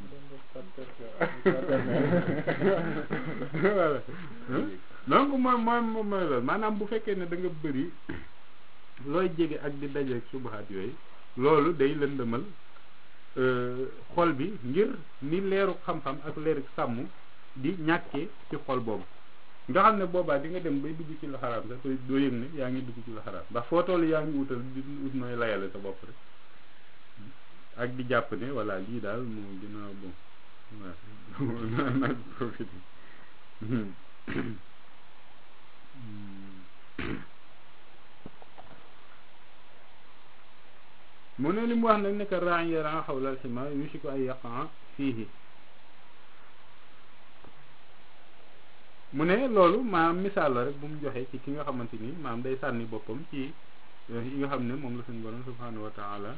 voilà donc mooy mooy mooy loolu maanaam bu fekkee ne da nga bëri looy jege ak di dajeeg subahaat yooyu loolu day lëndëmal xol bi ngir ni leeru xam-xam ak leeru sàmm di ñàkkee ci xol boobu nga xam ne boobaa di nga dem bay dugg ci la xaraam sax te doo yëg ne yaa ngi dugg ci la xaraam ndax foo toll yaa ngi wutal di ut nooy layale sa bopp rek ak di jàpp ne voilà lii daal moo gën a bon waaw nag profité mu ne li mu wax nag nekk raañ yaran xawlal xima yusiku ay yaqan fiihi mu ne loolu maanaam misaal la rek bu mu joxee ci ki nga xamante ni maanaam day sànni boppam ci yi nga xam ne moom la suñu borom subhanahu wa taala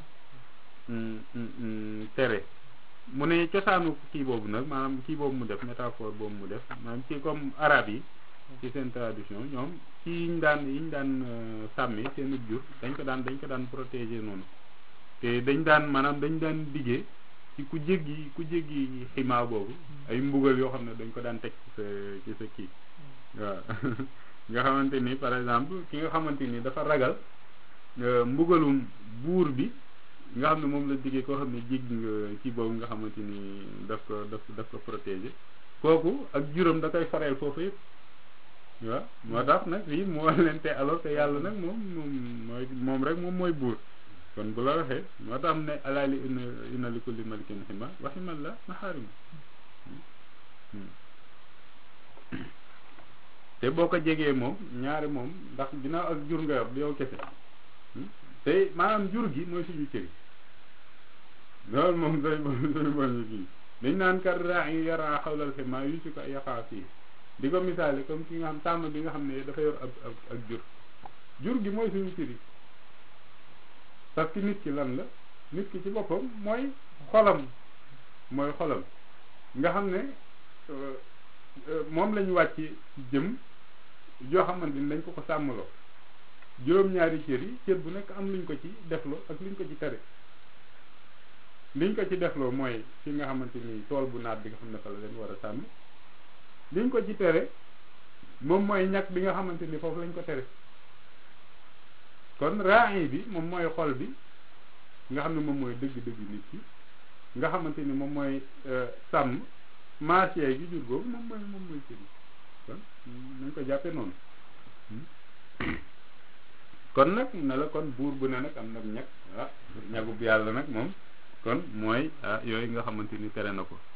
tere mu ne cosaanu kii boobu nag maanaam kii boobu mu def métaphore boobu mu def maanaam ci comme arabe yi ci seen tradition ñoom ci yiñ daan yiñ daan sàmmi seen jur dañ ko daan dañ ko daan protéger noonu te dañ daan maanaam dañ daan diggee ci ku jéggi ku jéggi ximaa boobu ay mbugal yoo xam ne dañ ko daan teg ci sa ci sa kii waaw nga xamante ni par exemple ki nga xamante ni dafa ragal mbugalum buur bi nga xam ne moom la diggee koo xam ne jéggi nga kii boobu nga xamante ni daf ko daf daf ko protéger kooku ak juróom da koy fareel foofu yëpp waaw moo tax nag fii mu wax leen te alors que yàlla nag moom moom mooy moom rek moom mooy buur kon bu la waxee moo tax ne alaali ina ina li kulli malikin xima waximal la maxaarima te boo ko jegee moom ñaari moom ndax ginnaaw ak jur nga yor yow kese te maanaam jur gi mooy suñu cëri loolu moom day suñu bon kii dañ naan kat raa yi yaraa xawlal xima yu si ko yaqaa fii di ko misaale comme ki nga xam tàmm bi nga xam ne dafa yor ak ak ak jur jur gi mooy suñu cëri parce que nit ki lan la nit ki ci boppam mooy xolam mooy xolam nga xam ne moom lañu wàcc jëm joo xamante ni dañ ko ko sàmmloo juróom-ñaari cër yi cër bu nekk am luñ ko ci defloo ak luñ ko ci tere liñ ko ci defloo mooy fi nga xamante ni tool bu naat bi nga xam ne fa la leen war a sàmm liñ ko ci tere moom mooy ñàkk bi nga xamante ni foofu lañ ko tere kon raay bi moom mooy xol bi nga xam ne moom mooy dëgg-dëgg nit ki nga xamante ni moom mooy sàmm marché gi jur googu moom mooy moom mooy cër yi kon nañ ko jàppee noonu kon nag ne la kon buur bu ne nag am nag ñag ah ñagub yàlla nag moom kon mooy ah yooyu nga xamante ni tere na ko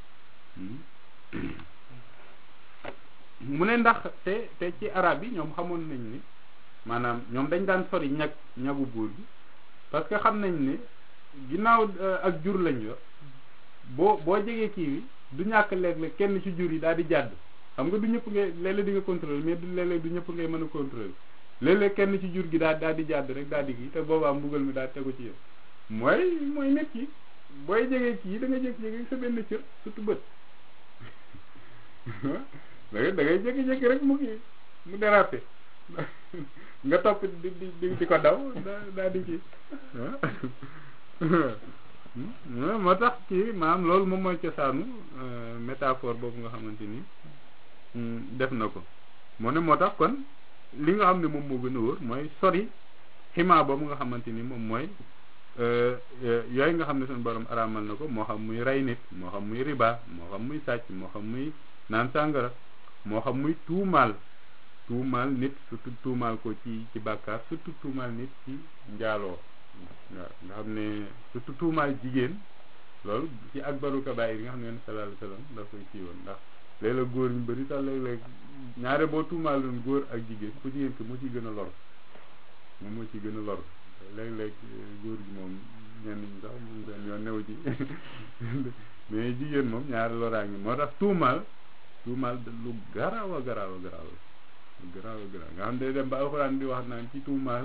mu ne ndax te te ci arab yi ñoom xamoon nañ ni maanaam ñoom dañ daan sori ñag ñagu buur bi parce que xam nañ ne ginnaaw ak jur lañ yor boo boo jegee kii bi du ñàkk léeg-léeg kenn ci jur yi daal di jàdd xam nga du ñëpp ngay léeg-léeg di nga contrôler mais du léeg-léeg du ñëpp ngay mën a contrôler léeg-léeg kenn ci jur gi daal daal di jàdd rek daal di kii te boobaa mbugal mi daal tegu ci yow mooy mooy nit ki booy jegee kii da nga jékki-jékki sa benn cër surtout bët da ngay da ngay jékki-jékki rek mu kii mu dérapé nga topp di di di ko daw daal di kii moo tax kii maanaam loolu moom mooy cosaanu métaphore boobu nga xamante ni def na ko moo ne moo tax kon li nga xam ne moom moo gën a wóor mooy sori ximaa boobu nga xamante ni moom mooy yooyu nga xam ne suñu borom araamal na ko moo xam muy rey nit moo xam muy riba moo xam muy sàcc moo xam muy naan sàngara moo xam muy tuumaal tuumaal nit surtout tuumaal ko ci ci bàkkaar surtout tuumaal nit ci njaaloo waaw nga xam ne surtout tuumaal jigéen loolu ci akbaru kabaayir yi nga xam ne yonent sallallahu alayhi wasallam daf koy kii woon ndax léeg-léeg góor ñu bëri sax léeg-léeg ñaare boo tuumaaloon góor ak jigéen ku jigéen ki moo ciy gën a lor moom moo ciy gën a lor léeg-léeg góor gi moom ñenn ñi sax moom seen yoon new ci mais jigéen moom ñaari loraa ngi moo tax tuumaal tuumaal lu garaaw a garaaw a garaaw lu garaaw a garaaw nga xam ne dem ba alxuraan di wax naan ci tuumaal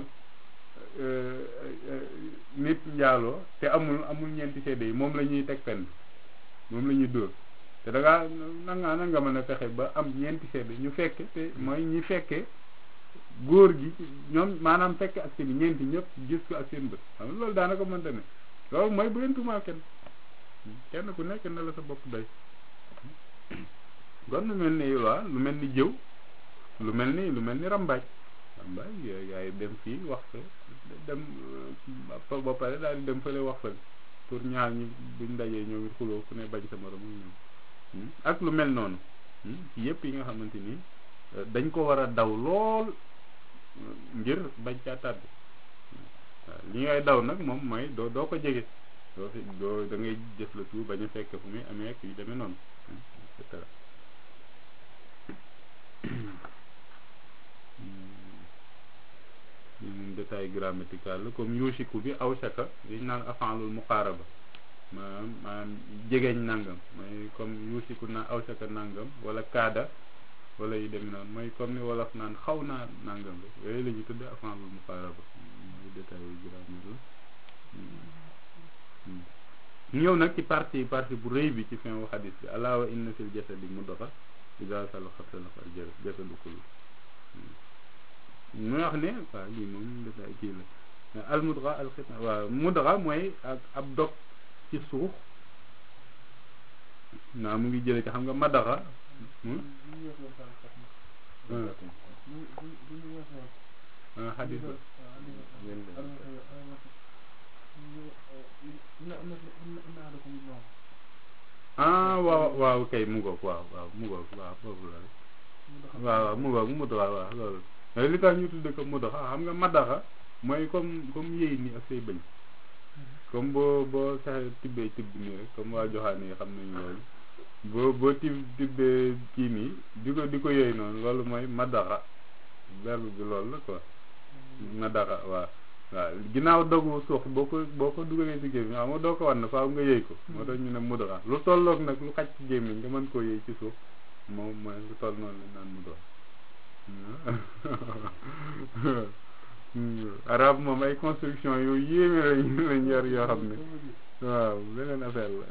nit njaaloo te amul amul ñeenti seede yi moom la ñuy teg pen moom la ñuy dóor te da ngaa nangaa na nga mën a fexe ba am ñeenti seede ñu fekke te mooy ñi fekke góor gi ñoom maanaam fekke ak seen ñeenti ñëpp gis ko ak seen bët xam nga loolu daanaka mënta ne loolu mooy bu leen tuumaal kenn kenn ku nekk na la sa bopp doy kon lu mel ni waa lu mel ni jëw lu mel ni lu mel ni rambaaj rambaaj yaay dem fii wax fa dem ba pare daal di dem fële wax fa pour ñaar ñi buñ dajee ñoom it xuloo ku ne bañ sa morom ñoom ak lu mel noonu ci yëpp yi nga xamante ni dañ ko war a daw lool ngir bañ caa tàbbi waaw li ngay daw nag moom mooy doo doo ko jege doo fi doo da ngay jëf la tout bañ a fekk fu muy amee ak yu demee noonu et cetera lii moom détail grammatical la comme yuusiku bi awsaka liñ naan af'alul muqaaraba maanaam maanaam jegeñ nangam mooy comme yuusiku na awsaka nangam wala kaada wala yu demee noonu mooy comme ni wolof naan xaw naa nangam rek yooyu la ñuy tudd af'alul muqaaraba muy détail grammaire la ñëw nag ci partie partie bu rëy bi ci fin wu xadis bi alaa wa inna fil jasadi mudga idaa salahat salaha al jasadu kullu muy wax ne waaw lii moom détail kii la al mudga al xitna waaw mudga mooy ak ab dog ci suuf naa mu ngi jële ci xam nga madaxa xadis ba ah waaw waaw kay mu ngoog waaw waaw mu ngoog waaw foofu la rek waaw waaw mu ngoog mu waaw waaw loolu li tax ñu tudde ko mudaxa xam nga madaxa mooy comme comme yéy ni ak say bëñ comme boo boo saxee tibbee tibb nii rek comme waa joxaane yi xam nañ loolu boo boo tib tibbee kii nii di ko di ko yëy noonu loolu mooy madaxa verbe bi loolu la quoi madaxa waaw waaw ginnaaw dogu suux boo ko boo ko dugalee ci gémmiñ xam nga doo ko wan na faaw nga yëy ko moo tax ñu ne mudaxa lu tolloog nag lu xaj ci gémmiñ nga mën koo yëy ci suuf moom mooy lu toll noonu lañ naan mudaxa arab moom ay construction yu yéeme lañ lañ yor yoo xam ne waaw beneen affaire la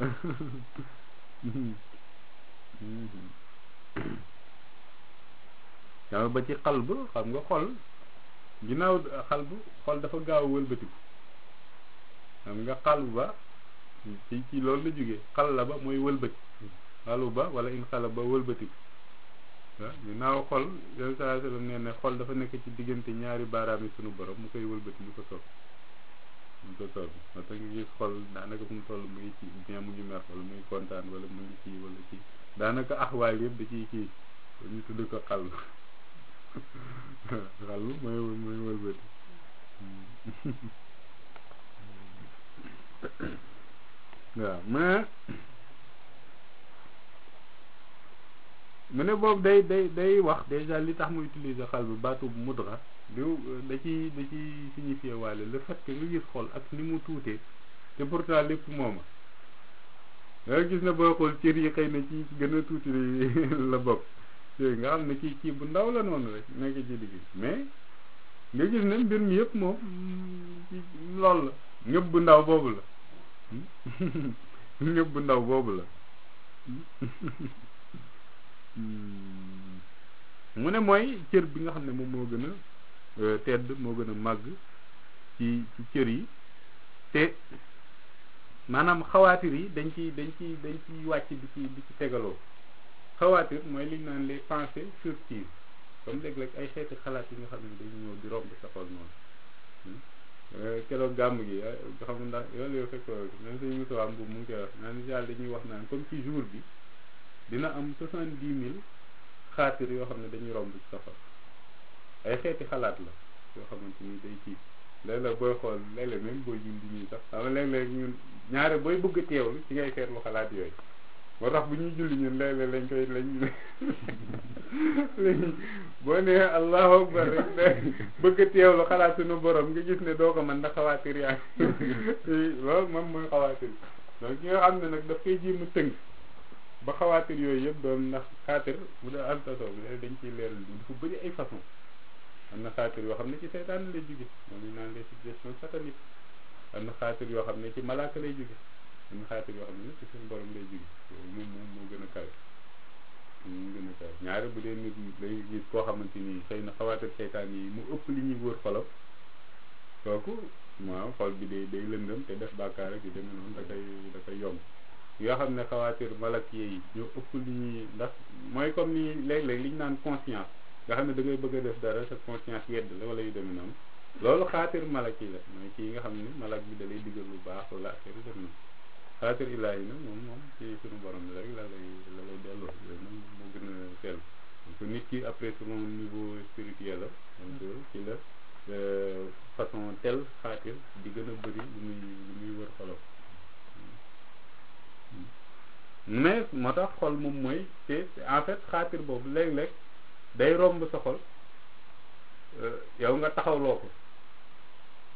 xam ba ci xalb xam nga xol ginnaaw xalb xol dafa gaaw a wëlbatiku xam nga xalb ba ci ci loolu la jógee xal la ba mooy wëlbati xalu ba wala in xala ba wëlbatiku waaw ginnaaw xol yoon saa sallam nee ne xol dafa nekk ci diggante ñaari baaraam yi sunu borom mu koy wëlbati mu ko soob mu ko soob moo tax nga gis xol daanaka fu mu toll mu ngi ci bien mu ngi mer wala muy kontaan wala mu ngi kii wala kii daanaka axwaal yëpp da ciy kii ñu tudd ko xal xal mooy mooy wëlbati waaw mais mu ne boobu day day day wax déjà li tax mu utiliser xal bi baatu mudra di da ci da ci signifié waale le fait que nga gis xol ak ni mu tuutee te pourtant lépp mooma nga gis na booy xool cër yi xëy na ci gën a tuuti la bokk yooyu nga xam ne kii kii bu ndaw la noonu rek nekk ci digg mais nga gis ne mbir mi yëpp moom ci lool la ñëpp bu ndaw boobu la ñëpp bu ndaw boobu la mu ne mooy cër bi nga xam ne moom moo gën a tedd moo gën a màgg ci ci cër yi te maanaam xawaatir yi dañ ci dañ ci dañ ci wàcc di ci di ci tegaloo xawaatir mooy li ñu naan les pensées furtives comme léeg-léeg ay xeeti xalaat yi nga xam ne dañu ñëw di romb sa xol noonu keroog gàmm gi xam ndax yoolu yow fekk même suñu musawaam bu mu ngi koy wax naan yàlla dañuy wax naan comme ci jour bi dina am soixante dix mille xaatir yoo xam ne dañuy romb ci sa xol ay xeeti xalaat la yoo xamante ni day kii léeg-léeg booy xool léeg-léeg même booy julli nii sax xam nga léeg-léeg ñun ñaare booy bëgg a teewlu ci ngay seetlu xalaat yooyu moo tax bu ñuy julli ñun léeg-léeg lañ koy lañ lañ boo nee allahu akbar rek bëgg a teewlu xalaat suñu borom nga gis ne doo ko mën ndax xawaatir yaa loolu moom mooy xawaatir donc ki nga xam ne nag daf koy jéem a tënk ba xawaatir yooyu yëpp doon ndax xaatir bu dee altaso bi dañ ciy leeral bi dafa bëri ay façon am na xaatir yoo xam ne ci seytaan lay jóge moom ñu naan les suggestions sataniques am na xaatir yoo xam ne ci malaaka lay jóge am na xaatir yoo xam ne ci suñu borom lay jóge moom moom moo gën a kawe moo gën a kawe ñaare bu dee nit lay gis koo xamante ni xëy na xawaatir seytaan yi mu ëpp li ñuy wër xolam kooku waaw xol bi day day lëndëm te def bàkkaar rek yu demee noonu da koy da koy yomb yoo xam ne xawaatir malak yi ñoo ëpp li ñuy ndax mooy comme ni léeg-léeg li ñu naan conscience nga xam ne da ngay bëgg a def dara sa conscience yedd la wala yu demee noonu loolu xaatir malak yi la mooy kii nga xam ne malak bi da lay digal lu baax wala affaire yu def na xaatir ilaahi nag moom moom ci suñu borom bi rek la lay la lay delloo yooyu moom moo gën a sell donc nit ki après selon niveau spirituel la donc ci la façon tel xaatir di gën a bëri lu muy lu muy wër xolam mais moo tax xol moom mooy te en fait xaatir boobu léeg-léeg day romb sa xol yow nga taxawloo ko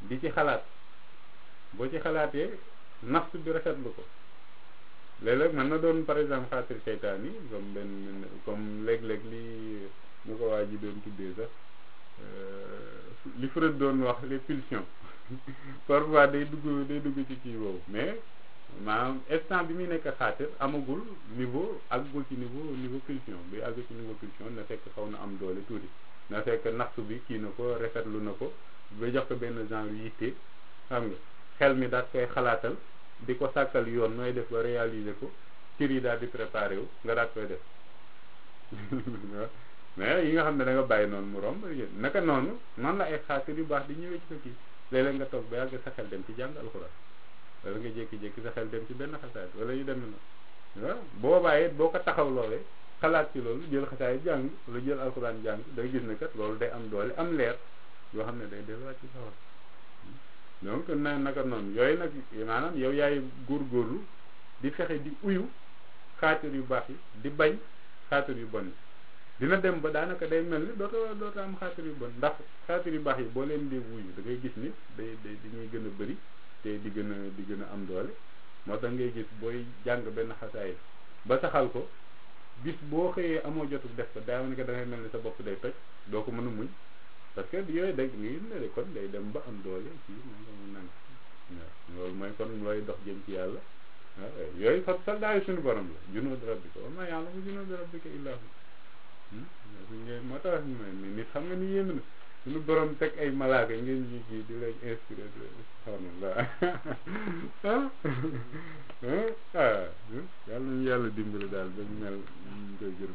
di ci xalaat boo ci xalaatee nafsu bi rafetlu ko léeg-léeg mën na doon par exemple xaatir seytaan yi comme benn comme léeg-léeg li mu ko waa ji doon tuddee sax li Freud doon wax les pulsions parfois day dugg day dugg ci kii boobu mais maanaam instant bi muy nekk xaatir amagul niveau àggul ci niveau niveau pulsion bi àgg ci niveau pulsion na fekk xaw na am doole tuuti na fekk nafsu bi kii na ko rafetlu na ko ba jox ko benn genre yitte xam nga xel mi daal koy xalaatal di ko sàkkal yoon nooy def ba réaliser ko cër yi daal di préparé wu nga daal koy def mais yi nga xam ne da nga bàyyi noonu mu romb naka noonu noonu la ay xaatir yu baax di ñëwee ci sa kii léeg-léeg nga toog ba yàgg sa xel dem ci jàng alxuraan wala nga jékki-jékki sa xel dem ci benn xasaay wala yu demee noonu waaw boobaa it boo ko taxaw loolee xalaat ci loolu jël xasaay jàng wala jël alxuraan jàng da gis ne kat loolu day am doole am leer yoo xam ne day delluwaat ci sawar donc na naka noonu yooyu nag maanaam yow yaay góorgóorlu di fexe di uyu xaatir yu baax yi di bañ xaatir yu bon yi dina dem ba daanaka day mel ni dootoo dootoo am xaatir yu bon ndax xaatir yu baax yi boo leen dee wuyu da ngay gis ni day day dañuy gën a bëri te di gën a di gën a am doole moo tax ngay gis booy jàng benn xasaay ba saxal ko bis boo xëyee amoo jotu def ko daa ne que da ngay mel ni sa bopp day toj doo ko mën a muñ parce que yooyu dag ngi ne kon day dem ba am doole ci moom nang waaw loolu mooy kon looy dox jëm ci yàlla waaw yooyu fa soldaayu suñu borom la junuud rabbika wa maa ya'lamu junuuda rabbika illaa hu moo tax nit xam nga ni yéeme na suñu borom teg ay malaaka ngeen ñu ji di leen inspiré subhanallah ah yàlla nañu yàlla dimbali daal ba ñu mel ñu koy gërëm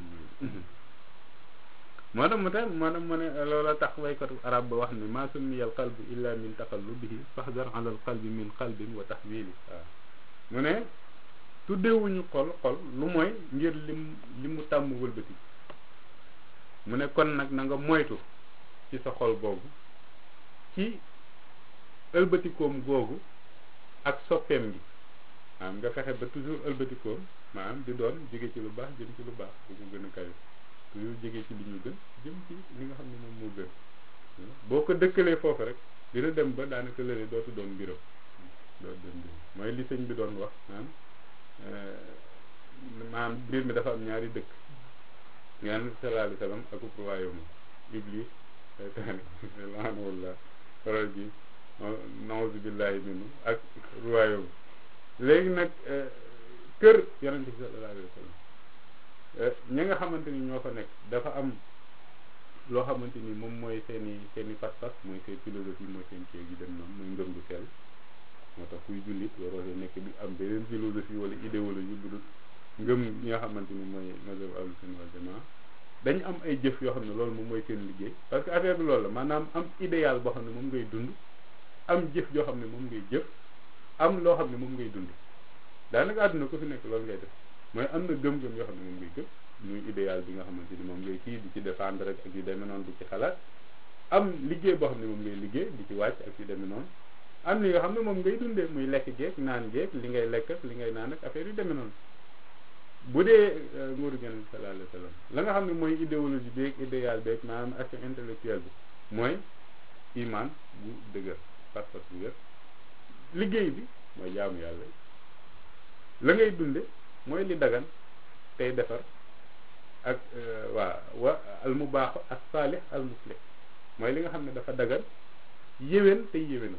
moo tax mu tax moo tax mu ne loola tax waykatu arab ba wax ne maa summiya al qalbu illa min taqallubihi fahdar ala al qalbi min qalbin wa tahwili waaw mu ne tuddewuñu xol xol lu mooy ngir lim li mu tàmm wëlbati mu ne kon nag na nga moytu ci sa xol boobu ci ëlbatikoom googu ak soppeem gi maanaam nga fexe ba toujours ëlbatikoom maanaam di doon jóge ci lu baax jëm ci lu baax bu mu gën a kawe toujours jóge ci li ñu gën jëm ci li nga xam ne moom moo gën boo ko dëkkalee foofu rek dina dem ba daanaka lële dootu doon mbiram dootu doon mbiram mooy li sëñ bi doon wax maanaam maanaam mbir mi dafa am ñaari dëkk yaan sallallahu alayhi wa sallam ak royaume iblis seytaane laanawullah faral ji nauzu billahi minhu ak royaume léegi nag kër yonente bi sallallahu alayhi wa sallam ñi nga xamante ni ñoo fa nekk dafa am loo xamante ni moom mooy seen i seen i pas-pas mooy seen philosophie mooy seen kii gi dem noonu mooy ngëm gu sell moo tax kuy jullit waroo nekk bi am beneen philosophie wala idéologie bu dul ngëm ñi nga xamante ni mooy mazhab ahlu sunna wal jamaa dañu am ay jëf yoo xam ne loolu moom mooy seen liggéey parce que affaire bi loolu la maanaam am idéal boo xam ne moom ngay dund am jëf joo xam ne moom ngay jëf am loo xam ne moom ngay dund daanaka àdduna ko fi nekk loolu ngay def mooy am na gëm-gëm yoo xam ne moom ngay gëm muy idéal bi nga xamante ni moom ngay kii di ci défendre rek ak yu demee noonu di ci xalaat am liggéey boo xam ne moom ngay liggéey di ci wàcc ak yu demee noonu am li nga xam ne moom ngay dundee muy lekk geeg naan geeg li ngay lekk ak li ngay naan ak affaire yu demee noonu bu dee nguuru Yonent bi sallallahu alayhi wa sallam la nga xam ne mooy idéologie beeg idéal beeg maanaam action intellectuelle bi mooy iman bu dëgër pas-pas bu wér liggéey bi mooy jaamu yàlla la ngay dunde mooy li dagan tey defar ak waa wa al mubaax ak saalix al muslih mooy li nga xam ne dafa dagan yéwén tey yéwénal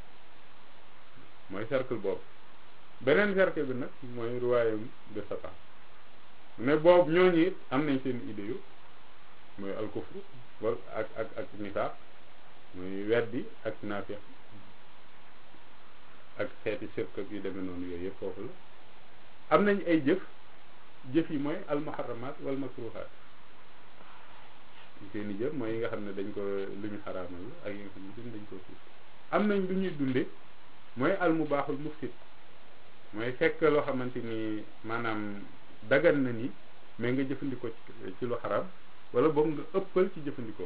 mooy cercle boobu beneen cercle bi nag mooy royaume de Satan mais boobu ñooñu it am nañ seen idée yu mooy alkufru wala ak ak ak nifaaq mooy weddi ak naafiq ak xeeti sirk ak yu demee noonu yooyu yëpp foofu la am nañ ay jëf jëf yi mooy almuharramat wal makruhat seen i jëf mooy yi nga xam ne dañ ko lu ñu xaraamal la ak yi nga xam ne dañ ko suuf am nañ lu ñuy dunde mooy almubaaxul mufsid mooy fekk loo xamante ni maanaam dagan na ni mais nga jëfandikoo ci ci lu xaraam wala boog nga ëppal ci jëfandikoo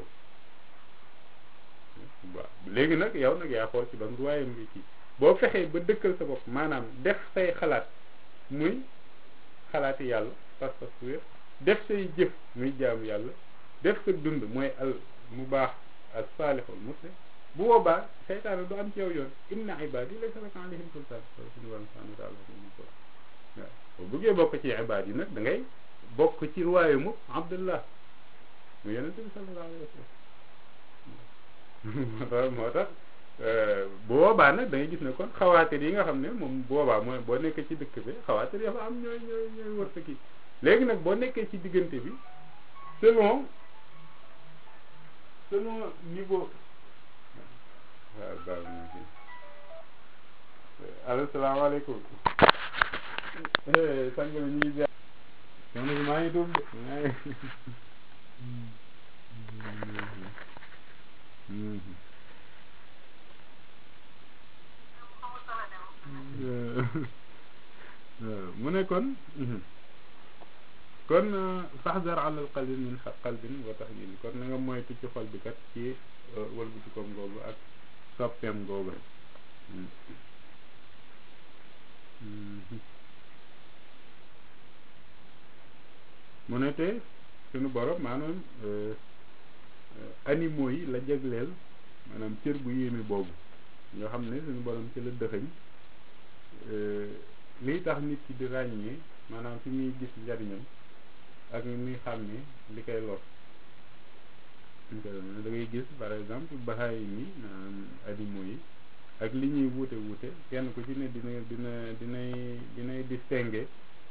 waaw léegi nag yow nag yaa xool ci ban ruwaayam nga ci boo fexee ba dëkkal sa bopp maanaam def say xalaat muy xalaati yàlla pas-pas bu wér def say jëf muy jaamu yàlla def sa dund mooy al mu baax al saalixul muslim bu boobaa seytaane du am ci yow yoon inna ibadi laysa laka alayhim sultaan loolu suñu borom subhanahu wa taala mu ko waaw boo bëggee bokk ci ibaad yi nag da ngay bokk ci ruwaayu abdullah mu yonente bi sallallahu alayhi wa sallam moo tax bu boobaa nag da ngay gis ne kon xawaatir yi nga xam ne moom boobaa mooy boo nekkee ci dëkk bi xawaatir yi dafa am ñooy ñooy ñooy wër sa kii léegi nag boo nekkee ci diggante bi selon selon niveau waaw baax na fi allo salaamaaleykum sang bi ñu ngi ziar soxna si maa ngi tuub de maa ngi mu ne kon kon faxdar alal qalbin min qalbin wa taxyil kon na nga moytu ci xol bi kat ci wëlbati koom googu ak soppeem googu mu ne te suñu borom maanaam animaux yi la jagleel maanaam cër bu yéeme boobu ñoo xam ne suñu borom ci la dëxëñ liy tax nit ki di ràññee maanaam fi muy gis njariñam ak muy xàmmee li koy lor da ngay gis par exemple baxaay mi maanaam animaux yi ak li ñuy wuute wuute kenn ku ci ne dina dina dinay dinay distinguer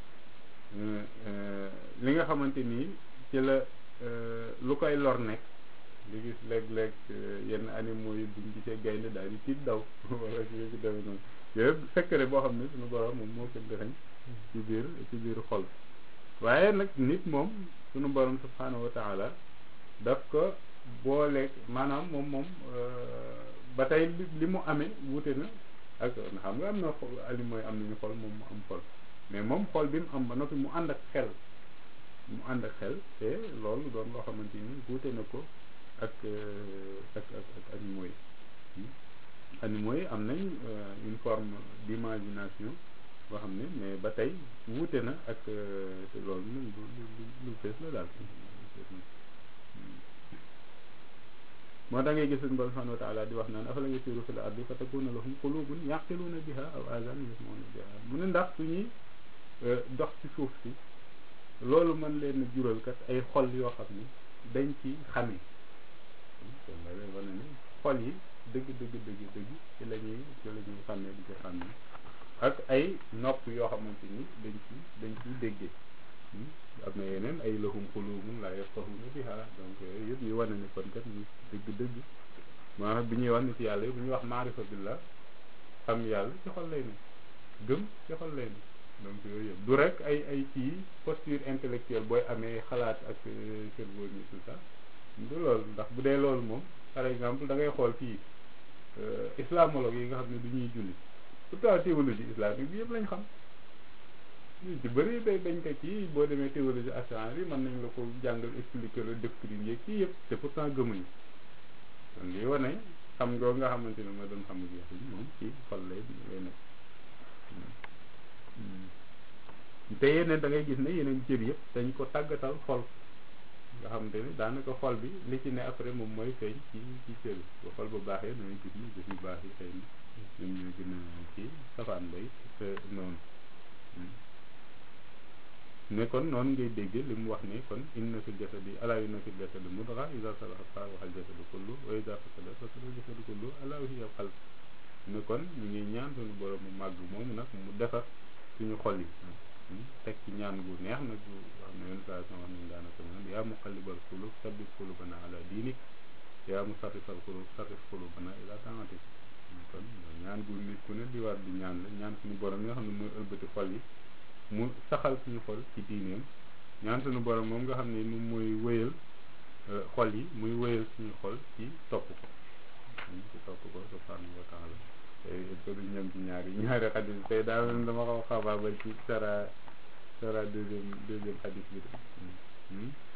li nga xamante nii ci la lu koy lor nekk li gis léeg-léeg yenn animaux yi buñ gisee gaynde daal di tiit daw wala ci ci dewe noonu yooyu secret boo xam ne suñu borom moom moo ko dëxañ ci biir ci biir xol waaye nag nit moom suñu borom subhanahu wa taala daf ko booleeg maanaam moom moom ba tey li mu amee wuute na ak xam nga am na animaux yi am nañu xol moom mu am xol mais moom xol bi mu am ba noppi mu ànd ak xel mu ànd ak xel te loolu doon loo xamante ni wuute na ko ak ak ak ak animaux yi animaux yi am nañ une forme d'imagination boo xam ne mais ba tey wuute na ak te loolu moom lu lu lu fees la daal moo tax ngay gis suñu borom subhanahu wa taala di wax naan afala yasiru fil ardi fa takuna lahum qulubun yaqiluuna biha aw azanun yasmauna biha mu ne ndax suñuy dox ci suuf si loolu mën leen jural kat ay xol yoo xam ne dañ ci xame kon la lay wane ne xol yi dëgg dëgg dëgg dëgg ci la ñuy ci la ñuy xàmmee di ko xàmmee ak ay nopp yoo xamante ni dañ ci dañ ciy déggee am na yeneen ay lahum qulubun la yafqahuna biha donc yooyu yëpp ñu wane ne kon kat ñu dëgg dëgg maanaam bi ñuy wax ni ci yàlla bu ñuy wax maarifa billah xam yàlla ci xol lay ne gëm ci xol lay ne donc yooyu yëpp du rek ay ay kii posture intellectuelle booy amee xalaat ak cerveau ni tout ça du loolu ndax bu dee loolu moom par exemple da ngay xool fii islamologue yi nga xam ne du ñuy julli pourtant théologie islamique bi yëpp lañ xam ñu ci bëri day dañ ko kii boo demee théologie assurance yi mën nañ la ko jàngal expliquer la doctrine yeeg kii yëpp te pourtant gëmuñu kon lii wane xam nga nga xamante ne ma doon xam jeex yi moom ci xol lay lay nekk te yeneen da ngay gis ne yeneen cër yëpp dañ ko tàggatal xol nga xamante ne daanaka xol bi li ci ne après moom mooy feeñ ci ci cër yi bu xol bu baaxee da ngay gis ni jëf yu baax yi xëy na ñoom ñoo gën a kii safaan bay te noonu ne kon noonu ngay dégg li mu wax ne kon inna fil jasadi alaa inna fil jasadi mudga iza salahat salaha al jasadu kullu wa iza fasadat fasada al jasadu kullu alaa wa hiya al qalb ne kon ñu ngi ñaan suñu borom mu màgg moom nag mu defar suñu xol yi teg ci ñaan gu neex nag gu xam ne yenn saa wax nañ daanaka moom yaa muqallibal qulub sabbit qulubana ala diinik yaa musarrifal qulub sarrif qulubana ila taatik kon ñaan gu nit ku ne di war di ñaan la ñaan suñu borom yi nga xam ne mooy ëlbati xol yi mu saxal suñu xol ci diineem ñaan suñu borom moom nga xam ne moom mooy wéyal xol yi muy wéyal suñu xol ci topp ko ci topp ko subhanahu wa taala tey il faut que ñoom ci ñaari ñaari xadis tey daa mel dama xaw xabaabal ci sara sara deuxième deuxième xadis bi de